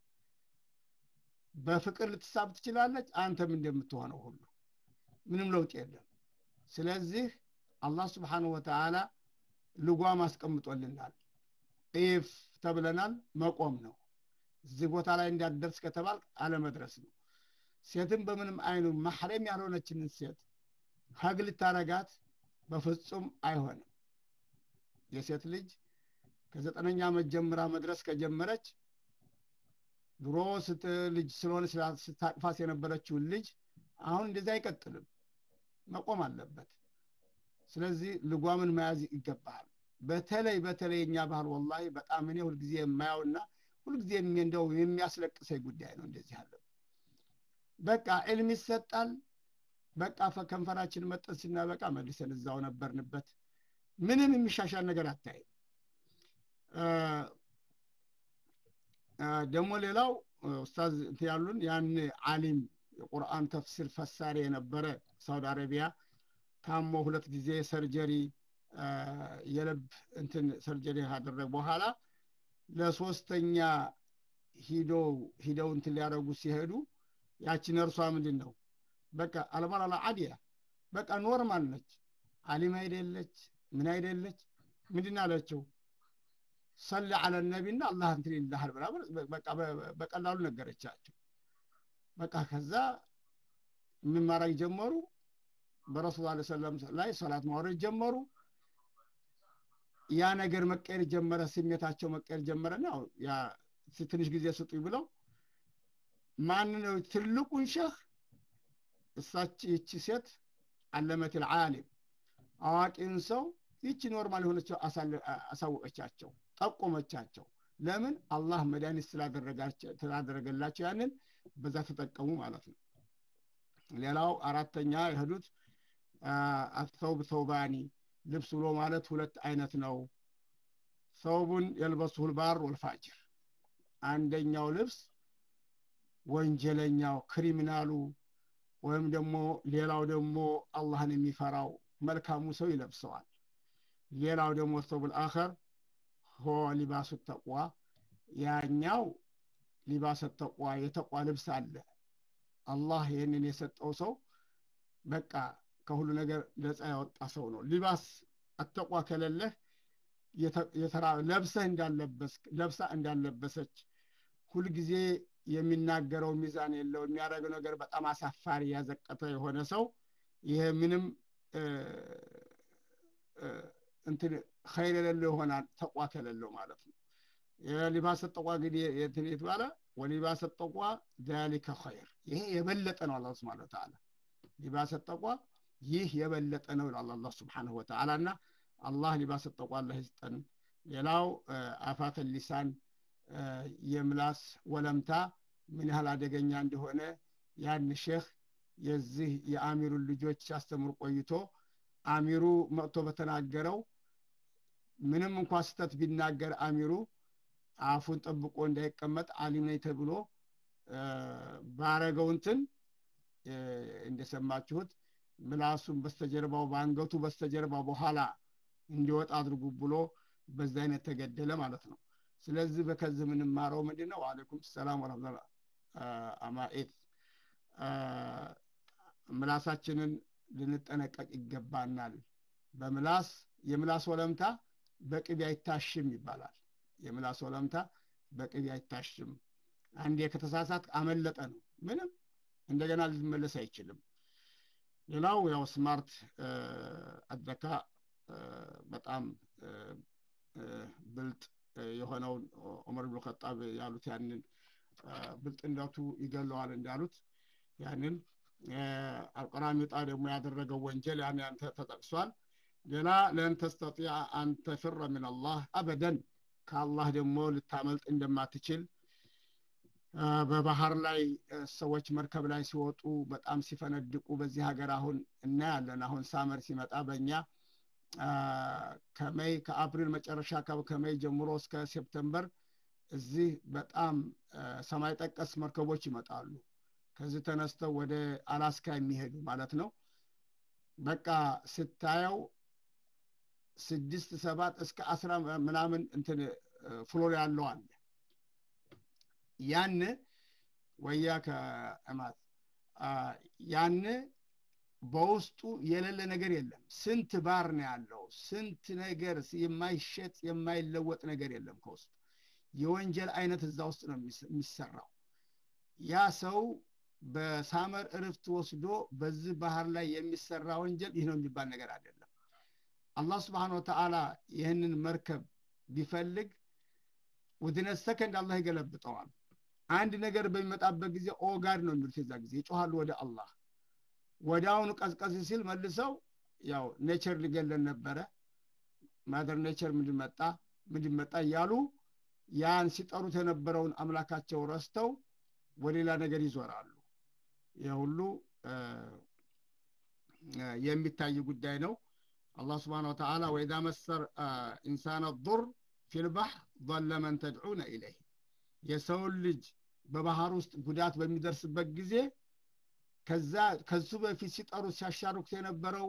በፍቅር ልትሳብ ትችላለች አንተም እንደምትሆነው ሁሉ ምንም ለውጥ የለም ስለዚህ አላህ ስብሓንሁ ወተዓላ ልጓም አስቀምጦልናል ኢፍ ተብለናል መቆም ነው እዚህ ቦታ ላይ እንዳትደርስ ከተባል አለመድረስ ነው ሴትም በምንም አይኑ ማሕረም ያልሆነችንን ሴት ሀግ ልታረጋት በፍጹም አይሆንም የሴት ልጅ ከዘጠነኛ ዓመት ጀምራ መድረስ ከጀመረች ድሮ ልጅ ስለሆነ ስታቅፋስ የነበረችውን ልጅ አሁን እንደዚህ አይቀጥልም መቆም አለበት ስለዚህ ልጓምን መያዝ ይገባሃል በተለይ በተለይ የኛ ባህል ወላሂ በጣም እኔ ሁልጊዜ የማየውና ሁልጊዜ እንደው የሚያስለቅሰኝ ጉዳይ ነው እንደዚህ ያለ በቃ ዕልም ይሰጣል በቃ ከንፈራችን መጠን ስናበቃ መልሰን እዛው ነበርንበት ምንም የሚሻሻል ነገር አታይም ደግሞ ሌላው ኡስታዝ ያሉን ያን አሊም የቁርአን ተፍሲር ፈሳሪ የነበረ ሳውዲ አረቢያ ታሞ ሁለት ጊዜ ሰርጀሪ የልብ እንትን ሰርጀሪ ካደረገ በኋላ ለሶስተኛ ሂደው ሂደው እንትን ሊያደረጉ ሲሄዱ ያቺ ነርሷ ምንድን ነው በቃ አልመራላ አዲያ በቃ ኖርማል ነች አሊም አይደለች ምን አይደለች ምንድን አለችው ሰሊ አለ ነቢና አላህ እንትን ይልሃል ብላ በቃ በቀላሉ ነገረቻቸው በቃ ከዛ ምን ማድረግ ጀመሩ በረሱል ላ ሰለም ላይ ሰላት ማውረድ ጀመሩ ያ ነገር መቀየር ጀመረ ስሜታቸው መቀየር ጀመረና ያ ትንሽ ጊዜ ስጡኝ ብለው ማን ነው ትልቁን ሸህ እሳች ይቺ ሴት አለመት ልዓሊም አዋቂን ሰው ይቺ ኖርማል የሆነችው አሳወቀቻቸው ጠቆመቻቸው ለምን አላህ መድኃኒት ስላደረገላቸው ያንን በዛ ተጠቀሙ ማለት ነው ሌላው አራተኛ የሄዱት አተውብ ተውባኒ ልብስ ብሎ ማለት ሁለት አይነት ነው ሰውቡን የልበሱሁል ባር ወልፋጅር አንደኛው ልብስ ወንጀለኛው ክሪሚናሉ ወይም ደግሞ ሌላው ደግሞ አላህን የሚፈራው መልካሙ ሰው ይለብሰዋል ሌላው ደግሞ ሰውቡል አኸር ሆ ሊባሱ ተቋ ያኛው ሊባሰ ተቋ የተቋ ልብስ አለ አላህ ይህንን የሰጠው ሰው በቃ ከሁሉ ነገር ነፃ ያወጣ ሰው ነው ሊባስ አተቋ ከሌለህ ለብሰህ እንዳለበስ ለብሳ እንዳለበሰች ሁልጊዜ የሚናገረው ሚዛን የለው የሚያደርገው ነገር በጣም አሳፋሪ ያዘቀተ የሆነ ሰው ይሄ ምንም እንትን ኸይር የሌለው ይሆናል ተቋ ከሌለው ማለት ነው የሊባስ ተቋ እንግዲህ የትን የተባለ ወሊባስ ተቋ ዛሊከ ኸይር ይሄ የበለጠ ነው አላህ ስብሐ ወተዓላ ሊባስ ተቋ ይህ የበለጠ ነው ይላል አላህ ስብሐነሁ ወተዓላ እና አላህ ሊባስ ተቋ አላህ ይስጠን ሌላው አፋተ ሊሳን የምላስ ወለምታ ምን ያህል አደገኛ እንደሆነ ያን ሼህ የዚህ የአሚሩን ልጆች ሲያስተምር ቆይቶ አሚሩ መጥቶ በተናገረው ምንም እንኳ ስተት ቢናገር አሚሩ አፉን ጠብቆ እንዳይቀመጥ አሊም ነኝ ተብሎ ባረገው እንትን እንደሰማችሁት ምላሱን በስተጀርባው በአንገቱ በስተጀርባ በኋላ እንዲወጣ አድርጉ ብሎ በዛ አይነት ተገደለ ማለት ነው ስለዚህ በከዚህ የምንማረው ምንድን ነው አለይኩም ሰላም ወረመቱላ አማኤት ምላሳችንን ልንጠነቀቅ ይገባናል በምላስ የምላስ ወለምታ በቅቤ አይታሽም ይባላል የምላስ ወለምታ በቅቤ አይታሽም አንዴ ከተሳሳት አመለጠ ነው ምንም እንደገና ሊመለስ አይችልም ሌላው ያው ስማርት አደካ በጣም ብልጥ የሆነውን ዑመር ብኑ ኸጣብ ያሉት ያንን ብልጥነቱ ይገለዋል እንዳሉት ያንን አልቀራሚጣ ደግሞ ያደረገው ወንጀል ያን ያን ተጠቅሷል ሌላ ለን ተስተጢዐ አን ተፍረ ምን አላህ አበደን ከአላህ ደግሞ ልታመልጥ እንደማትችል በባህር ላይ ሰዎች መርከብ ላይ ሲወጡ በጣም ሲፈነድቁ በዚህ ሀገር አሁን እናያለን አሁን ሳመር ሲመጣ በእኛ ከሜይ ከአፕሪል መጨረሻ ከሜይ ጀምሮ እስከ ሴፕተምበር እዚህ በጣም ሰማይ ጠቀስ መርከቦች ይመጣሉ ከዚህ ተነስተው ወደ አላስካ የሚሄዱ ማለት ነው በቃ ስታየው ስድስት ሰባት እስከ አስራ ምናምን እንትን ፍሎር ያለው አለ ያን ወያ ከእማት ያን በውስጡ የሌለ ነገር የለም ስንት ባር ነው ያለው ስንት ነገር የማይሸጥ የማይለወጥ ነገር የለም ከውስጡ የወንጀል አይነት እዛ ውስጥ ነው የሚሰራው ያ ሰው በሳመር እርፍት ወስዶ በዚህ ባህር ላይ የሚሰራ ወንጀል ይህ ነው የሚባል ነገር አይደለም አላህ ስብሓን ወተዓላ ይህንን መርከብ ቢፈልግ ውድነ ሰከንድ አላህ ይገለብጠዋል አንድ ነገር በሚመጣበት ጊዜ ኦጋድ ነው የሚሉት የዛ ጊዜ ይጮሃሉ ወደ አላህ ወዲያውኑ ቀዝቀዝ ሲል መልሰው ያው ኔቸር ሊገለን ነበረ ማደር ኔቸር ምንድን መጣ ምንድን መጣ እያሉ ያን ሲጠሩት የነበረውን አምላካቸው ረስተው ወሌላ ነገር ይዞራሉ ይህ ሁሉ የሚታይ ጉዳይ ነው አላህ ስብሓን ወተዓላ ወኢዛ መሰር ኢንሳን ዱር ፊልባሕር ضለ መን ተድዑነ ኢለይህ የሰውን ልጅ በባህር ውስጥ ጉዳት በሚደርስበት ጊዜ ከዛ ከሱ በፊት ሲጠሩት ሲያሻርኩት የነበረው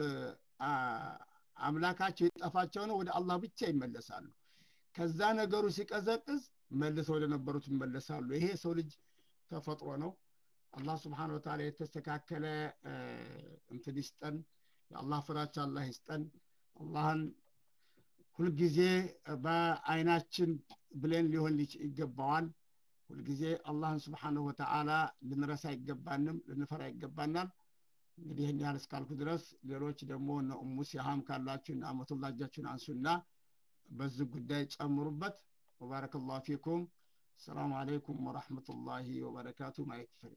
አምላካቸው የጠፋቸው ነው ወደ አላህ ብቻ ይመለሳሉ ከዛ ነገሩ ሲቀዘቅዝ መልሰው ወደ ነበሩት ይመለሳሉ ይሄ የሰው ልጅ ተፈጥሮ ነው አላህ ስብሓን ወተዓላ የተስተካከለ እንትን ይስጠን የአላህ ፍራቻ አላህ ይስጠን አላህን ሁልጊዜ በአይናችን ብሌን ሊሆን ይገባዋል ሁልጊዜ አላህን ስብሓንሁ ወተዓላ ልንረሳ አይገባንም ልንፈራ ይገባናል እንግዲህ ይህን ያህል እስካልኩ ድረስ ሌሎች ደግሞ እነ ኡሙ ሲሃም ካላችሁ እና አመቱላ እጃችሁን አንሱና በዚህ ጉዳይ ጨምሩበት ወባረከ ላሁ ፊኩም السلام عليكم ورحمة الله وبركاته ما يكفي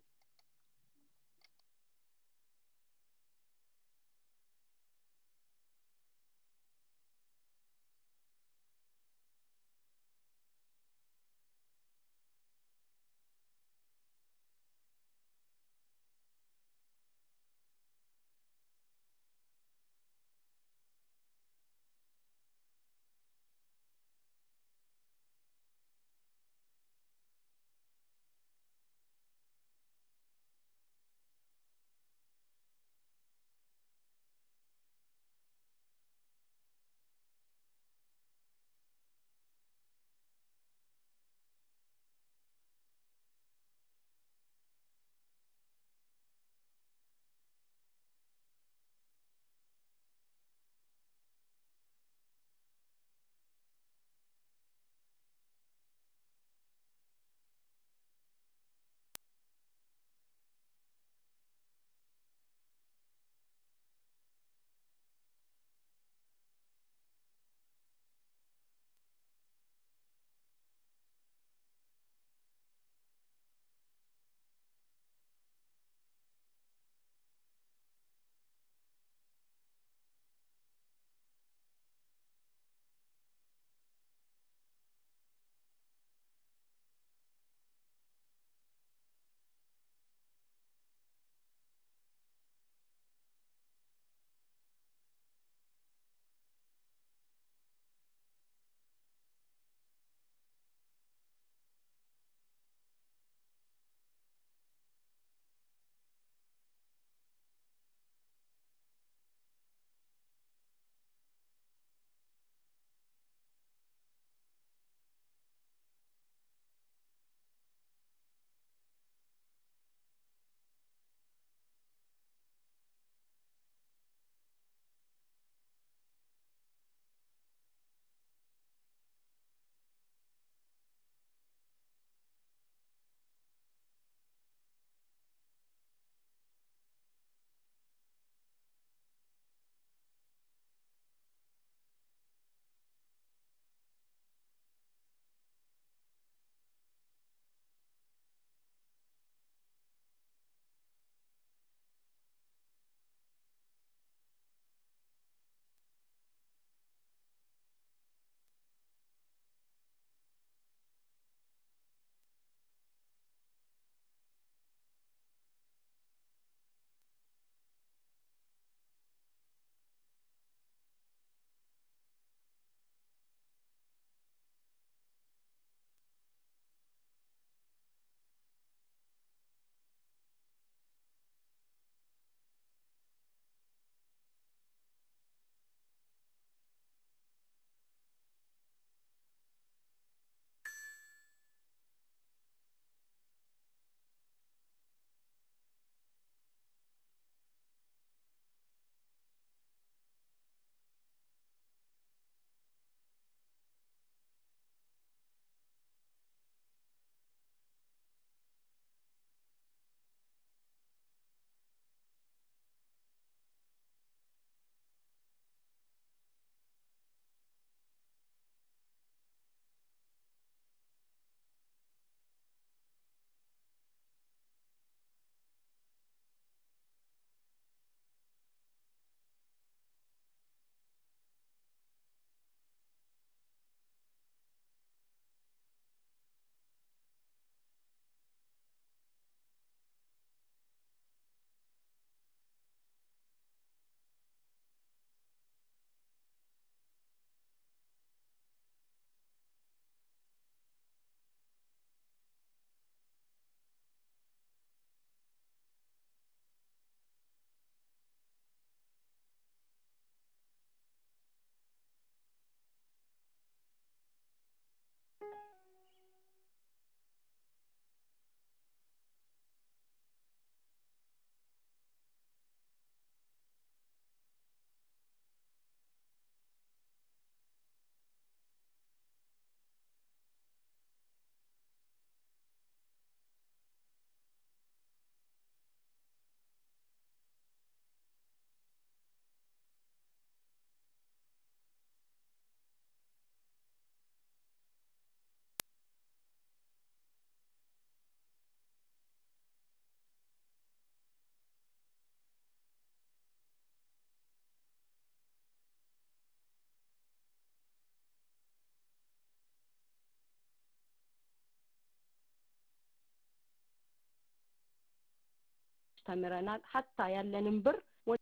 ተምረናል ሀታ ያለንን ብር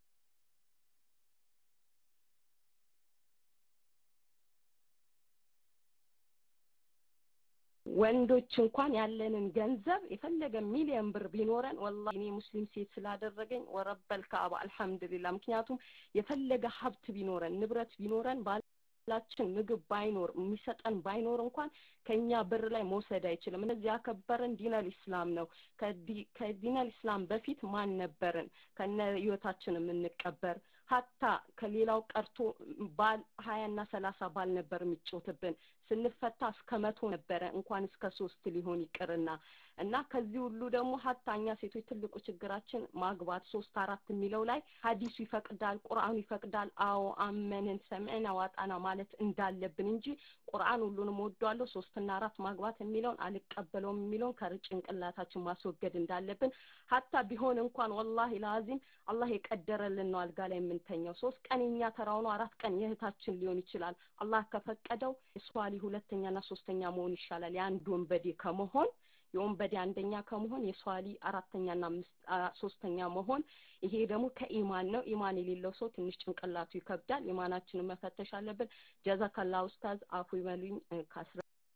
ወንዶች እንኳን ያለንን ገንዘብ የፈለገ ሚሊዮን ብር ቢኖረን ወላሂ እኔ ሙስሊም ሴት ስላደረገኝ ወረበል ከአባ አልሐምዱሊላ ምክንያቱም የፈለገ ሀብት ቢኖረን ንብረት ቢኖረን ባላችን ምግብ ባይኖር የሚሰጠን ባይኖር እንኳን ከኛ ብር ላይ መውሰድ አይችልም እነዚህ ያከበረን ዲነል ኢስላም ነው ከዲነል ኢስላም በፊት ማን ነበርን ከነ ህይወታችን የምንቀበር ሀታ ከሌላው ቀርቶ ባል ሀያና ሰላሳ ባል ነበር የሚጮትብን ስንፈታ እስከ መቶ ነበረ እንኳን እስከ ሶስት ሊሆን ይቅርና እና ከዚህ ሁሉ ደግሞ ሀታ እኛ ሴቶች ትልቁ ችግራችን ማግባት ሶስት አራት የሚለው ላይ ሀዲሱ ይፈቅዳል ቁርአኑ ይፈቅዳል አዎ አመንን ሰምዕና ዋጣና ማለት እንዳለብን እንጂ ቁርአን ሁሉንም ወዷለሁ ሶስትና አራት ማግባት የሚለውን አልቀበለውም የሚለውን ከጭንቅላታችን ማስወገድ እንዳለብን ሀታ ቢሆን እንኳን ወላሂ ለአዚም አላህ የቀደረልን ነው አልጋ ላይ የምንተኛው ሶስት ቀን የኛ ተራው ነው አራት ቀን የእህታችን ሊሆን ይችላል አላህ ከፈቀደው የሷሊ ሁለተኛና ሶስተኛ መሆን ይሻላል የአንድ ወንበዴ ከመሆን የወንበዴ አንደኛ ከመሆን የሷሊ አራተኛና ሶስተኛ መሆን ይሄ ደግሞ ከኢማን ነው ኢማን የሌለው ሰው ትንሽ ጭንቅላቱ ይከብዳል ኢማናችንን መፈተሽ አለብን ጀዛከላ ኡስታዝ አፉ ይበሉኝ ከአስራ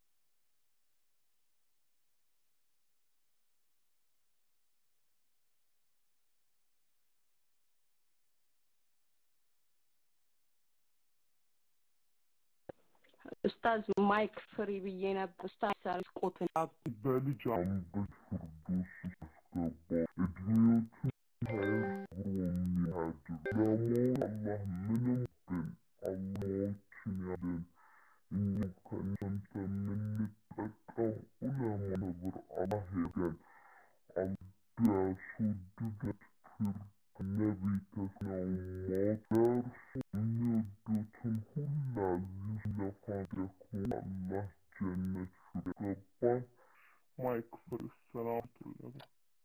ኡስታዝ ማይክ ፍሪ ብዬ ነበር ኡስታዝ ሳልቆትን በልጅ አንበሽ ፍርዶስ ያስገባ እድሜዎቹን ሳያዝሩ የሚያድር ለመሆን አላህ ምንም ግን አላዎችን ያለን እኛም ከእናንተ የምንጠቀም ዑለማ ነብር አላህ ያገን አልቢያስወድደት ፍር ከነቢይ ተስናው ሞት ደርሶ የሚወዱትን ሁላ ሊለፋ ደክሞ አላህ ጀነት ገባን ማይክ ፍሪ ሰላም ትለበ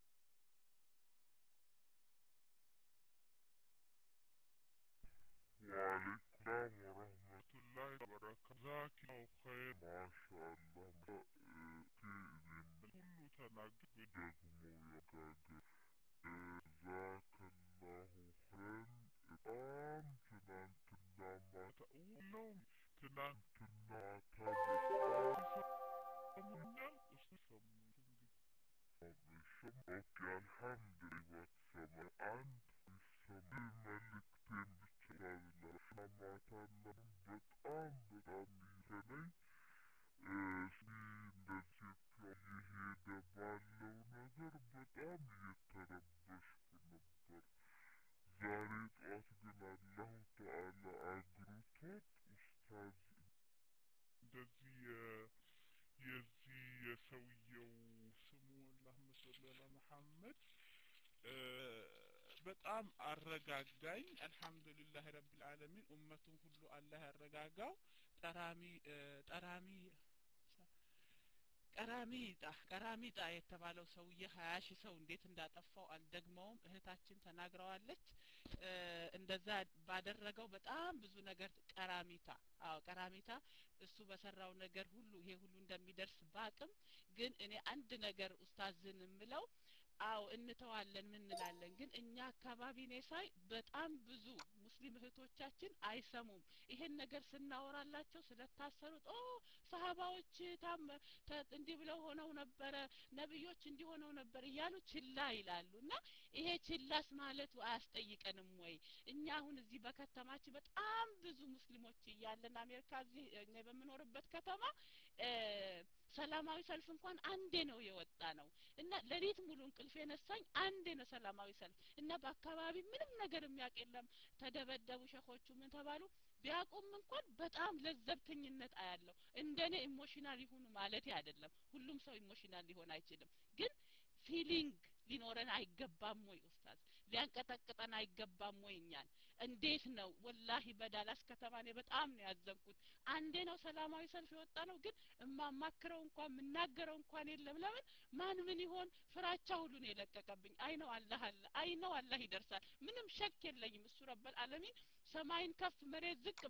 وعليكم السلام ورحمة الله وبركاته جزاك الله خير ما شاء الله كل تناقض بدقمو يقاقر جزاك الله خير በጣም ትናንትና ማታ ውሎም ትናንትና ማታ በጣም ሰሙኛል እስቲ ሰሙኝ ኦኬ አልሐምዱሊላህ ሰማይ አንድ ሰማይ መልእክቴን ብቻ ላዝላሽና ማታ ለምን በጣም በጣም ይዘነኝ እስቲ እንደዚህ እየሄደ ባለው ነገር በጣም እየተረበሽኩ ነበር ዛሬ ጠዋት ግን አላሁ ተአላ አግርቶት ኡስታዝ እንደዚህ የዚህ የሰውየው ስሙ አላሁመ ሰሊ አላ መሐመድ በጣም አረጋጋኝ አልሐምዱሊላህ ረብል ዓለሚን ኡመቱን ሁሉ አላህ ያረጋጋው ጠራሚ ጠራሚ ቀራሚጣ ቀራሚጣ የተባለው ሰውዬ ሀያ ሺህ ሰው እንዴት እንዳጠፋው አልደግመውም እህታችን ተናግረዋለች እንደዛ ባደረገው በጣም ብዙ ነገር ቀራሚታ አዎ ቀራሚታ እሱ በሰራው ነገር ሁሉ ይሄ ሁሉ እንደሚደርስ ባቅም ግን እኔ አንድ ነገር ኡስታዝን የምለው አዎ እንተዋለን ምን እንላለን ግን እኛ አካባቢ እኔ ሳይ በጣም ብዙ ሙስሊም እህቶቻችን አይሰሙም ይሄን ነገር ስናወራላቸው ስለታሰሩት ኦ ሰሀባዎች ታም እንዲህ ብለው ሆነው ነበረ ነብዮች እንዲህ ሆነው ነበር እያሉ ችላ ይላሉ እና ይሄ ችላስ ማለቱ አያስጠይቀንም ወይ እኛ አሁን እዚህ በከተማችን በጣም ብዙ ሙስሊሞች እያለን አሜሪካ እዚህ እኔ በምኖርበት ከተማ ሰላማዊ ሰልፍ እንኳን አንዴ ነው የወጣ ነው እና ሌሊት ሙሉ እንቅልፍ የነሳኝ አንዴ ነው ሰላማዊ ሰልፍ እና በአካባቢ ምንም ነገር የሚያውቅ የለም ተደበደቡ ሸኾቹ ምን ተባሉ ቢያቁም እንኳን በጣም ለዘብተኝነት አያለው እንደኔ ኢሞሽናል ይሁኑ ማለት አይደለም ሁሉም ሰው ኢሞሽናል ሊሆን አይችልም ግን ፊሊንግ ሊኖረን አይገባም ወይ ኡስታዝ ሊያንቀጠቅጠን አይገባም ወይ እኛን እንዴት ነው ወላሂ በዳላስ ከተማ እኔ በጣም ነው ያዘንኩት አንዴ ነው ሰላማዊ ሰልፍ የወጣ ነው ግን እማማክረው እንኳን የምናገረው እንኳን የለም ለምን ማን ምን ይሆን ፍራቻ ሁሉ ነው የለቀቀብኝ አይ ነው አላህ አለ አይ ነው አላህ ይደርሳል ምንም ሸክ የለኝም እሱ ረበል አለሚን ሰማይን ከፍ መሬት ዝቅ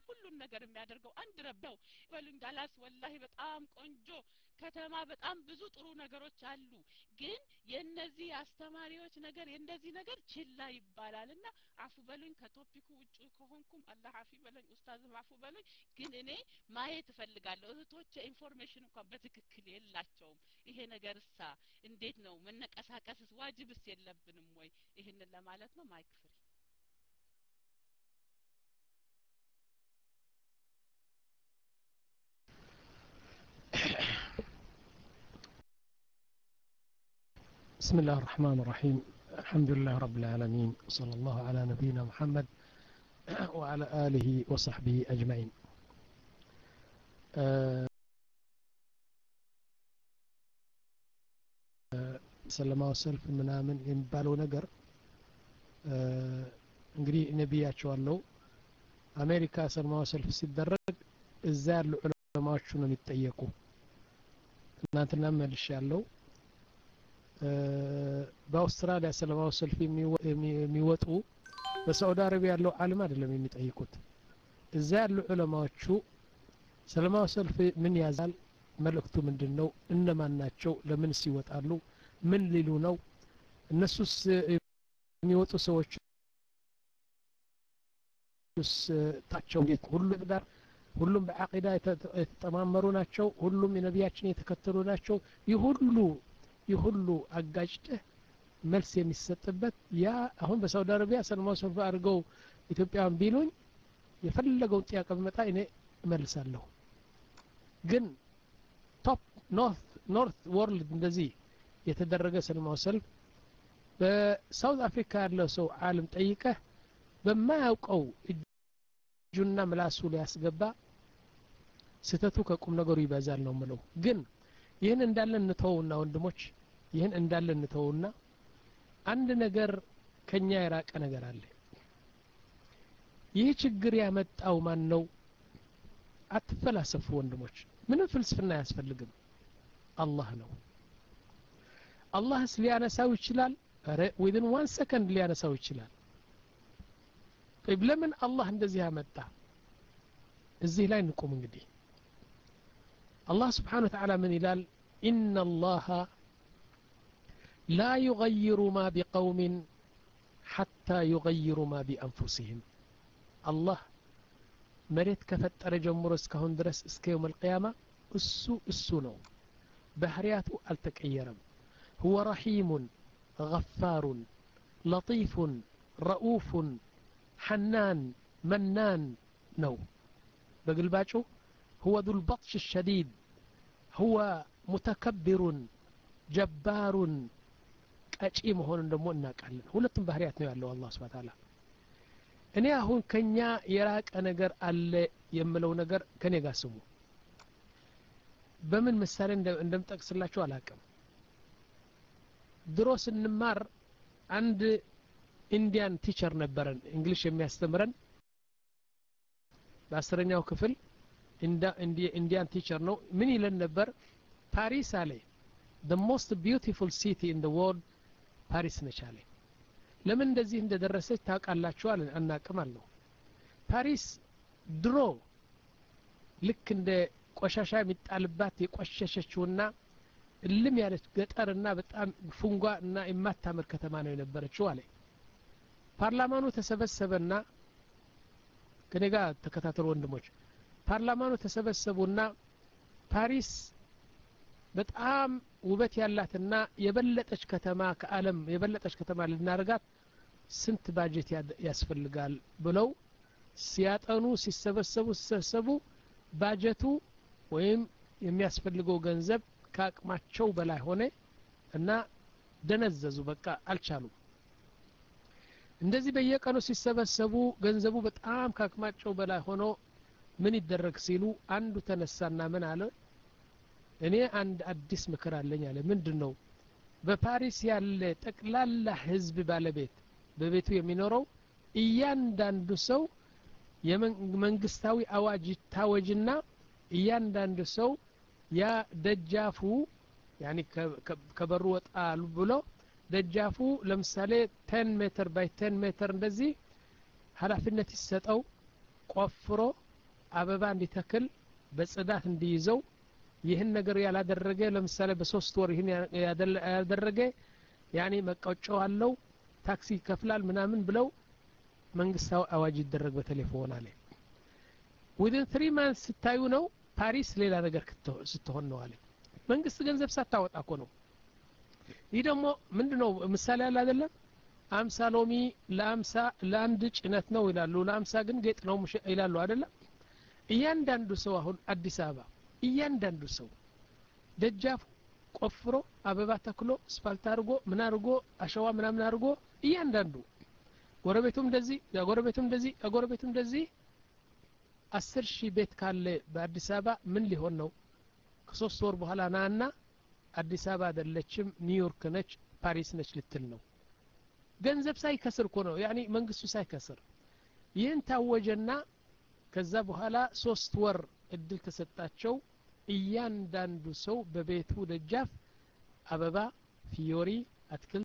ሁሉን ነገር የሚያደርገው አንድ ረብ ነው በሉኝ ዳላስ ወላሂ በጣም ቆንጆ ከተማ በጣም ብዙ ጥሩ ነገሮች አሉ ግን የእነዚህ አስተማሪዎች ነገር የእንደዚህ ነገር ችላ ይባላል እና አፉ በሉኝ ከቶፒኩ ውጭ ከሆንኩም አላህ አፊ በለኝ ኡስታዝም አፉ በሉኝ ግን እኔ ማየት እፈልጋለሁ እህቶች ኢንፎርሜሽን እንኳን በትክክል የላቸውም ይሄ ነገር እሳ እንዴት ነው መነቀሳቀስስ ዋጅብስ የለብንም ወይ ይህንን ለማለት ነው ማይክ ፍሪ بسم الله الرحمن الرحيم الحمد لله رب العالمين وصلى الله على نبينا محمد وعلى آله وصحبه أجمعين ሰለማዊ ሰልፍ ምናምን የሚባለው ነገር እንግዲህ ነቢያቸዋለው አሜሪካ ሰለማዊ ሰልፍ ሲደረግ እዛ ያሉ ዑለማዎቹ ነው የሚጠየቁ ትናንትና መልሽ ያለው በአውስትራሊያ ሰላማዊ ሰልፍ የሚወጡ በሳዑዲ አረቢያ ያለው አለም አይደለም የሚጠይቁት እዛ ያሉ ዑለማዎቹ ሰላማዊ ሰልፍ ምን ያዛል መልእክቱ ምንድን ነው እነማን ናቸው ለምንስ ይወጣሉ ምን ሊሉ ነው እነሱስ የሚወጡ ሰዎች ታቸው ሁሉ ዳር ሁሉም በአቂዳ የተጠማመሩ ናቸው ሁሉም የነቢያችን የተከተሉ ናቸው ይህ ሁሉ ይህ ሁሉ አጋጭተህ መልስ የሚሰጥበት ያ አሁን በሳውዲ አረቢያ ሰለማዊ ሰልፍ አድርገው ኢትዮጵያውያን ቢሉኝ የፈለገውን ጥያቄ ብመጣ እኔ እመልሳለሁ ግን ቶፕ ኖርት ወርልድ እንደዚህ የተደረገ ሰለማዊ ሰልፍ በሳውት አፍሪካ ያለው ሰው አለም ጠይቀህ በማያውቀው እጁና ምላሱ ሊያስገባ ስህተቱ ከቁም ነገሩ ይበዛል ነው ምለው ግን ይህን እንዳለ እንተውና ወንድሞች ይህን እንዳለ እንተውና አንድ ነገር ከኛ የራቀ ነገር አለ ይህ ችግር ያመጣው ማን ነው አትፈላሰፉ ወንድሞች ምንም ፍልስፍና አያስፈልግም አላህ ነው አላህስ ሊያነሳው ይችላል ረ ዊዝን ዋን ሰከንድ ሊያነሳው ይችላል طيب ለምን አላህ እንደዚህ አመጣ እዚህ ላይ እንቁም እንግዲህ الله سبحانه وتعالى من يلال إن الله لا يغير ما بقوم حتى يغيروا ما بأنفسهم الله مريت كفتر جمهور اسكهون درس اسك يوم القيامة السو السنو بحرياته التكيرم هو رحيم غفار لطيف رؤوف حنان منان نو بقلباتشو هو ذو البطش الشديد هو متكبر جبار ቀጪ መሆኑን ደግሞ እናውቃለን ሁለቱም ባህሪያት ነው ያለው አላህ ስብሐ ተዓላ እኔ አሁን ከኛ የራቀ ነገር አለ የምለው ነገር ከኔ ጋር ስሙ በምን ምሳሌ እንደምጠቅስላችሁ አላቅም ድሮ ስንማር አንድ ኢንዲያን ቲቸር ነበረን እንግሊሽ የሚያስተምረን በአስረኛው ክፍል ኢንዲያን ቲቸር ነው ምን ይለን ነበር ፓሪስ አለ the most beautiful city in the world ፓሪስ ነች አለ ለምን እንደዚህ እንደደረሰች ታውቃላችሁ አለ አናቅም አለው ፓሪስ ድሮ ልክ እንደ ቆሻሻ የሚጣልባት የቆሸሸችውና እልም ያለች ገጠርና በጣም ፉንጓ እና የማታምር ከተማ ነው የነበረችው አለ ፓርላማኑ ተሰበሰበና ከኔ ጋር ተከታተሉ ወንድሞች ፓርላማኑ ተሰበሰቡና ፓሪስ በጣም ውበት ያላትና የበለጠች ከተማ ከአለም የበለጠች ከተማ ልናደርጋት ስንት ባጀት ያስፈልጋል ብለው ሲያጠኑ ሲሰበሰቡ ሲሰበሰቡ ባጀቱ ወይም የሚያስፈልገው ገንዘብ ከአቅማቸው በላይ ሆነ እና ደነዘዙ በቃ አልቻሉም እንደዚህ በየቀኑ ሲሰበሰቡ ገንዘቡ በጣም ከአቅማቸው በላይ ሆኖ ምን ይደረግ ሲሉ አንዱ ተነሳና ምን አለ እኔ አንድ አዲስ ምክር አለኝ አለ ምንድን ነው በፓሪስ ያለ ጠቅላላ ህዝብ ባለቤት በቤቱ የሚኖረው እያንዳንዱ ሰው የመንግስታዊ አዋጅ ይታወጅና እያንዳንዱ ሰው ያ ደጃፉ ያኒ ከበሩ ወጣ ብሎ ደጃፉ ለምሳሌ ቴን ሜትር ባይ ቴን ሜትር እንደዚህ ሀላፊነት ይሰጠው ቆፍሮ አበባ እንዲተክል በጽዳት እንዲይዘው ይህን ነገር ያላደረገ ለምሳሌ በሶስት ወር ይህን ያደረገ ያኔ መቀጮው አለው ታክሲ ይከፍላል ምናምን ብለው መንግስታዊ አዋጅ ይደረግ በቴሌፎን አለ ዊድን ትሪ ማንስ ስታዩ ነው ፓሪስ ሌላ ነገር ስትሆን ነው አለ መንግስት ገንዘብ ሳታወጣ እኮ ነው ይህ ደግሞ ምንድ ነው ምሳሌ ያለ አይደለም አምሳ ሎሚ ለአምሳ ለአንድ ጭነት ነው ይላሉ ለአምሳ ግን ጌጥ ነው ይላሉ አይደለም እያንዳንዱ ሰው አሁን አዲስ አበባ እያንዳንዱ ሰው ደጃፉ ቆፍሮ አበባ ተክሎ ስፓልት አድርጎ ምን አድርጎ አሸዋ ምናምን አድርጎ እያንዳንዱ ጎረቤቱም እንደዚህ ጎረቤቱም እንደዚህ ጎረቤቱም እንደዚህ አስር ሺህ ቤት ካለ በአዲስ አበባ ምን ሊሆን ነው ከሶስት ወር በኋላ ናና አዲስ አበባ አይደለችም ኒውዮርክ ነች ፓሪስ ነች ልትል ነው ገንዘብ ሳይከስር እኮ ነው ያኒ መንግስቱ ሳይከስር ይህን ታወጀና ከዛ በኋላ ሶስት ወር እድል ተሰጣቸው እያንዳንዱ ሰው በቤቱ ደጃፍ አበባ ፊዮሪ አትክልት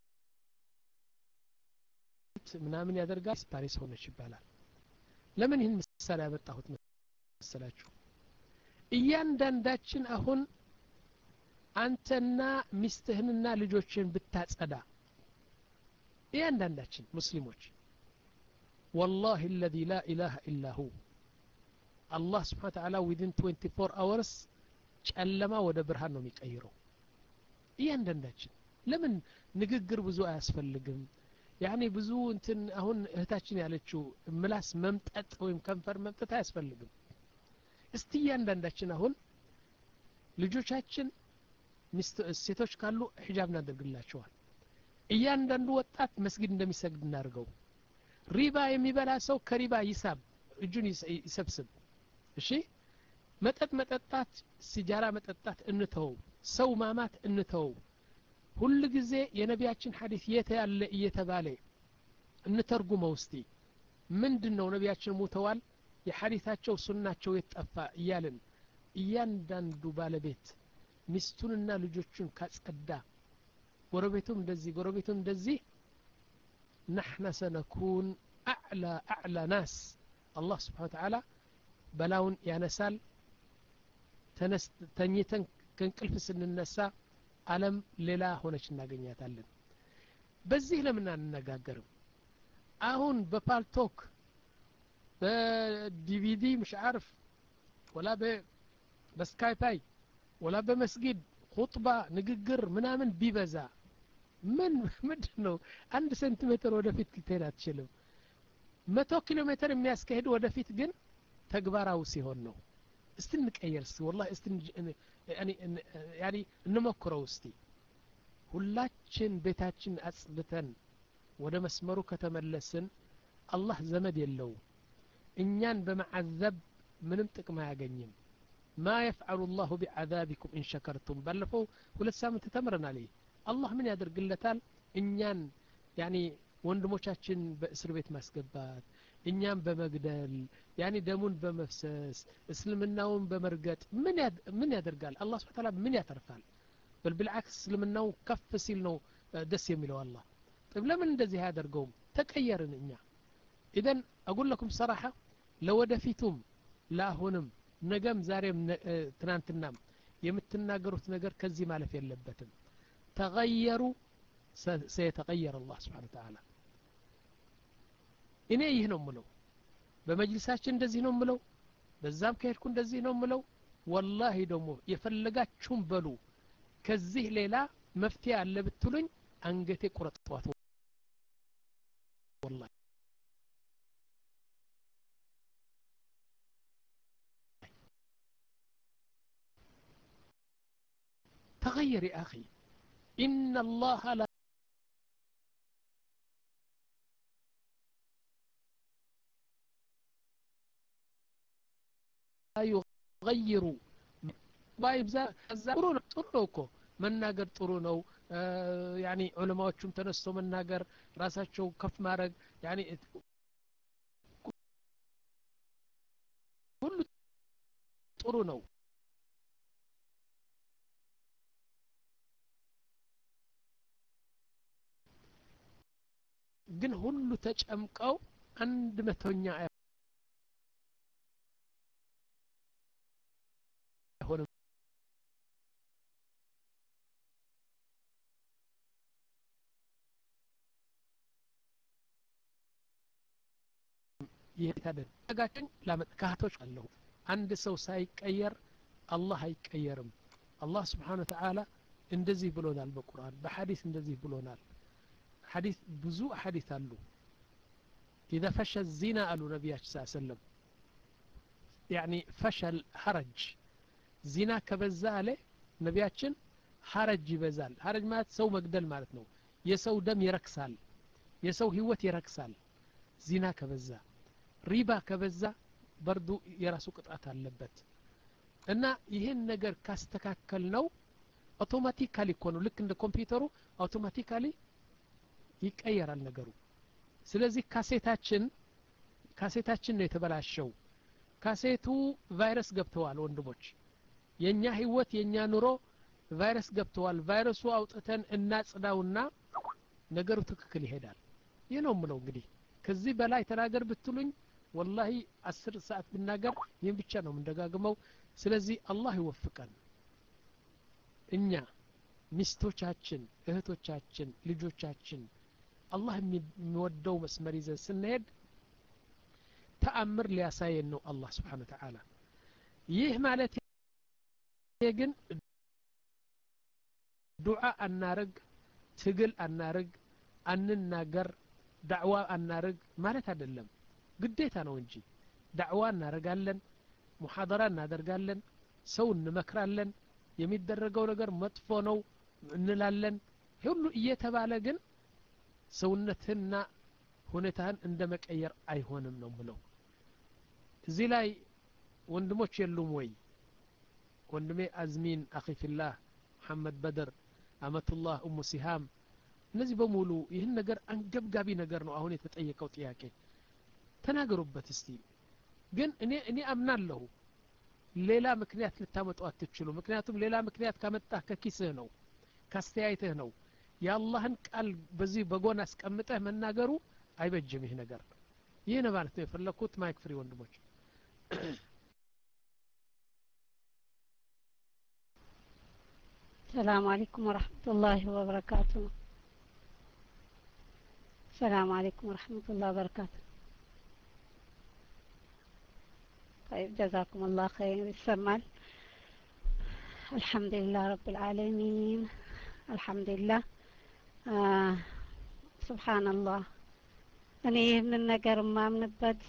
ምናምን ያደርጋል ፓሪስ ሆነች ይባላል ለምን ይህን ምሳሌ ያመጣሁት መሰላችሁ እያንዳንዳችን አሁን አንተና ሚስትህንና ልጆችን ብታጸዳ እያንዳንዳችን ሙስሊሞች والله الذي لا إله إلا هو አላህ ስብሓን ተዓላ ዊድን 24 አወርስ ጨለማ ወደ ብርሃን ነው የሚቀይረው እያንዳንዳችን ለምን ንግግር ብዙ አያስፈልግም ያኔ ብዙ እንትን አሁን እህታችን ያለችው ምላስ መምጠጥ ወይም ከንፈር መምጠጥ አያስፈልግም እስቲ እያንዳንዳችን አሁን ልጆቻችን ሴቶች ካሉ ሒጃብ እናደርግላቸዋል እያንዳንዱ ወጣት መስጊድ እንደሚሰግድ እናድርገው ሪባ የሚበላ ሰው ከሪባ ይሳብ እጁን ይሰብስብ እሺ መጠጥ መጠጣት ሲጃራ መጠጣት እንተው ሰው ማማት እንተው ሁል ጊዜ የነቢያችን ሐዲስ የት ያለ እየተባለ እንተርጉመው እስቲ ምንድን ነው ነቢያችን ሙተዋል የሐዲታቸው ሱናቸው የጠፋ እያልን እያንዳንዱ ባለቤት ሚስቱንና ልጆቹን ካጸዳ ጎረቤቱም እንደዚህ ጎረቤቱም እንደዚህ ናሕና ሰነኩን አዕላ አዕላ ናስ አላህ ስብሓን ተዓላ በላውን ያነሳል ተኝተን ከእንቅልፍ ስንነሳ አለም ሌላ ሆነች እናገኛታለን በዚህ ለምን አንነጋገርም አሁን በፓልቶክ በዲቪዲ مش عارف ولا በስካይፓይ ወላ በመስጊድ ሁጥባ ንግግር ምናምን ቢበዛ ምን ምንድን ነው አንድ ሴንቲሜትር ወደፊት ልትሄድ አትችልም መቶ ኪሎ ሜትር የሚያስካሄድ ወደፊት ግን ተግባራዊ ሲሆን ነው እስቲ እንቀየር እስቲ ወላ እስቲ ያኒ እንሞክረው እስቲ ሁላችን ቤታችን አጽድተን ወደ መስመሩ ከተመለስን አላህ ዘመድ የለው እኛን በመዓዘብ ምንም ጥቅም አያገኝም ማ የፍዓሉ ላሁ ቢዓዛቢኩም ኢን ሸከርቱም ባለፈው ሁለት ሳምንት ተምረናል ይህ አላህ ምን ያደርግለታል እኛን ያኒ ወንድሞቻችን በእስር ቤት ማስገባት እኛም በመግደል ያኒ ደሙን በመፍሰስ እስልምናውን በመርገጥ ምን ያደርጋል አላህ ስብሓ ታላ ምን ያተርፋል በል ብልዓክስ እስልምናው ከፍ ሲል ነው ደስ የሚለው አላህ طيب ለምን እንደዚህ አያደርገውም ተቀየርን እኛ ኢዘን አጉል ለኩም ሰራሐ ለወደፊቱም ለአሁንም ነገም ዛሬም ትናንትናም የምትናገሩት ነገር ከዚህ ማለፍ የለበትም ተغየሩ ሰየተቀየር አላህ ስብሓን ተዓላ እኔ ይህ ነው ምለው በመጅልሳችን እንደዚህ ነው ምለው በዛም ከሄድኩ እንደዚህ ነው ምለው ወላሂ ደግሞ የፈለጋችሁም በሉ ከዚህ ሌላ መፍትሄ አለ ብትሉኝ አንገቴ ቁረጥዋት ወላሂ تغير يا أخي إن الله لا يغير ባይብዛ ከዛ ጥሩ ነው ጥሩ ነው እኮ መናገር ጥሩ ነው ያኒ ዑለማዎቹም ተነስቶ መናገር ራሳቸው ከፍ ማድረግ ያኒ ሁሉ ጥሩ ነው ግን ሁሉ ተጨምቀው አንድ መቶኛ ይህ አይደለም ጠጋችን ካህቶች አለሁ አንድ ሰው ሳይቀየር አላህ አይቀየርም አላህ ስብሓን ወተዓላ እንደዚህ ብሎናል በቁርአን በሐዲስ እንደዚህ ብሎናል ሐዲስ ብዙ ሐዲስ አሉ ኢዘ ፈሸ ዚና አሉ ነቢያችን ስ ሰለም ያኒ ፈሸል ሀረጅ ዚና ከበዛ አለ ነቢያችን ሀረጅ ይበዛል ሀረጅ ማለት ሰው መግደል ማለት ነው የሰው ደም ይረክሳል የሰው ህይወት ይረክሳል ዚና ከበዛ ሪባ ከበዛ በርዱ የራሱ ቅጣት አለበት እና ይህን ነገር ካስተካከል ነው አውቶማቲካሊ እኮ ነው ልክ እንደ ኮምፒውተሩ አውቶማቲካሊ ይቀየራል ነገሩ ስለዚህ ካሴታችን ካሴታችን ነው የተበላሸው ካሴቱ ቫይረስ ገብተዋል ወንድሞች የእኛ ህይወት የእኛ ኑሮ ቫይረስ ገብተዋል ቫይረሱ አውጥተን እናጽዳውና ነገሩ ትክክል ይሄዳል ይህ ነው ምለው እንግዲህ ከዚህ በላይ ተናገር ብትሉኝ ወላሂ አስር ሰዓት ብናገር ይህን ብቻ ነው የምንደጋግመው ስለዚህ አላህ ይወፍቀን እኛ ሚስቶቻችን እህቶቻችን ልጆቻችን አላህ የሚወደው መስመር ይዘን ስንሄድ ተአምር ሊያሳየን ነው አላህ ስብሓን ተዓላ ይህ ማለት ግን ዱዓ አናርግ ትግል አናርግ አንናገር ዳዕዋ አናርግ ማለት አይደለም ግዴታ ነው እንጂ ዳዕዋ እናደርጋለን ሙሐደራ እናደርጋለን ሰው እንመክራለን የሚደረገው ነገር መጥፎ ነው እንላለን ሁሉ እየተባለ ግን ሰውነትህና ሁኔታህን እንደ መቀየር አይሆንም ነው ምለው እዚህ ላይ ወንድሞች የሉም ወይ ወንድሜ አዝሚን አኺፊላህ መሐመድ በድር አመቱላህ እሙ ሲሃም እነዚህ በሙሉ ይህን ነገር አንገብጋቢ ነገር ነው አሁን የተጠየቀው ጥያቄ ተናገሩበት እስቲ ግን እኔ እኔ አምናለሁ ሌላ ምክንያት ልታመጡ አትችሉ ምክንያቱም ሌላ ምክንያት ካመጣህ ከኪስህ ነው ካስተያየትህ ነው የአላህን ቃል በዚህ በጎን አስቀምጠህ መናገሩ አይበጅም ይህ ነገር ይህ ነው ማለት ነው የፈለግኩት ማይክ ፍሪ ወንድሞች السلام عليكم ورحمة الله وبركاته السلام عليكم ورحمة الله وبركاته طيب جزاكم الله خير يسمال الحمد لله رب العالمين الحمد لله آه سبحان الله እኔ ይህንን ነገር የማምንበት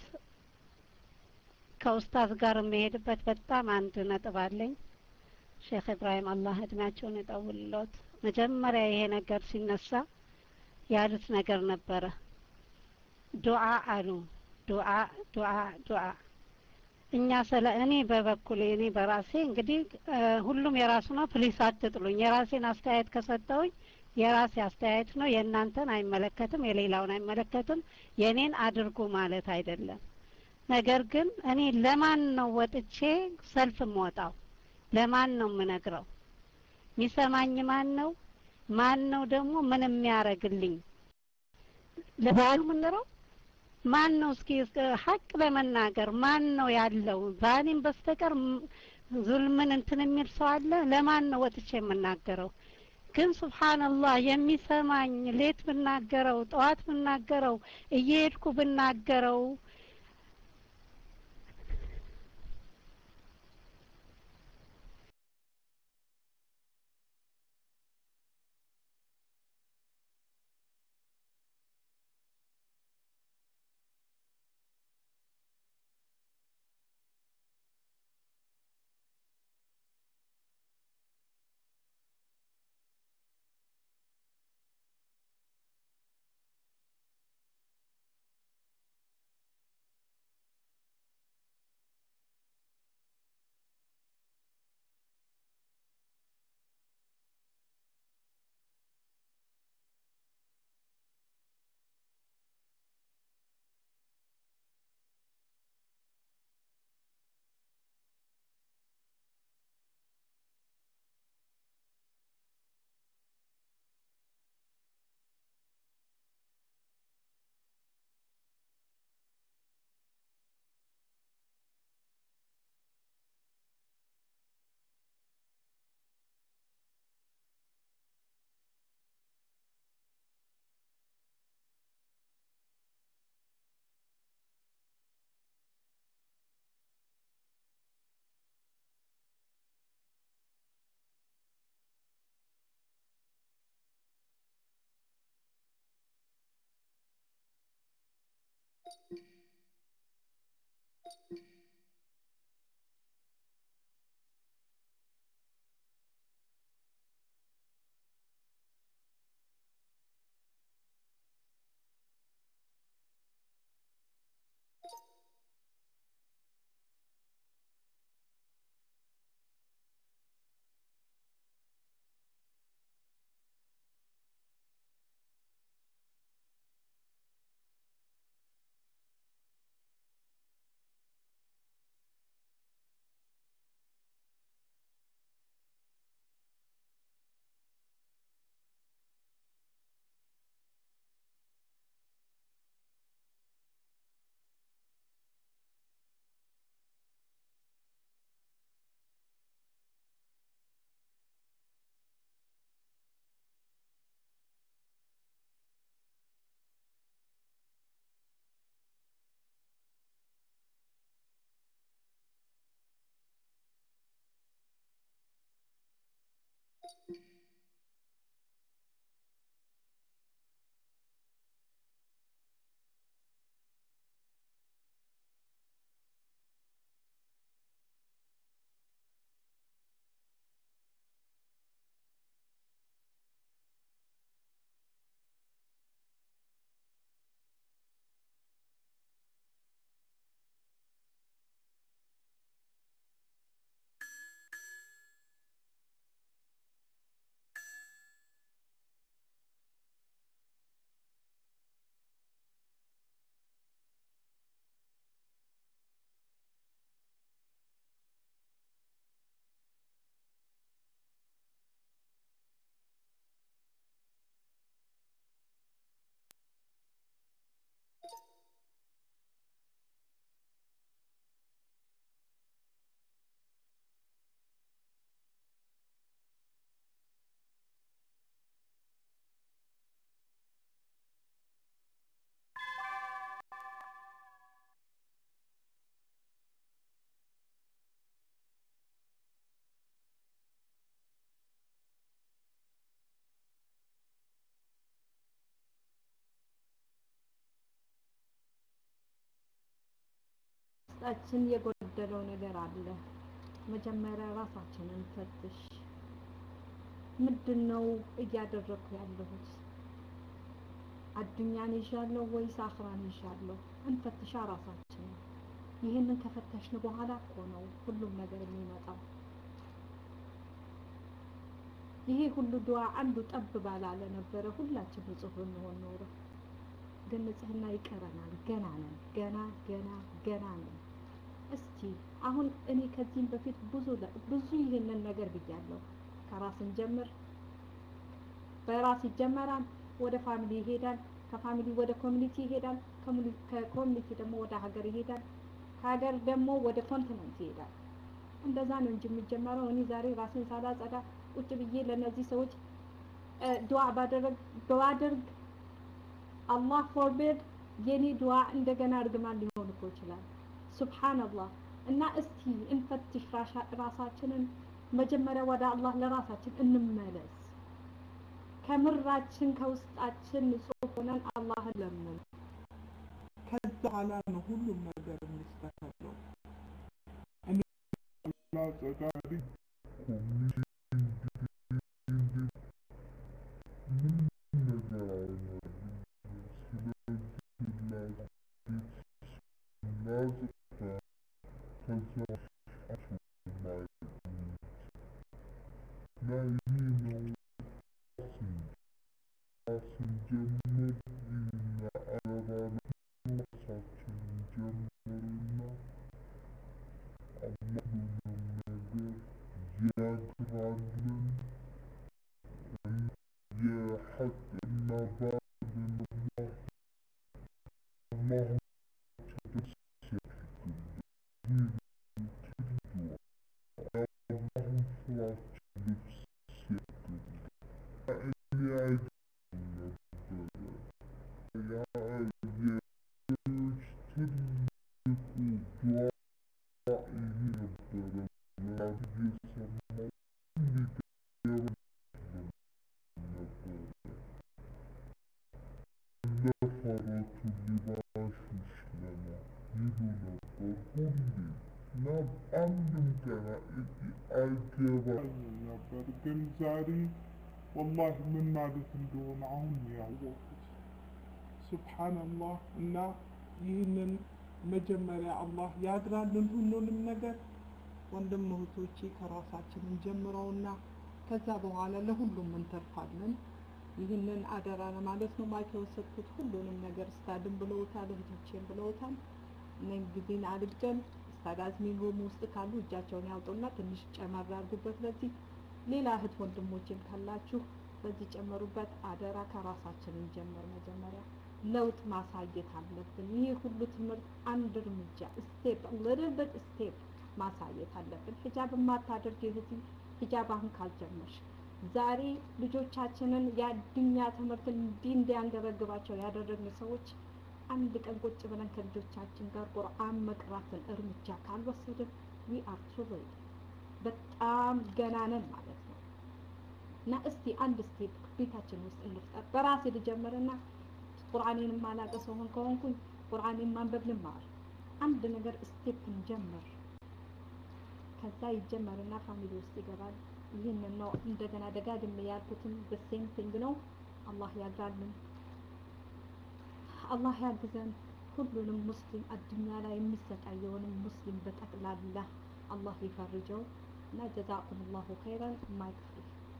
ከኡስታዝ ጋር የሚሄድበት በጣም አንድ ነጥብ አለኝ ሼክ ኢብራሂም አላህ እድሜያቸውን ይጠውልሎት መጀመሪያ ይሄ ነገር ሲነሳ ያሉት ነገር ነበረ ዱዓ አሉ ዱዓ ዱዓ ዱዓ እኛ ስለ እኔ በበኩሌ እኔ በራሴ እንግዲህ ሁሉም የራሱ ነው ፕሊስ አትጥሉኝ የራሴን አስተያየት ከሰጠውኝ የራሴ አስተያየት ነው የእናንተን አይመለከትም የሌላውን አይመለከትም የእኔን አድርጉ ማለት አይደለም ነገር ግን እኔ ለማን ነው ወጥቼ ሰልፍ የምወጣው ለማን ነው የምነግረው የሚሰማኝ ማን ነው ማን ነው ደግሞ ምን የሚያረግልኝ ለባሉ ምንረው ማን ነው እስኪ ሀቅ ለመናገር ማን ነው ያለው ባኔም በስተቀር ዙልምን እንትን የሚል ሰው አለ ለማን ነው ወጥቼ የምናገረው ግን ሱብሓንላህ የሚሰማኝ ሌት ብናገረው ጠዋት ብናገረው እየሄድኩ ብናገረው ውስጣችን የጎደለው ነገር አለ። መጀመሪያ ራሳችንን ፈትሽ። ምንድን ነው እያደረግኩ ያለሁት? አዱኛን ይዣለሁ ወይስ አኽራን ይዣለሁ? እንፈትሻ ራሳችንን። ይህንን ከፈተሽን በኋላ እኮ ነው ሁሉም ነገር የሚመጣው። ይሄ ሁሉ ዱዓ አንዱ ጠብ ባላለ ነበረ ሁላችን ንጹህ ብንሆን ኖሮ። ግን ንጽህና ይቀረናል። ገና ነን። ገና ገና ገና ነን። እስቲ አሁን እኔ ከዚህም በፊት ብዙ ብዙ ይህንን ነገር ብያለሁ። ከራስን ጀምር። በራስ ይጀመራል፣ ወደ ፋሚሊ ይሄዳል፣ ከፋሚሊ ወደ ኮሚኒቲ ይሄዳል፣ ከኮሚኒቲ ደግሞ ወደ ሀገር ይሄዳል፣ ከሀገር ደግሞ ወደ ኮንቲነንት ይሄዳል። እንደዛ ነው እንጂ የሚጀመረው። እኔ ዛሬ ራሴን ሳላጸዳ ቁጭ ብዬ ለእነዚህ ሰዎች ዱዓ ባደረግ ባደርግ አላህ ፎርቤድ የኔ ዱዓ እንደገና እርግማን ሊሆን እኮ ይችላል። ሱብሃንአላህ። እና እስቲ እንፈትሽ ራሳችንን። መጀመሪያ ወደ አላህ ለራሳችን እንመለስ። ከምራችን ከውስጣችን ንጹህ ሆነን አላህን ለምን ከዛ በኋላ ነው ሁሉም ነገር የሚስተካከለው። እኔ ላጸዳሪ ነበር ግን ዛሬ ወላሂ ምን ማለት እንደሆነ አሁን ነው ያወቅሁት። ሱብሓነላህ እና ይህንን መጀመሪያ አላህ ያግራልን ሁሉንም ነገር ወንድም እህቶቼ ከራሳችን እንጀምረውና ከዛ በኋላ ለሁሉም እንተርፋለን። ይህንን አደራ ለማለት ነው ማይክ የወሰድኩት። ሁሉንም ነገር ስታድን ብለውታል፣ እህቶቼን ብለውታል። እኔም ጊዜን አልግደል። ስታድ አዝሚን ሩም ውስጥ ካሉ እጃቸውን ያውጡና ትንሽ ጨመር አድርጉበት። በዚህ ሌላ እህት ወንድሞችን ካላችሁ በዚህ ጨመሩበት። አደራ ከራሳችን እንጀምር። መጀመሪያ ለውጥ ማሳየት አለብን። ይህ ሁሉ ትምህርት አንድ እርምጃ ስቴፕ ሊትል ቢት ስቴፕ ማሳየት አለብን። ሂጃብ የማታደርግ እህት ሂጃብ አሁን ካልጀመርሽ ዛሬ ልጆቻችንን የአዱኛ ትምህርት እንዲህ እንዲያንገበግባቸው ያደረግን ሰዎች አንድ ቀን ቁጭ ብለን ከልጆቻችን ጋር ቁርአን መቅራትን እርምጃ ካልወሰድን ዊ አር ቱ ሌት በጣም ገና ነን ማለት ነው። እና እስቲ አንድ ስቴፕ ቤታችን ውስጥ እንፍጠር። በራሴ ልጀምርና ቁርአኔን ማላቀ ሰው ከሆንኩኝ ቁርአኔን ማንበብ ልማር። አንድ ነገር ስቴፕ እንጀምር። ከዛ ይጀመርና ፋሚሊ ውስጥ ይገባል። ይህንን ነው እንደገና ደጋግሜ ያልኩትም በሴም ቲንግ ነው። አላህ ያግራልን፣ አላህ ያግዘን። ሁሉንም ሙስሊም አዱኛ ላይ የሚሰቃየውንም ሙስሊም በጠቅላላ አላህ ይፈርጀው እና ጀዛኩም ላሁ ኸይረን ማይክፍሪ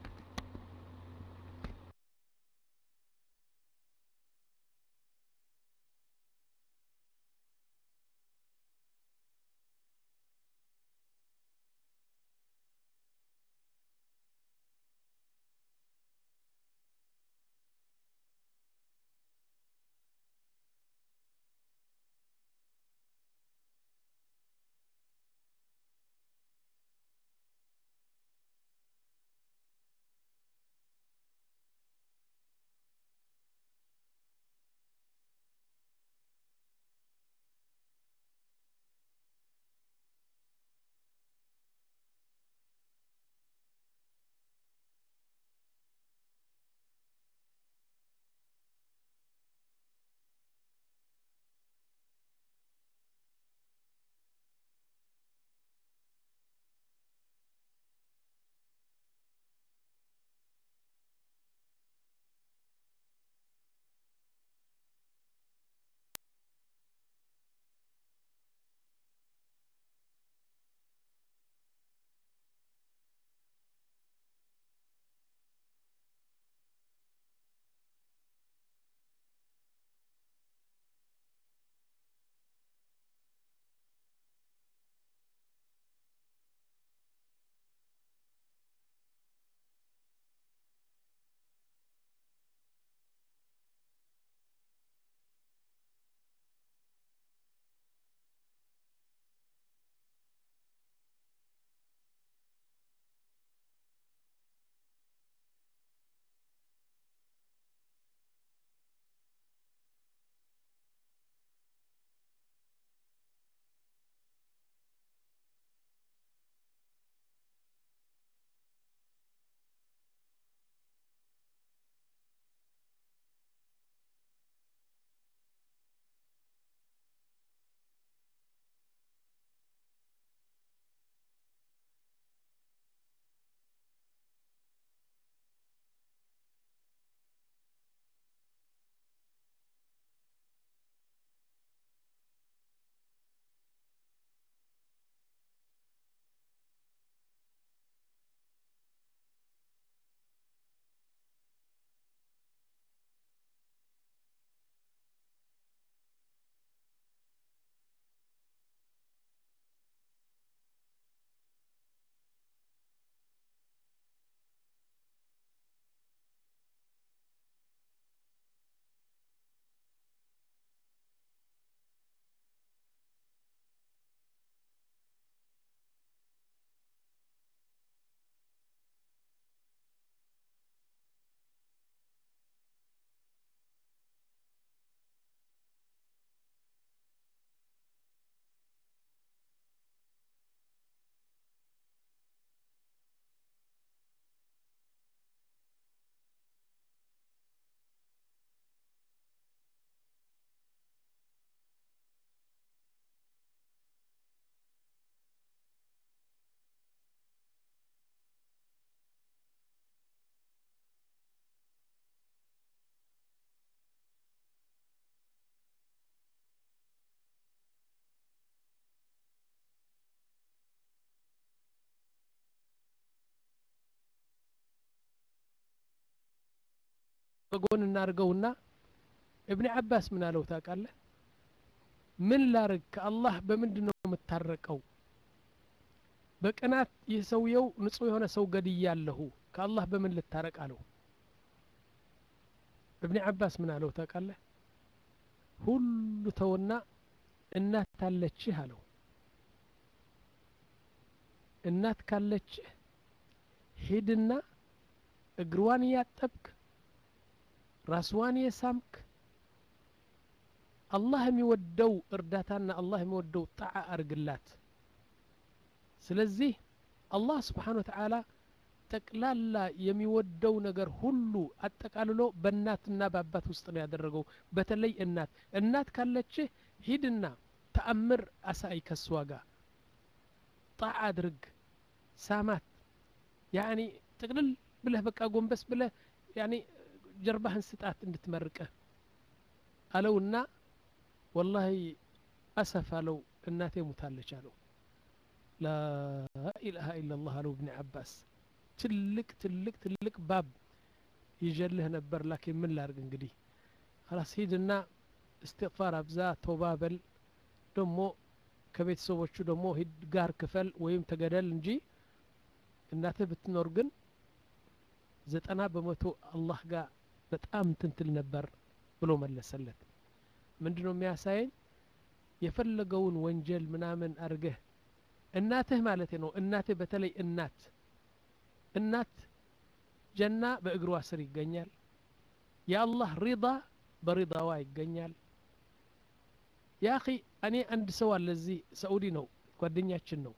በጎን እናድርገውና እብኒ አባስ ምን አለው ታውቃለህ? ምን ላርግ ከአላህ በምንድን ነው የምታረቀው? በቅናት ይህ ሰውየው ንጹህ የሆነ ሰው ገድያለሁ ከአላህ በምን ልታረቅ አለው። እብኒ አባስ ምን አለው ታውቃለህ? ሁሉ ተውና እናት ካለችህ አለው። እናት ካለችህ ሂድና እግሯን እያጠብክ ራስዋን የሳምክ አላህ የሚወደው እርዳታና አላህ የሚወደው ጣዓ አርግላት። ስለዚህ አላህ ስብሓን ወተዓላ ጠቅላላ የሚወደው ነገር ሁሉ አጠቃልሎ በእናትና በአባት ውስጥ ነው ያደረገው በተለይ እናት እናት ካለችህ ሂድና ተአምር አሳይ ከሷ ጋር ጣዕ አድርግ ሳማት ያኒ ጥቅልል ብለህ በቃ ጎንበስ ብለህ ያኒ ጀርባህን ስጣት እንድትመርቅህ አለውና ወላሂ አሰፍ አለው እናቴ ሙታለች አለው ላኢላሃ ኢላላህ አለው እብኒ አባስ ትልቅ ትልቅ ትልቅ ባብ ይጀልህ ነበር ላኪን ምን ላርግ እንግዲህ ኸላስ ሂድና እስትግፋር አብዛ ቶባ በል ደሞ ከቤተሰቦቹ ደግሞ ሂድ ጋር ክፈል ወይም ተገደል እንጂ እናትህ ብትኖር ግን ዘጠና በመቶ አላህ ጋር በጣም ትንትል ነበር ብሎ መለሰለት ምንድን ነው የሚያሳየኝ የፈለገውን ወንጀል ምናምን አድርገህ እናትህ ማለት ነው እናትህ በተለይ እናት እናት ጀና በእግሯ ስር ይገኛል የአላህ ሪዳ በሪዳዋ ይገኛል ያ አኺ እኔ አንድ ሰው አለ እዚህ ሰዑዲ ነው ጓደኛችን ነው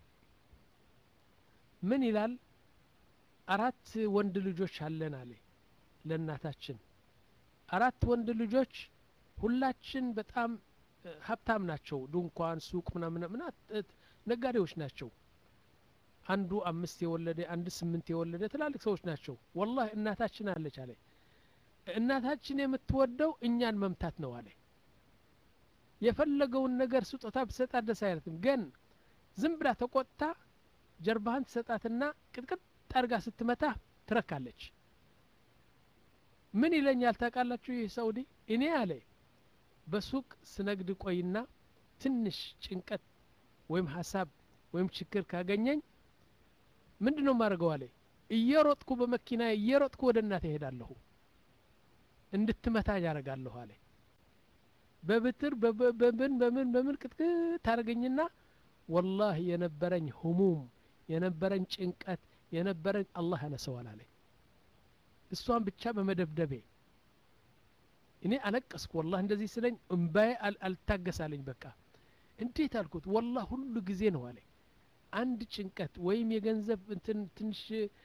ምን ይላል አራት ወንድ ልጆች አለን አለ ለእናታችን አራት ወንድ ልጆች ሁላችን በጣም ሀብታም ናቸው ድንኳን ሱቅ ምናምን ነጋዴዎች ናቸው አንዱ አምስት የወለደ አንድ ስምንት የወለደ ትላልቅ ሰዎች ናቸው ወላሂ እናታችን አለች አለ እናታችን የምትወደው እኛን መምታት ነው አለ የፈለገውን ነገር ስጦታ ብትሰጣት ደስ አይለትም ግን ዝም ብላ ተቆጥታ ጀርባህን ትሰጣትና ቅጥቅጥ አርጋ ስትመታ ትረካለች ምን ይለኛል ታውቃላችሁ ይህ ሰውዲ እኔ አለ በሱቅ ስነግድ ቆይና ትንሽ ጭንቀት ወይም ሀሳብ ወይም ችግር ካገኘኝ ምንድን ነው ማድረገው አለ እየሮጥኩ በመኪና እየሮጥኩ ወደ እናት እሄዳለሁ እንድትመታ ያደርጋለሁ አለ በብትር በምን በምን በምን ቅጥቅጥ ታደርገኝና ወላህ የነበረኝ ህሙም የነበረኝ ጭንቀት የነበረኝ አላህ ያነሰዋል አለ እሷን ብቻ በመደብደቤ እኔ አለቀስኩ ወላህ እንደዚህ ስለኝ እምባዬ አልታገሳለኝ በቃ እንዴት አልኩት ወላህ ሁሉ ጊዜ ነው አለ አንድ ጭንቀት ወይም የገንዘብ እንትን ትንሽ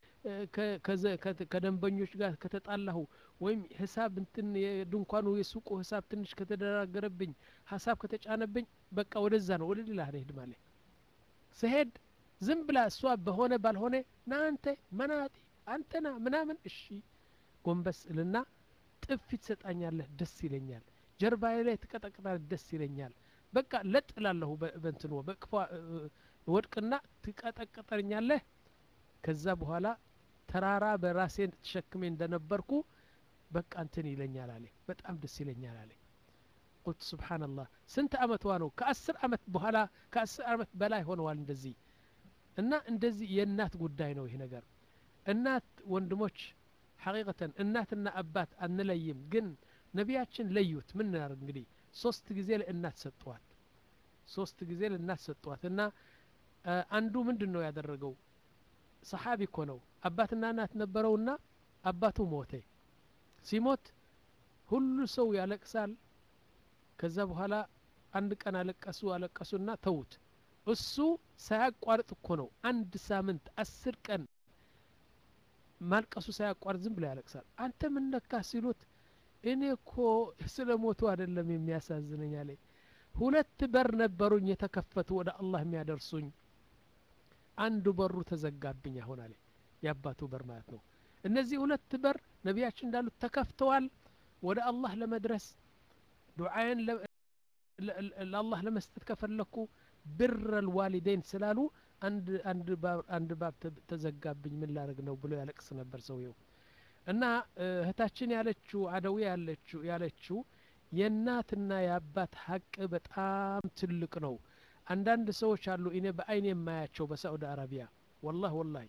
ከደንበኞች ጋር ከተጣላሁ ወይም ሂሳብ እንትን የድንኳኑ የሱቁ ሂሳብ ትንሽ ከተደራገረብኝ ሀሳብ ከተጫነብኝ በቃ ወደዛ ነው ወደ ሌላ ሄድ ማለ ስሄድ ዝም ብላ እሷ በሆነ ባልሆነ ናንተ መናጢ አንተና ምናምን እሺ ጎንበስ እልና ጥፊ ትሰጣኛለህ ደስ ይለኛል ጀርባዬ ላይ ትቀጠቅጣለህ ደስ ይለኛል በቃ ለጥ ላለሁ በንትኖ በቅፏ ወድቅና ትቀጠቅጠኛለህ ከዛ በኋላ ተራራ በራሴን ተሸክሜ እንደነበርኩ በቃ እንትን ይለኛል አለ በጣም ደስ ይለኛል አለ ቁልት ስብሓንላህ ስንት አመቷ ነው ከአስር አመት በኋላ ከአስር አመት በላይ ሆነዋል እንደዚህ እና እንደዚህ የእናት ጉዳይ ነው ይህ ነገር እናት ወንድሞች ሐቂቀተን እናትና አባት አንለይም ግን ነቢያችን ለዩት ምን ናርግ እንግዲህ ሶስት ጊዜ ለእናት ሰጠዋት ሶስት ጊዜ ለእናት ሰጠዋት እና አንዱ ምንድን ነው ያደረገው ሰሓቢ እኮ ነው አባትና እናት ነበረውና አባቱ ሞተ ሲሞት ሁሉ ሰው ያለቅሳል ከዛ በኋላ አንድ ቀን አለቀሱ አለቀሱና ተዉት እሱ ሳያቋርጥ እኮ ነው አንድ ሳምንት አስር ቀን ማልቀሱ ሳያቋርጥ ዝም ብሎ ያለቅሳል አንተ ምን ነካ ሲሉት እኔ እኮ ስለ ሞቱ አይደለም የሚያሳዝነኝ አለ ሁለት በር ነበሩኝ የተከፈቱ ወደ አላህ የሚያደርሱኝ አንዱ በሩ ተዘጋብኝ አሁን አለ የአባቱ በር ማለት ነው እነዚህ ሁለት በር ነቢያችን እንዳሉት ተከፍተዋል ወደ አላህ ለመድረስ ዱዓዬን ለአላህ ለመስጠት ከፈለኩ ብር ልዋሊደይን ስላሉ አንድ ባብ ተዘጋብኝ ምን ላደርግ ነው ብሎ ያለቅስ ነበር ሰውየው እና እህታችን ያለችው አደዊ ያለችው ያለችው የእናትና የአባት ሀቅ በጣም ትልቅ ነው አንዳንድ ሰዎች አሉ እኔ በአይን የማያቸው በሳዑዲ አረቢያ ወላህ ወላሂ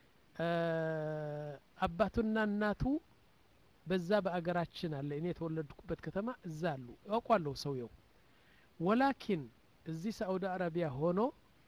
አባቱና እናቱ በዛ በአገራችን አለ እኔ የተወለድኩበት ከተማ እዛ አሉ ያውቋለሁ ሰውየው ወላኪን እዚህ ሳዑዲ አረቢያ ሆኖ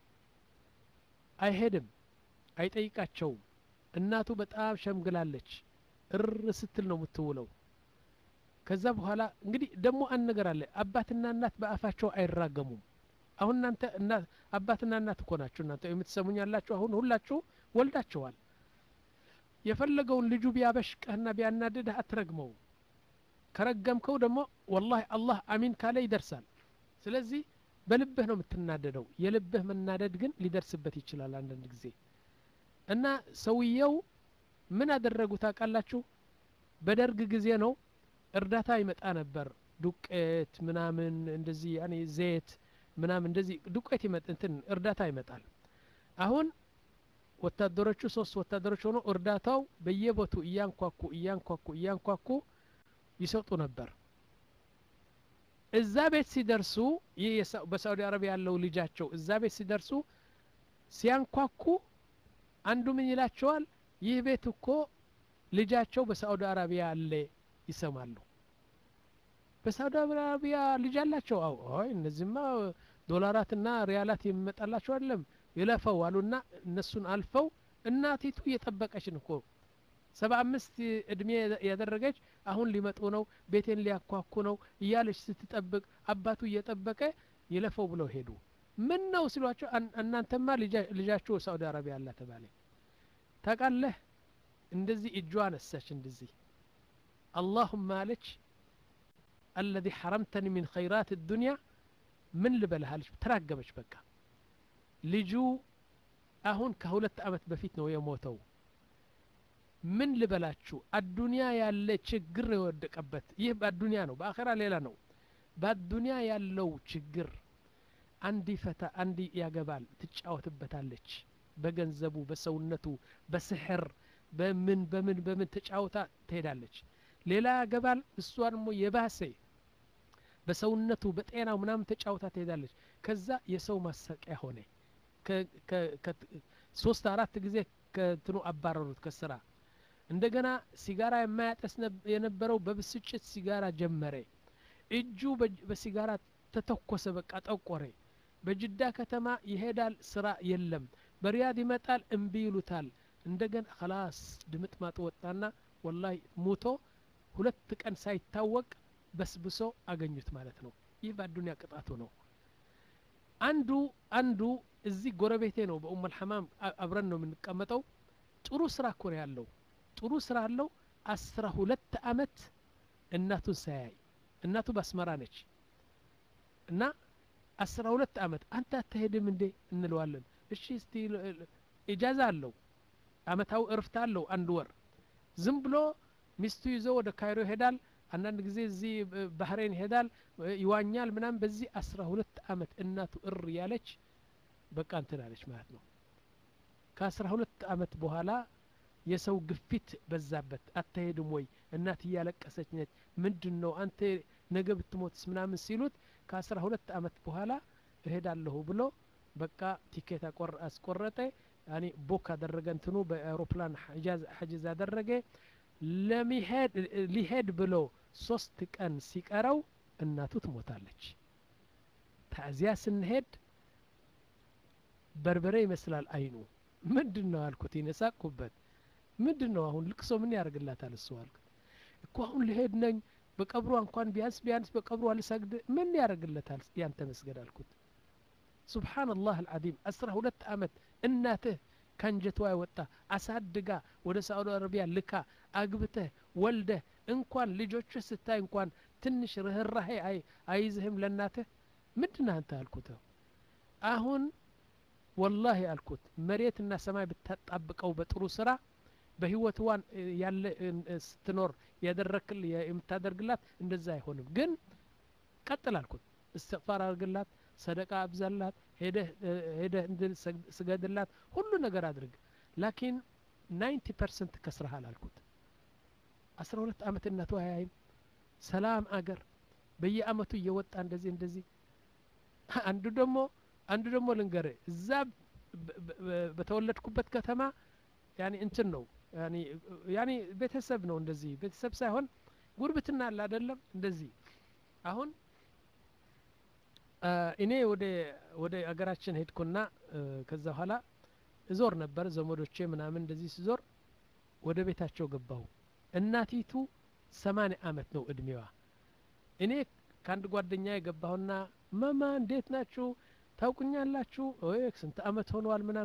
አይሄድም አይጠይቃቸውም እናቱ በጣም ሸምግላለች እር ስትል ነው የምትውለው ከዛ በኋላ እንግዲህ ደግሞ አንድ ነገር አለ አባትና እናት በአፋቸው አይራገሙም አሁን እናንተ አባትና እናት እኮ ናችሁ እናንተ የምትሰሙኝ ያላችሁ አሁን ሁላችሁ ወልዳችኋል የፈለገውን ልጁ ቢያበሽቀህና ቢያናድድህ አትረግመው ከረገምከው ደግሞ ወላሂ አላህ አሚን ካለ ይደርሳል ስለዚህ በልብህ ነው የምትናደደው የልብህ መናደድ ግን ሊደርስበት ይችላል አንዳንድ ጊዜ እና ሰውየው ምን አደረጉ ታውቃላችሁ በደርግ ጊዜ ነው እርዳታ ይመጣ ነበር ዱቄት ምናምን እንደዚህ ያኔ ዘይት ምናምን እንደዚህ ዱቄት ይመጥ እንትን እርዳታ ይመጣል አሁን ወታደሮቹ ሶስት ወታደሮች ሆኖ እርዳታው በየቦቱ እያንኳኩ እያንኳኩ እያንኳኩ ይሰጡ ነበር እዛ ቤት ሲደርሱ ይህ በሳዑዲ አረቢያ ያለው ልጃቸው እዛ ቤት ሲደርሱ ሲያንኳኩ አንዱ ምን ይላቸዋል ይህ ቤት እኮ ልጃቸው በሳዑዲ አረቢያ አለ ይሰማሉ በሳዑዲ አረቢያ ልጅ አላቸው አው አይ እነዚህማ ዶላራትና ሪያላት የሚመጣላቸው አይደለም ይለፈው አሉና እነሱን አልፈው እናቲቱ እየጠበቀችን እኮ ሰባ አምስት እድሜ ያደረገች አሁን ሊመጡ ነው ቤቴን ሊያኳኩ ነው እያለች ስትጠብቅ አባቱ እየጠበቀ ይለፈው ብለው ሄዱ ምን ነው ሲሏቸው እናንተማ ልጃችሁ ሳዑዲ አረቢያ አላ ተባለ ታቃለህ እንደዚህ እጇ አነሳች እንደዚህ አላሁማ አለች አለዚ ሐረምተኒ ሚን ኸይራት ዱንያ ምን ልበልሃለች ተራገመች በቃ ልጁ አሁን ከሁለት አመት በፊት ነው የሞተው ምን ልበላችሁ አዱንያ ያለ ችግር የወደቀበት ይህ በአዱንያ ነው በአኼራ ሌላ ነው በአዱንያ ያለው ችግር አንድ ፈታ አንድ ያገባል ትጫወትበታለች በገንዘቡ በሰውነቱ በስሕር በምን በምን በምን ተጫውታ ትሄዳለች ሌላ ያገባል እሷ ደግሞ የባሰ በሰውነቱ በጤናው ምናምን ተጫውታ ትሄዳለች ከዛ የሰው ማሰቂያ ሆነ ሶስት አራት ጊዜ ከትኑ አባረሩት ከስራ እንደገና ሲጋራ የማያጠስ የነበረው በብስጭት ሲጋራ ጀመረ እጁ በሲጋራ ተተኮሰ በቃ ጠቆረ በጅዳ ከተማ ይሄዳል ስራ የለም በሪያድ ይመጣል እምቢ ይሉታል እንደገና ከላስ ድምጥማጥ ወጣና ወላሂ ሙቶ ሁለት ቀን ሳይታወቅ በስብሶ አገኙት ማለት ነው ይህ በአዱኒያ ቅጣቱ ነው አንዱ አንዱ እዚህ ጎረቤቴ ነው በኡም አልሐማም አብረን ነው የምንቀመጠው ጥሩ ስራ እኮ ነው ያለው ጥሩ ስራ አለው አስራ ሁለት አመት እናቱን ሳያይ እናቱ በአስመራ ነች እና አስራ ሁለት አመት አንተ አትሄድም እንዴ እንለዋለን እሺ እስቲ ኢጃዛ አለው አመታዊ እርፍት አለው አንድ ወር ዝም ብሎ ሚስቱ ይዞ ወደ ካይሮ ይሄዳል አንዳንድ ጊዜ እዚህ ባህሬን ይሄዳል ይዋኛል ምናም በዚህ አስራ ሁለት አመት እናቱ እር ያለች በቃ እንትን አለች ማለት ነው ከአስራ ሁለት አመት በኋላ የሰው ግፊት በዛበት አትሄድም ወይ እናት እያለቀሰች ነች ምንድን ነው አንተ ነገ ብትሞትስ ምናምን ሲሉት ከአስራ ሁለት አመት በኋላ እሄዳለሁ ብሎ በቃ ቲኬት አስቆረጠ ያኔ ቦክ አደረገ እንትኑ በአውሮፕላን ሐጅዝ አደረገ ለሚሄድ ሊሄድ ብሎ ሶስት ቀን ሲቀረው እናቱ ትሞታለች ታዚያ ስንሄድ በርበሬ ይመስላል አይኑ ምንድን ነው አልኩት ይነሳቅኩበት ምንድን ነው አሁን ልቅሶ ምን ያደርግላታል እሱ አልኩት እኮ አሁን ልሄድ ነኝ በቀብሯ እንኳን ቢያንስ ቢያንስ በቀብሯ ልሰግድ ምን ያደርግለታል ያንተ መስገድ አልኩት ሱብሓንላህ አልዓዚም አስራ ሁለት አመት እናትህ ከንጀቷ የወጣ አሳድጋ ወደ ሳዑዲ አረቢያ ልካ አግብተህ ወልደህ እንኳን ልጆችህ ስታይ እንኳን ትንሽ ርህራሄ አይዝህም ለእናትህ ምንድን አንተ አልኩት አሁን ወላሂ አልኩት መሬትና ሰማይ ብታጣብቀው በጥሩ ስራ በህይወትዋን ያለ ስትኖር ያደረክል የምታደርግላት እንደዛ አይሆንም ግን ቀጥል አልኩት እስትቅፋር አድርግላት ሰደቃ አብዛላት ሄደህ ስገድላት ሁሉ ነገር አድርግ ላኪን ናይንቲ ፐርሰንት ከስረሃል አልኩት አስራ ሁለት አመት እናቱ አያይም ሰላም አገር በየአመቱ እየወጣ እንደዚህ እንደዚህ አንዱ ደግሞ አንዱ ደግሞ ልንገር እዛ በተወለድኩበት ከተማ ያኒ እንትን ነው ያኒ ቤተሰብ ነው እንደዚህ ቤተሰብ ሳይሆን ጉርብትና አለ አይደለም እንደዚህ አሁን እኔ ወደ ወደ አገራችን ሄድኩና ከዛ በኋላ እዞር ነበር ዘመዶቼ ምናምን እንደዚህ ስዞር ወደ ቤታቸው ገባሁ እናቲቱ ሰማንያ አመት ነው እድሜዋ እኔ ከአንድ ጓደኛ የገባሁና መማ እንዴት ናችሁ ታውቁኛላችሁ ስንት አመት ሆነዋል ምናምን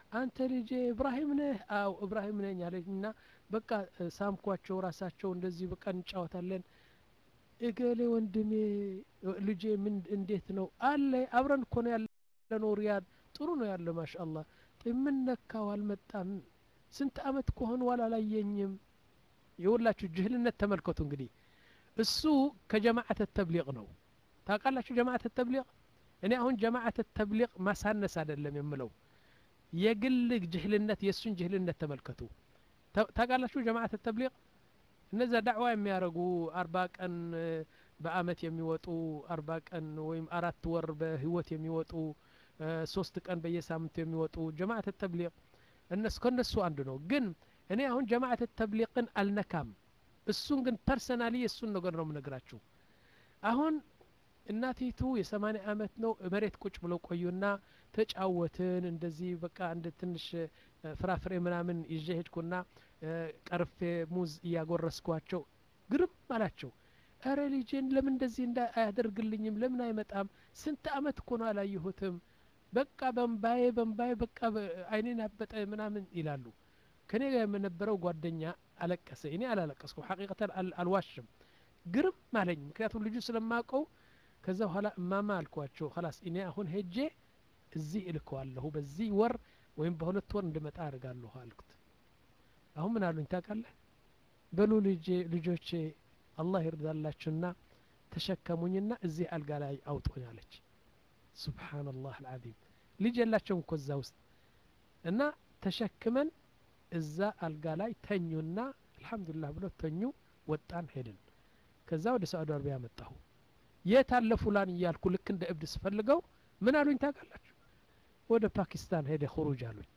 አንተ ልጄ እብራሂም ነህ አው እብራሂም ነኝ አለች እና በቃ ሳምኳቸው ራሳቸው እንደዚህ በቃ እንጫወታለን እገሌ ወንድሜ ልጄ ምን እንዴት ነው አለ አብረን እኮ ነው ያለነው ሪያድ ጥሩ ነው ያለ ማሻአላህ ምን ነካው አልመጣም ስንት አመት ከሆኑ አላላየኝም የሁላችሁ ጅህልነት ተመልከቱ እንግዲህ እሱ ከጀማዓተ ተብሊቅ ነው ታውቃላችሁ ጀማዓተ ተብሊቅ እኔ አሁን ጀማዓተ ተብሊቅ ማሳነስ አይደለም የምለው የግል ጅህልነት የእሱን ጅህልነት ተመልከቱ ታውቃላችሁ ጀማዓተ ተብሊቅ እነዛ ዳዕዋ የሚያደርጉ አርባ ቀን በአመት የሚወጡ አርባ ቀን ወይም አራት ወር በህይወት የሚወጡ ሶስት ቀን በየሳምንቱ የሚወጡ ጀማዓተ ተብሊቅ እነሱ ከነሱ አንዱ ነው ግን እኔ አሁን ጀማዓተ ተብሊቅን አልነካም እሱን ግን ፐርሰናሊ የእሱን ነገር ነው የምነግራችሁ አሁን እናቲቱ የሰማኒያ አመት ነው መሬት ቁጭ ብለው ቆዩና ተጫወትን እንደዚህ በቃ እንደ ትንሽ ፍራፍሬ ምናምን ይዤ ሄድኩና ቀርፌ ሙዝ እያጎረስኳቸው ግርም አላቸው እረ ልጄን ለምን እንደዚህ እንዳ አያደርግልኝም ለምን አይመጣም ስንት አመት እኮ ነው አላየሁትም በቃ በንባዬ በንባዬ በቃ አይኔን አበጠ ምናምን ይላሉ ከኔ ጋር የምነበረው ጓደኛ አለቀሰ እኔ አላለቀስኩም ሐቂቀተን አልዋሽም ግርም አለኝ ምክንያቱም ልጁ ስለማቀው ከዛ በኋላ እማማ አልኳቸው ላስ እኔ አሁን ሄጄ እዚህ እልከዋለሁ በዚህ ወር ወይም በሁለት ወር እንድመጣ አድርጋለሁ አልኩት አሁን ምን አሉኝ ታውቃለህ በሉ ልጆቼ አላህ ይርዳላችሁና ተሸከሙኝና እዚህ አልጋ ላይ አውጡኝ አለች ሱብሓነላህ አልዓዚም ልጅ የላቸውም እኮ እዛ ውስጥ እና ተሸክመን እዛ አልጋ ላይ ተኙና አልሐምዱሊላህ ብሎ ተኙ ወጣን ሄድን ከዛ ወደ ሳዑዲ አረቢያ መጣሁ የት አለ ፉላን እያልኩ ልክ እንደ እብድ ስፈልገው ምን አሉኝ ታውቃላችሁ ወደ ፓኪስታን ሄደ ሁሩጅ አሉኝ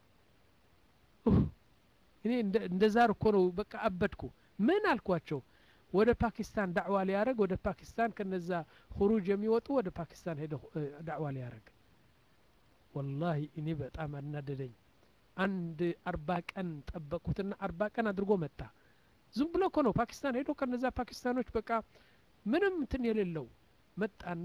እኔ እንደ ዛር እኮ ነው በቃ አበድኩ ምን አልኳቸው ወደ ፓኪስታን ዳዕዋ ሊያደረግ ወደ ፓኪስታን ከነዛ ሁሩጅ የሚወጡ ወደ ፓኪስታን ሄደ ዳዕዋ ሊያደረግ ወላሂ እኔ በጣም አናደደኝ አንድ አርባ ቀን ጠበቁትና አርባ ቀን አድርጎ መጣ ዝም ብሎ እኮ ነው ፓኪስታን ሄዶ ከነዛ ፓኪስታኖች በቃ ምንም እንትን የሌለው መጣና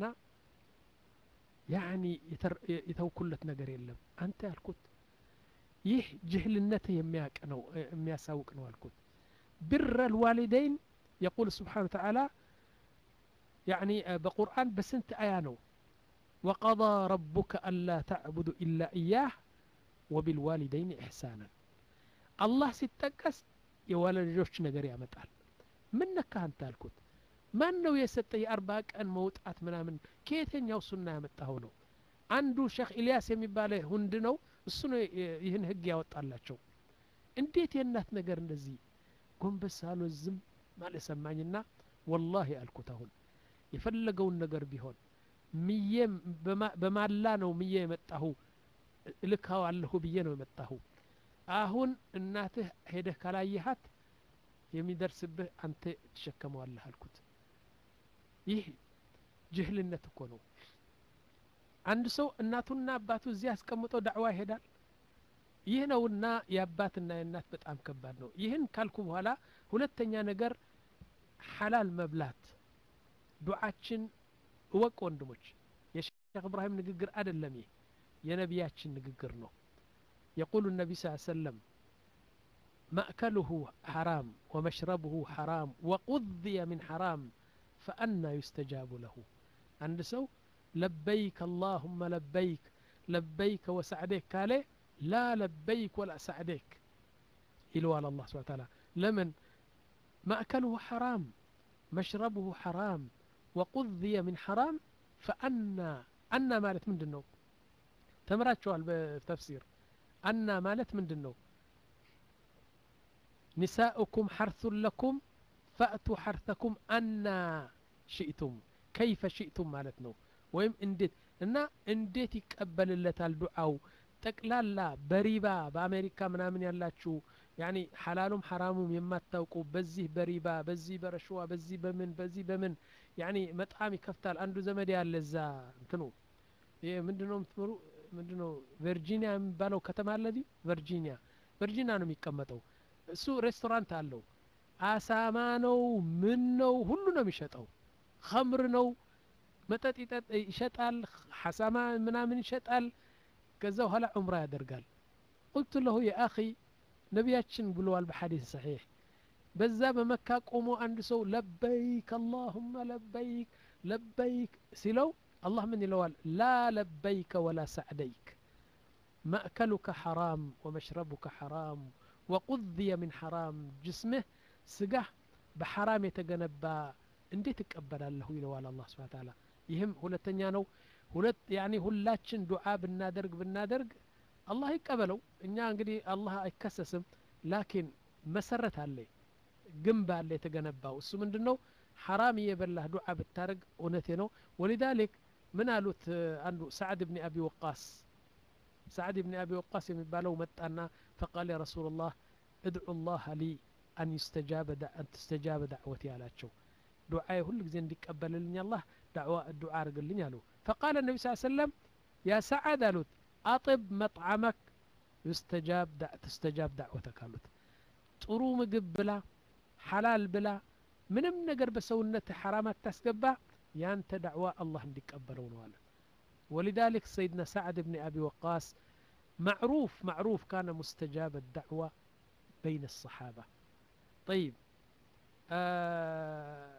ያኒ የተውኩለት ነገር የለም አንተ ያልኩት ይህ ጅህልነትህ የሚያቅ ነው የሚያሳውቅ ነው አልኩት ብር ልዋሊደይን የቁል ስብሓን ተዓላ ያኒ በቁርአን በስንት አያ ነው وقضى ربك ألا تعبدوا إلا إياه وبالوالدين إحسانا الله ሲጠቀስ የወላጆች ነገር ያመጣል ምን ነካህ አንተ አልኩት ማን ነው የሰጠ የአርባ ቀን መውጣት ምናምን ከየተኛው ሱና ያመጣኸው ነው አንዱ ሼክ ኢልያስ የሚባለ ሁንድ ነው እሱ ነው ይህን ህግ ያወጣላቸው እንዴት የእናት ነገር እንደዚህ ጎንበስ አሎ ዝም ማለት ሰማኝና ወላሂ አልኩት አሁን የፈለገውን ነገር ቢሆን ምዬ በማላ ነው ምዬ የመጣሁ እልካዋለሁ ብዬ ነው የመጣሁ አሁን እናትህ ሄደህ ካላየሃት የሚደርስብህ አንተ ትሸከመዋለህ አልኩት ይህ ጅህልነት እኮ ነው አንድ ሰው እናቱና አባቱ እዚህ አስቀምጠው ዳዕዋ ይሄዳል ይህ ነውና የአባትና የእናት በጣም ከባድ ነው ይህን ካልኩ በኋላ ሁለተኛ ነገር ሐላል መብላት ዱዓችን እወቅ ወንድሞች የሼክ እብራሂም ንግግር አይደለም ይህ የነቢያችን ንግግር ነው የቁሉ ነቢ ስ ሰለም مأكله حرام ومشربه حرام وقضي من حرام فأنا يستجاب له عند سو لبيك اللهم لبيك لبيك وسعديك كالي لا لبيك ولا سعديك إلو على الله سبحانه وتعالى لمن مأكله حرام مشربه حرام وقضي من حرام فأنا أنا مالت من دنو تمرات شوال بتفسير أنا مالت من دنو نساؤكم حرث لكم فأتوا حرثكم أنا شئتم كيف شئتم مالتنا ويم انديت እና እንዴት ይቀበልለታል ዱዓው ጠቅላላ በሪባ በአሜሪካ ምናምን ያላችሁ ያኒ ሐላሉም ሐራሙም የማታውቁ በዚህ በሪባ በዚህ በረሽዋ በዚህ በምን በዚህ በምን ያኒ መጣም ይከፍታል አንዱ ዘመድ ያለ እዛ እንትኑ ይሄ ምንድነው የምትምሩ ምንድነው ቨርጂኒያ የሚባለው ከተማ አለዲ ቨርጂኒያ ቨርጂኒያ ነው የሚቀመጠው እሱ ሬስቶራንት አለው አሳማ ነው ምን ነው ሁሉ ነው የሚሸጠው ከምር ነው መጠጥ ይሸጣል ሐሳማ ምናምን ይሸጣል ከዛ በኋላ ዑምራ ያደርጋል فقلت له يا أخي ነቢያችን ብለዋል በሐዲስ ሰሒሕ በዛ በመካ ቆሞ አንድ ሰው ለበይክ አላሁመ ለበይክ ለበይክ ሲለው አላህ ምን ይለዋል ላ ለበይከ ወላ ሰዕደይክ ማእከሉከ ሐራም ወመሽረቡከ ሐራም ወቁዝየ ምን ሐራም ጅስምህ ስጋህ በሐራም የተገነባ እንዴት እቀበላለሁ ይለዋል አላህ ስብሓ ታላ ይህም ሁለተኛ ነው ሁለት ያኒ ሁላችን ዱዓ ብናደርግ ብናደርግ አላህ ይቀበለው እኛ እንግዲህ አላህ አይከሰስም ላኪን መሰረት አለ ግንብ አለ የተገነባው እሱ ምንድን ነው ሐራም እየበላህ ዱዓ ብታደርግ እውነቴ ነው ወሊዛሊክ ምን አሉት አንዱ ሰዓድ ብኒ አቢ ወቃስ ሰዓድ ብኒ አቢ ወቃስ የሚባለው መጣና ፈቃል ያ ረሱላ ላህ እድዑ ላህ ሊ አን ትስተጃበ ዳዕወቲ አላቸው ዱዓዬ ሁል ጊዜ እንዲቀበልልኝ አላህ ዱዓ አርግልኝ አሉ ፈቃለ ነቢ ስ ሰለም ያ ሰዓድ አሉት አጥብ መጥዓመክ ትስተጃብ ዳዕወተክ አሉት ጥሩ ምግብ ብላ ሓላል ብላ ምንም ነገር በሰውነት ሐራም አታስገባ ያንተ ዳዕዋ አላህ እንዲቀበለው ነው አለ ولذلك سيدنا سعد بن أبي وقاص معروف معروف كان مستجاب الدعوة بين الصحابة طيب آه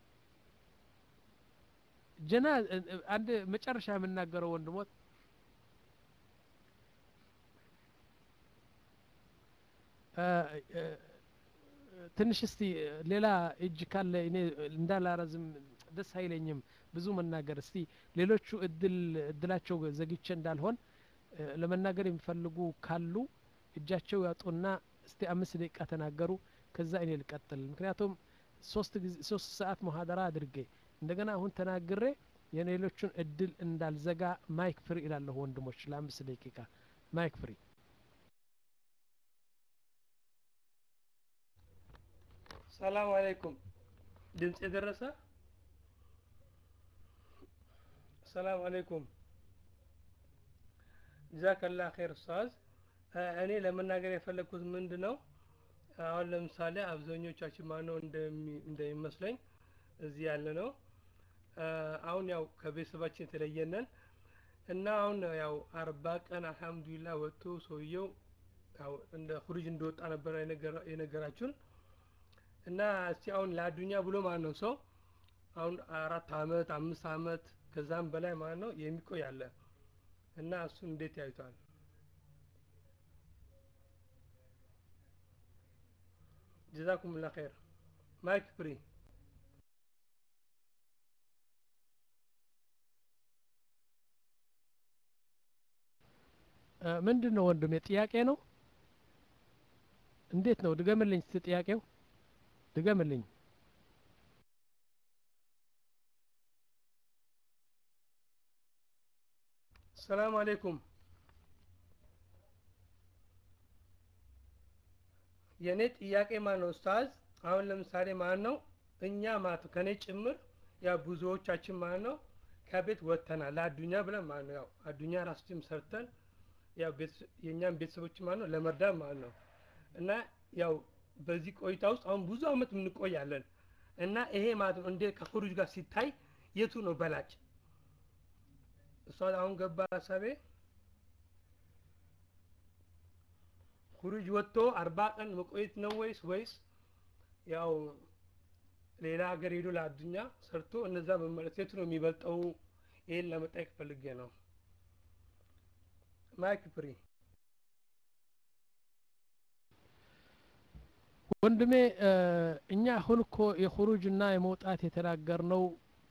جناز عند مጨረሻ የምናገረው ወንድሞት ትንሽ እስቲ ሌላ እጅ ካለ እኔ እንዳላረዝም ደስ አይለኝም ብዙ መናገር እስቲ ሌሎቹ እድል እድላቸው ዘግቼ እንዳልሆን ለመናገር የሚፈልጉ ካሉ እጃቸው ያጡና እስቲ አምስት ደቂቃ ተናገሩ ከዛ እኔ ልቀጥል ምክንያቱም ሶስት ሶስት ሰዓት መሀደራ አድርጌ እንደገና አሁን ተናግሬ የሌሎቹን እድል እንዳልዘጋ ማይክ ፍሪ ይላለሁ ወንድሞች ለአምስት ደቂቃ ማይክ ፍሪ ሰላም አለይኩም ድምፅ የደረሰ ሰላም አለይኩም ጀዛከላ ኸይር ኡስታዝ እኔ ለመናገር የፈለግኩት ምንድ ነው አሁን ለምሳሌ አብዛኞቻችን ማነው እንደሚመስለኝ እዚህ ያለ ነው አሁን ያው ከቤተሰባችን የተለየነን እና አሁን ያው አርባ ቀን አልሐምዱሊላ ወጥቶ ሰውየው ያው እንደ ሁሪጅ እንደወጣ ነበረ የነገራችሁን እና እስቲ አሁን ለአዱኛ ብሎ ማለት ነው ሰው አሁን አራት አመት አምስት አመት ከዛም በላይ ማለት ነው የሚቆይ አለ እና እሱን እንዴት ያዩታል ጀዛኩም ላ ኸይር ማይክ ፍሪ ምንድን ነው ወንድም ጥያቄ ነው እንዴት ነው ድገምልኝ ስ ጥያቄው ድገምልኝ ሰላም አሌይኩም የእኔ ጥያቄ ማን ነው ኡስታዝ አሁን ለምሳሌ ማን ነው እኛ ማለት ከእኔ ጭምር ያ ብዙዎቻችን ማለት ነው ከቤት ወጥተናል ለአዱኛ ብለን ማለት ነው ያው አዱኛ ራሳችን ሰርተን ያው የእኛም ቤተሰቦች ማለት ነው ለመርዳት ማለት ነው እና ያው በዚህ ቆይታ ውስጥ አሁን ብዙ አመት እንቆያለን እና ይሄ ማለት ነው እንዴ ከኹሩጅ ጋር ሲታይ የቱ ነው በላጭ እሷ አሁን ገባ ሀሳቤ ሁሩጅ ወጥቶ አርባ ቀን መቆየት ነው ወይስ ወይስ ያው ሌላ ሀገር ሄዶ ለአዱኛ ሰርቶ እነዛ መመለስ የቱ ነው የሚበልጠው ይሄን ለመጠየቅ ፈልጌ ነው ማይክ ፍሪ ወንድሜ እኛ አሁን እኮ የኹሩጅና የመውጣት የተናገርነው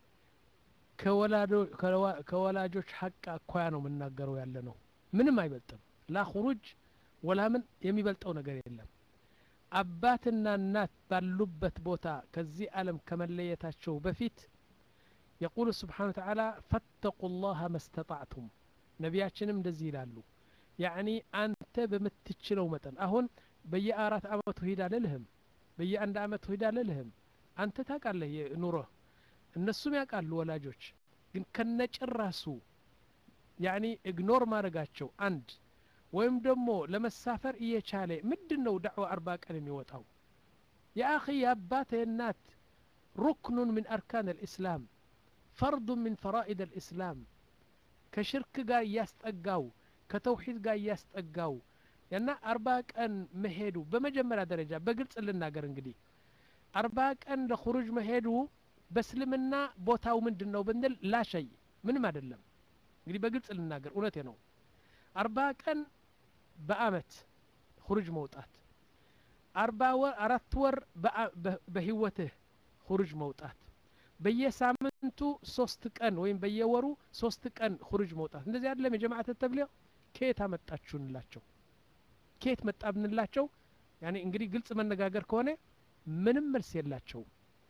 ከወላጆች ሀቅ አኳያ ነው የምናገረው ያለ ነው ምንም አይበልጥም ላ ኹሩጅ ወላ ምን የሚበልጠው ነገር የለም አባትና እናት ባሉበት ቦታ ከዚህ ዓለም ከመለየታቸው በፊት የቁሉ ስብሓን ተዓላ ፈተቁ ላሀ መስተጣዕቱም ነቢያችንም እንደዚህ ይላሉ ያዕኒ አንተ በምትችለው መጠን አሁን በየአራት አመቱ ሂድ አልልህም በየአንድ አመቱ ሂድ አልልህም አንተ ታውቃለህ ኑሮህ እነሱም ያውቃሉ ወላጆች ግን ከነጭራሱ ያኒ ኢግኖር ማድረጋቸው አንድ ወይም ደግሞ ለመሳፈር እየቻለ ምንድን ነው ዳዕዋ አርባ ቀን የሚወጣው የአኺ የአባት የእናት ሩክኑን ምን አርካን አልእስላም ፈርዱ ምን ፈራኢድ አልእስላም ከሽርክ ጋር እያስጠጋው ከተውሒድ ጋር እያስጠጋው ያና አርባ ቀን መሄዱ በመጀመሪያ ደረጃ በግልጽ ልናገር እንግዲህ አርባ ቀን ለኹሩጅ መሄዱ በእስልምና ቦታው ምንድን ነው ብንል ላሸይ ምንም አይደለም እንግዲህ በግልጽ ልናገር እውነቴ ነው አርባ ቀን በአመት ሁሩጅ መውጣት አርባ ወር አራት ወር በህይወትህ ሁሩጅ መውጣት በየሳምንቱ ሶስት ቀን ወይም በየወሩ ሶስት ቀን ሁሩጅ መውጣት እንደዚህ አይደለም የጀማዓት ተብሊግ ከየት አመጣችሁ እንላቸው ከየት መጣ ብንላቸው ያኔ እንግዲህ ግልጽ መነጋገር ከሆነ ምንም መልስ የላቸውም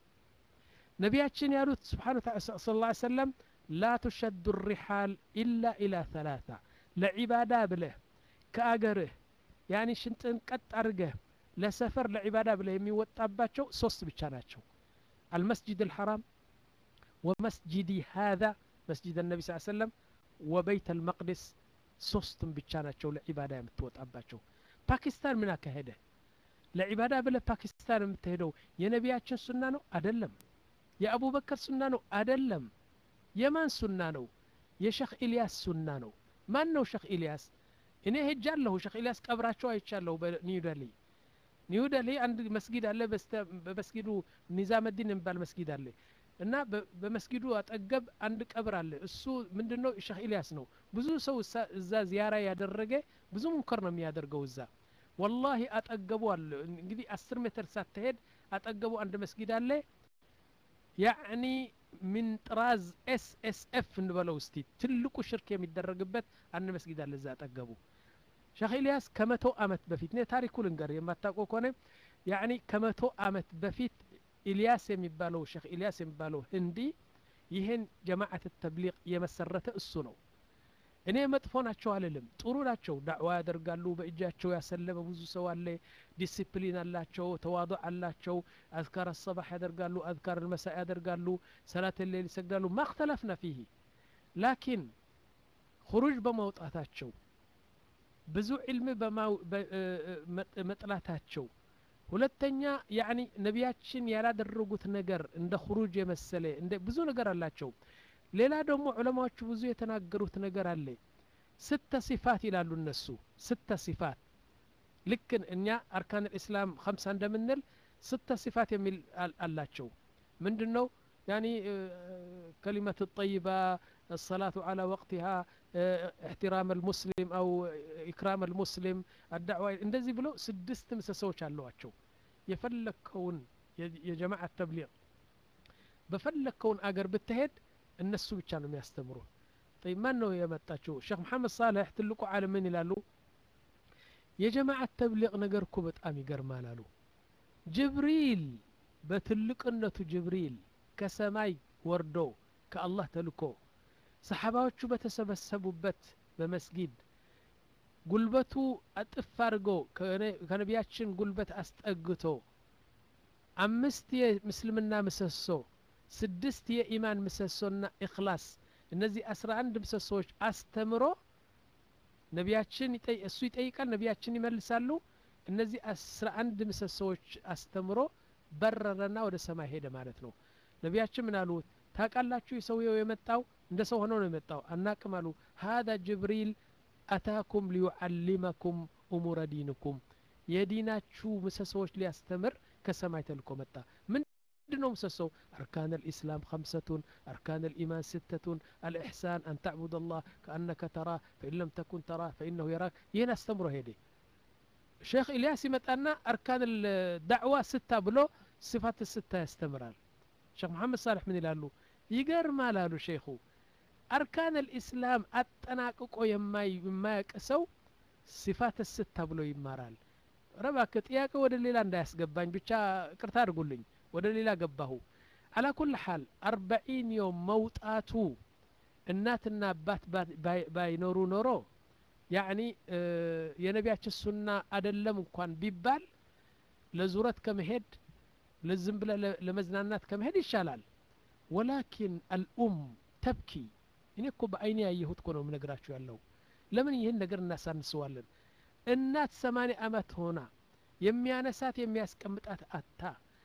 ነቢያችን ያሉት ስብሓን ስ ላ ሰለም ላ ትሸዱ ሪሓል ኢላ ኢላ ተላታ ለዒባዳ ብለህ ከአገርህ ያኒ ሽንጥን ቀጥ አድርገህ ለሰፈር ለዒባዳ ብለህ የሚወጣባቸው ሶስት ብቻ ናቸው አልመስጅድ አልሐራም ወመስጅዲ ሃذا መስጅድ ነቢ ስ ሰለም ወበይት አልመቅድስ ሶስቱም ብቻ ናቸው ለዒባዳ የምትወጣባቸው ፓኪስታን ምን አካሄደ ለዒባዳ ብለህ ፓኪስታን የምትሄደው የነቢያችን ሱና ነው አደለም የአቡበከር ሱና ነው አደለም የማን ሱና ነው የሸክ ኢልያስ ሱና ነው ማን ነው ሸክ ኢልያስ እኔ ሄጃለሁ ሸክ ኢልያስ ቀብራቸው አይቻለሁ በኒው ደሊ ኒው ደሊ አንድ መስጊድ አለ በመስጊዱ ኒዛመዲን የሚባል መስጊድ አለ እና በመስጊዱ አጠገብ አንድ ቀብር አለ እሱ ምንድን ነው ሸክ ኢልያስ ነው ብዙ ሰው እዛ ዚያራ ያደረገ ብዙ ሙንከር ነው የሚያደርገው እዛ ወላሂ አጠገቡ አለ እንግዲህ አስር ሜትር ሳትሄድ አጠገቡ አንድ መስጊድ አለ ያዕኒ ሚን ጥራዝ ኤስ ኤስ ኤፍ እንበለው እስቲ ትልቁ ሽርክ የሚደረግበት አንድ መስጊድ አለ እዛ አጠገቡ ሸክ ኢልያስ ከመቶ አመት በፊት ነ ታሪኩ ልንገር የማታውቀው ከሆነ ያዕኒ ከመቶ አመት በፊት ኢልያስ የሚባለው ሸክ ኢልያስ የሚባለው ህንዲ ይህን ጀማዓት ተብሊቅ የመሰረተ እሱ ነው እኔ መጥፎ ናቸው አልልም ጥሩ ናቸው ዳዕዋ ያደርጋሉ በእጃቸው ያሰለመ ብዙ ሰው አለ ዲሲፕሊን አላቸው ተዋضዕ አላቸው አዝካር አሰባሕ ያደርጋሉ አዝካር ልመሳ ያደርጋሉ ሰላት ሌል ይሰግዳሉ ማክተለፍና ፊህ ላኪን ሁሩጅ በማውጣታቸው ብዙ ዕልም መጥላታቸው ሁለተኛ ያኒ ነቢያችን ያላደረጉት ነገር እንደ ሁሩጅ የመሰለ እንደ ብዙ ነገር አላቸው ሌላ ደግሞ ዑለማዎቹ ብዙ የተናገሩት ነገር አለ ስተ ሲፋት ይላሉ እነሱ ስተ ሲፋት ልክ እኛ አርካን ልእስላም ከምሳ እንደምንል ስተ ሲፋት የሚል አላቸው ምንድን ነው يعني كلمة الطيبة الصلاة على وقتها احترام المسلم أو إكرام المسلم الدعوة እንደዚህ ብሎ ስድስት ምሰሶዎች አለዋቸው የፈለግከውን የጀማዓ ተብሊግ በፈለግከውን አገር ብትሄድ እነሱ ብቻ ነው የሚያስተምሩ طيب ማን ነው የመጣችው ሼክ መሐመድ ሳልሕ ትልቁ ዓለም ምን ይላሉ የጀማዓት ተብሊቅ ነገር እኮ በጣም ይገርማል አሉ ጅብሪል በትልቅነቱ ጅብሪል ከሰማይ ወርዶ ከአላህ ተልኮ ሰሓባዎቹ በተሰበሰቡበት በመስጊድ ጉልበቱ አጥፍ አድርጎ ከነቢያችን ጉልበት አስጠግቶ አምስት የምስልምና ምሰሶ ስድስት የኢማን ምሰሶና ኢክላስ እነዚህ አስራ አንድ ምሰሶዎች አስተምሮ ነቢያችን እሱ ይጠይቃል ነቢያችን ይመልሳሉ እነዚህ አስራ አንድ ምሰሶዎች አስተምሮ በረረና ወደ ሰማይ ሄደ ማለት ነው ነቢያችን ምን አሉ ታቃላችሁ ሰውየው የመጣው እንደ ሰው ሆኖ ነው የመጣው አናቅም አሉ ሀذا ጅብሪል አታኩም ሊዩዓሊመኩም እሙረ ዲንኩም የዲናችሁ ምሰሶዎች ሊያስተምር ከሰማይ ተልኮ መጣ ምን ምንድነው ምሰሶው አርካን الإسلام خمسة أركان الإيمان ستة الإحسان أن تعبد الله كأنك تراه فإن لم تكن تراه فإنه يراك ይህን አስተምሮ ሄደ ሼክ ኢልያስ ይመጣና አርካን ዳዕዋ ስታ ብሎ ስፋት ስታ ያስተምራል ሼክ መሐመድ ሳልሕ ምን ይላሉ ይገርማል አሉ ሼኹ አርካን ልእስላም አጠናቅቆ የማያቅ ሰው ሲፋት ስታ ብሎ ይማራል ረባክ ጥያቄ ወደ ሌላ እንዳያስገባኝ ብቻ ቅርታ አድርጉልኝ ወደ ሌላ ገባሁ አላ ኩል ሓል አርበዒን ዮም መውጣቱ እናትና አባት ባይኖሩ ኖሮ ያዕኒ የነቢያችን ሱና አደለም እንኳን ቢባል ለዙረት ከመሄድ ለዝም ብለ ለመዝናናት ከመሄድ ይሻላል ወላኪን አልኡም ተብኪ እኔ እኮ በአይኔ ያየሁት እኮ ነው ምነግራችሁ ያለው ለምን ይህን ነገር እናሳንሰዋለን እናት ሰማኒ አመት ሆና የሚያነሳት የሚያስቀምጣት አታ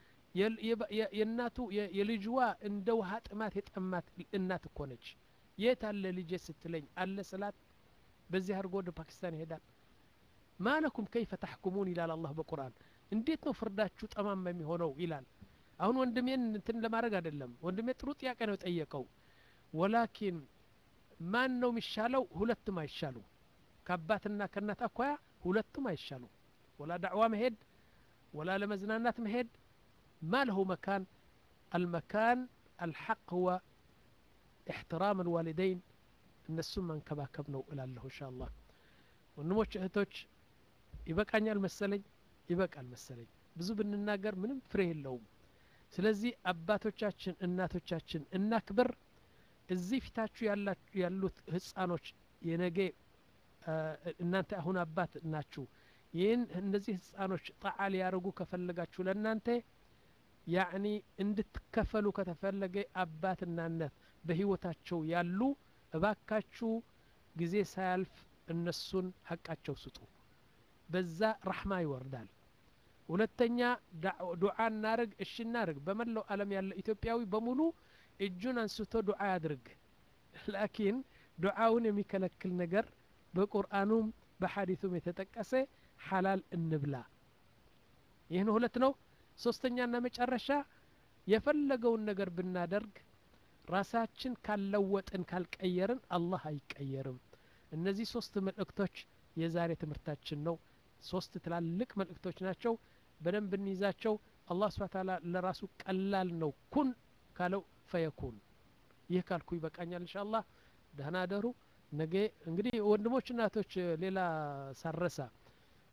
የእናቱ የልጅዋ እንደ ውሃ ጥማት የጠማት እናት እኮ ነች የት አለ ልጄ ስትለኝ አለ ስላት በዚህ አድርጎ ወደ ፓኪስታን ይሄዳል ማለኩም ከይፈ ተሕኩሙን ይላል አላህ በቁርአን እንዴት ነው ፍርዳችሁ ጠማማ የሚሆነው ይላል አሁን ወንድሜን እንትን ለማድረግ አይደለም ወንድሜ ጥሩ ጥያቄ ነው የጠየቀው ወላኪን ማን ነው የሚሻለው ሁለቱም አይሻሉ ከአባትና ከእናት አኳያ ሁለቱም አይሻሉ ወላ ዳዕዋ መሄድ ወላ ለመዝናናት መሄድ ما له مكان المكان الحق هو احترام الوالدين እነሱም መንከባከብ ነው እላለሁ እንሻ አላህ ወንድሞች እህቶች ይበቃኛል መሰለኝ ይበቃል መሰለኝ ብዙ ብንናገር ምንም ፍሬ የለውም ስለዚህ አባቶቻችን እናቶቻችን እናክብር እዚህ ፊታችሁ ያሉት ህፃኖች የነገ እናንተ አሁን አባት ናችሁ ይህን እነዚህ ህፃኖች ጣዓ ሊያደርጉ ከፈለጋችሁ ለእናንተ ያዕኒ እንድትከፈሉ ከተፈለገ አባትና እናት በህይወታቸው ያሉ እባካችሁ ጊዜ ሳያልፍ እነሱን ሀቃቸው ስጡ በዛ ረሕማ ይወርዳል ሁለተኛ ዱዓ እናርግ እሺ እናርግ በመላው ዓለም ያለ ኢትዮጵያዊ በሙሉ እጁን አንስቶ ዱዓ ያድርግ ላኪን ዱዓውን የሚከለክል ነገር በቁርአኑም በሐዲቱም የተጠቀሰ ሐላል እንብላ ይህን ሁለት ነው ሶስተኛና መጨረሻ የፈለገውን ነገር ብናደርግ ራሳችን ካልለወጥን ካልቀየርን አላህ አይቀየርም እነዚህ ሶስት መልእክቶች የዛሬ ትምህርታችን ነው ሶስት ትላልቅ መልእክቶች ናቸው በደንብ እንይዛቸው አላህ ስብሓ ታላ ለራሱ ቀላል ነው ኩን ካለው ፈየኩን ይህ ካልኩ ይበቃኛል እንሻ አላህ ደህና ደሩ ነገ እንግዲህ ወንድሞች እናቶች ሌላ ሳረሳ